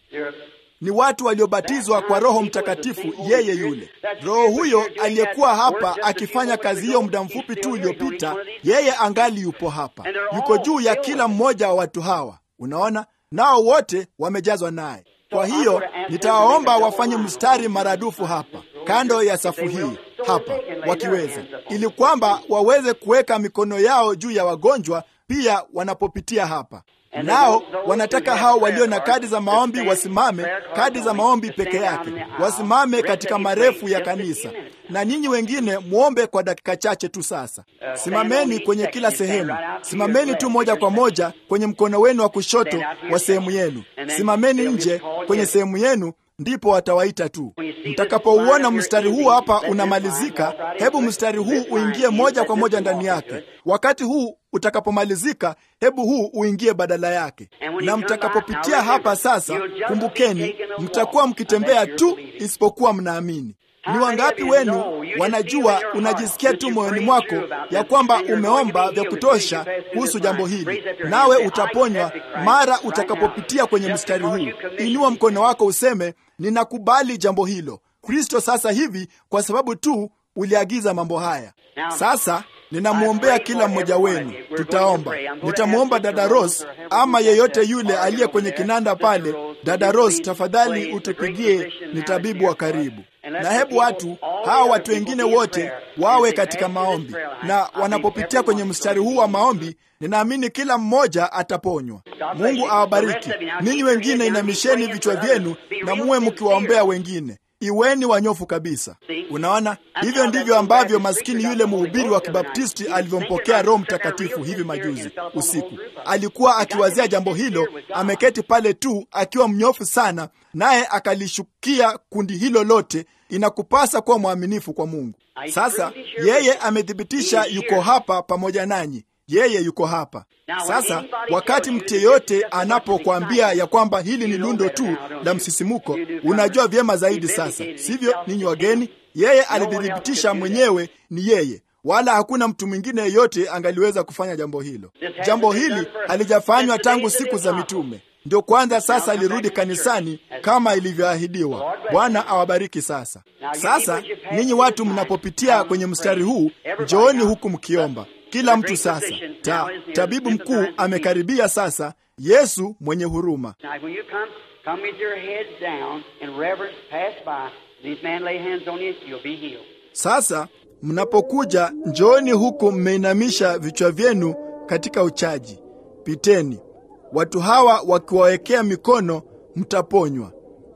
ni watu waliobatizwa kwa Roho Mtakatifu, yeye yule Roho huyo aliyekuwa hapa akifanya kazi hiyo muda mfupi tu uliopita, yeye angali yupo hapa, yuko juu ya kila mmoja wa watu hawa. Unaona, nao wote wamejazwa naye. Kwa hiyo nitawaomba wafanye mstari maradufu hapa kando ya safu hii hapa, wakiweza, ili kwamba waweze kuweka mikono yao juu ya wagonjwa pia wanapopitia hapa nao wanataka hao walio na kadi za maombi wasimame, kadi za maombi peke yake, wasimame katika marefu ya kanisa, na nyinyi wengine muombe kwa dakika chache tu. Sasa simameni kwenye kila sehemu, simameni tu moja kwa moja kwenye mkono wenu wa kushoto wa sehemu yenu, simameni nje kwenye sehemu yenu, ndipo watawaita tu. Mtakapouona mstari huu hapa unamalizika, hebu mstari huu uingie moja kwa moja ndani yake. Wakati huu utakapomalizika, hebu huu uingie badala yake. Na mtakapopitia hapa sasa, kumbukeni, mtakuwa mkitembea tu, isipokuwa mnaamini. Ni wangapi wenu wanajua, unajisikia tu moyoni mwako ya kwamba umeomba vya kutosha kuhusu jambo hili, nawe utaponywa mara utakapopitia kwenye mstari huu? Inua mkono wako useme, ninakubali jambo hilo Kristo sasa hivi, kwa sababu tu uliagiza mambo haya. Sasa ninamwombea kila mmoja wenu. Tutaomba, nitamwomba dada Rose ama yeyote yule aliye kwenye kinanda pale. Dada Rose, tafadhali utupigie, ni tabibu wa karibu na hebu watu hawa watu wengine wote wawe katika maombi, na wanapopitia kwenye mstari huu wa maombi, ninaamini kila mmoja ataponywa. Mungu awabariki ninyi. Wengine inamisheni vichwa vyenu na muwe mkiwaombea wengine. Iweni wanyofu kabisa. Unaona, hivyo ndivyo ambavyo maskini yule mhubiri wa Kibaptisti alivyompokea Roho Mtakatifu hivi majuzi usiku. Alikuwa akiwazia jambo hilo, ameketi pale tu akiwa mnyofu sana, naye akalishukia kundi hilo lote. Inakupasa kuwa mwaminifu kwa Mungu. Sasa yeye amethibitisha yuko hapa pamoja nanyi. Yeye yuko hapa sasa. Wakati mtu yeyote anapokuambia ya kwamba hili ni lundo tu la msisimuko, unajua vyema zaidi sasa, sivyo? Ninyi wageni, yeye alithibitisha mwenyewe ni yeye, wala hakuna mtu mwingine yeyote angaliweza kufanya jambo hilo. Jambo hili halijafanywa tangu siku za mitume, ndio kwanza sasa alirudi kanisani kama ilivyoahidiwa. Bwana awabariki. Sasa sasa, ninyi watu mnapopitia kwenye mstari huu, njooni huku mkiomba kila mtu sasa. Ta, tabibu mkuu amekaribia sasa, Yesu mwenye huruma. Sasa mnapokuja, njooni huku mmeinamisha vichwa vyenu katika uchaji. Piteni, watu hawa wakiwawekea mikono, mtaponywa.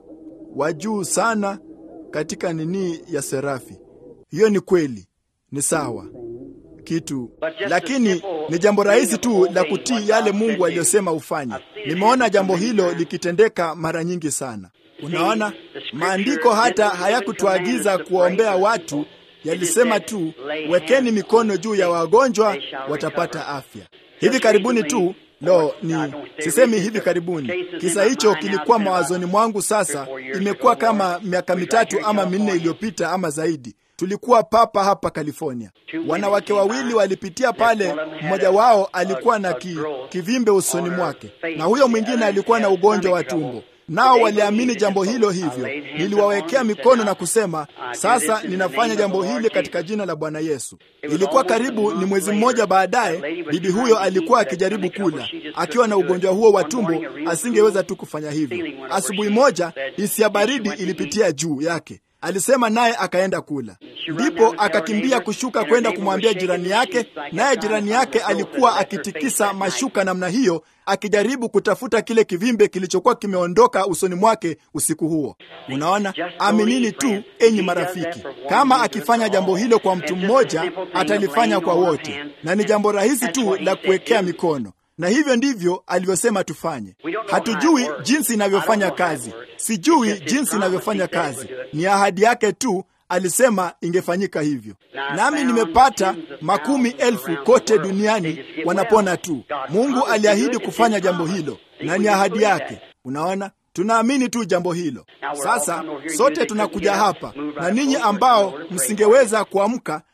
Wajuu sana katika nini ya serafi. Hiyo ni kweli, ni sawa kitu lakini ni jambo rahisi tu la kutii yale Mungu aliyosema ufanye. Nimeona jambo hilo likitendeka mara nyingi sana. Unaona, maandiko hata hayakutuagiza kuwaombea watu, yalisema tu wekeni mikono juu ya wagonjwa watapata afya. Hivi karibuni tu Lo, ni sisemi hivi karibuni. Kisa hicho kilikuwa mawazoni mwangu, sasa imekuwa kama miaka mitatu ama minne iliyopita ama zaidi. Tulikuwa papa hapa California, wanawake wawili walipitia pale. Mmoja wao alikuwa na ki, kivimbe usoni mwake na huyo mwingine alikuwa na ugonjwa wa tumbo, nao waliamini jambo hilo. Hivyo niliwawekea mikono na kusema, sasa ninafanya jambo hili katika jina la Bwana Yesu. Ilikuwa karibu ni mwezi mmoja baadaye, bibi huyo alikuwa akijaribu kula akiwa na ugonjwa huo wa tumbo, asingeweza tu kufanya hivyo. Asubuhi moja hisia baridi ilipitia juu yake alisema naye akaenda kula, ndipo akakimbia kushuka kwenda kumwambia jirani yake, naye jirani yake alikuwa akitikisa mashuka namna hiyo, akijaribu kutafuta kile kivimbe kilichokuwa kimeondoka usoni mwake usiku huo. Unaona, aminini tu, enyi marafiki, kama akifanya jambo hilo kwa mtu mmoja, atalifanya kwa wote, na ni jambo rahisi tu la kuwekea mikono na hivyo ndivyo alivyosema tufanye. Hatujui jinsi inavyofanya kazi, sijui jinsi inavyofanya kazi, ni ahadi yake tu. Alisema ingefanyika hivyo, nami nimepata makumi elfu kote duniani wanapona tu. Mungu aliahidi kufanya jambo hilo na ni ahadi yake. Unaona, tunaamini tu jambo hilo. Sasa sote tunakuja hapa, na ninyi ambao msingeweza kuamka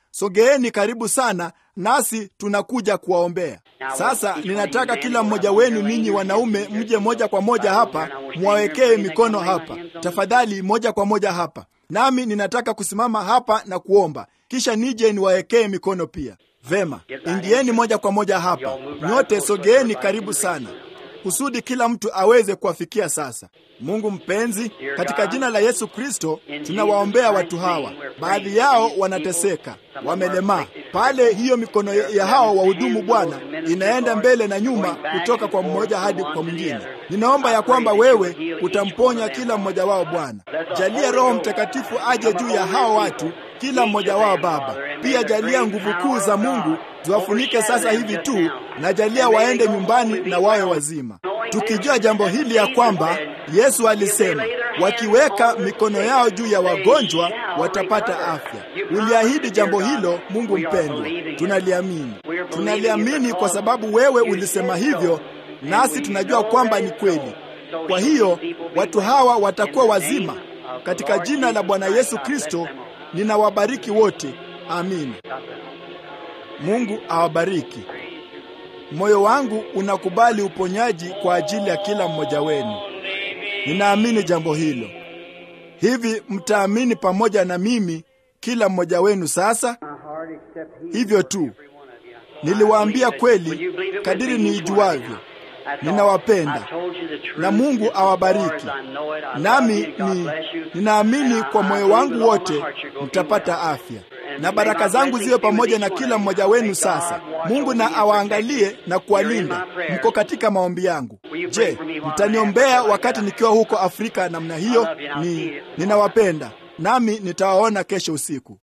sogeeni karibu sana, nasi tunakuja kuwaombea. Sasa ninataka kila mmoja wenu ninyi wanaume mje moja kwa moja hapa, mwawekee mikono hapa tafadhali, moja kwa moja hapa, nami ninataka kusimama hapa na kuomba, kisha nije niwawekee mikono pia. Vema, ingieni moja kwa moja hapa, nyote sogeeni karibu sana kusudi kila mtu aweze kuwafikia. Sasa Mungu mpenzi, katika jina la Yesu Kristo tunawaombea watu hawa. Baadhi yao wanateseka, wamelemaa pale. Hiyo mikono ya hao wahudumu Bwana inaenda mbele na nyuma, kutoka kwa mmoja hadi kwa mwingine. Ninaomba ya kwamba wewe utamponya kila mmoja wao Bwana. Jalia Roho Mtakatifu aje juu ya hao watu, kila mmoja wao Baba. Pia jalia nguvu kuu za Mungu ziwafunike sasa hivi tu, na jalia waende nyumbani na wawe wazima, tukijua jambo hili ya kwamba Yesu alisema wakiweka mikono yao juu ya wagonjwa watapata afya. Uliahidi jambo hilo, Mungu mpendwa, tunaliamini. Tunaliamini kwa sababu wewe ulisema hivyo, nasi tunajua kwamba ni kweli. Kwa hiyo watu hawa watakuwa wazima katika jina la Bwana Yesu Kristo. Ninawabariki wote, amina. Mungu awabariki. Moyo wangu unakubali uponyaji kwa ajili ya kila mmoja wenu. Ninaamini jambo hilo. Hivi mtaamini pamoja na mimi, kila mmoja wenu sasa? Hivyo tu. Niliwaambia kweli kadiri niijuavyo. Ninawapenda na Mungu awabariki. Nami ni ninaamini kwa moyo wangu wote mtapata afya, na baraka zangu ziwe pamoja na kila mmoja wenu. Sasa Mungu na awaangalie na kuwalinda. Mko katika maombi yangu. Je, mtaniombea wakati nikiwa huko Afrika namna hiyo? Ni ninawapenda, nami nitawaona kesho usiku.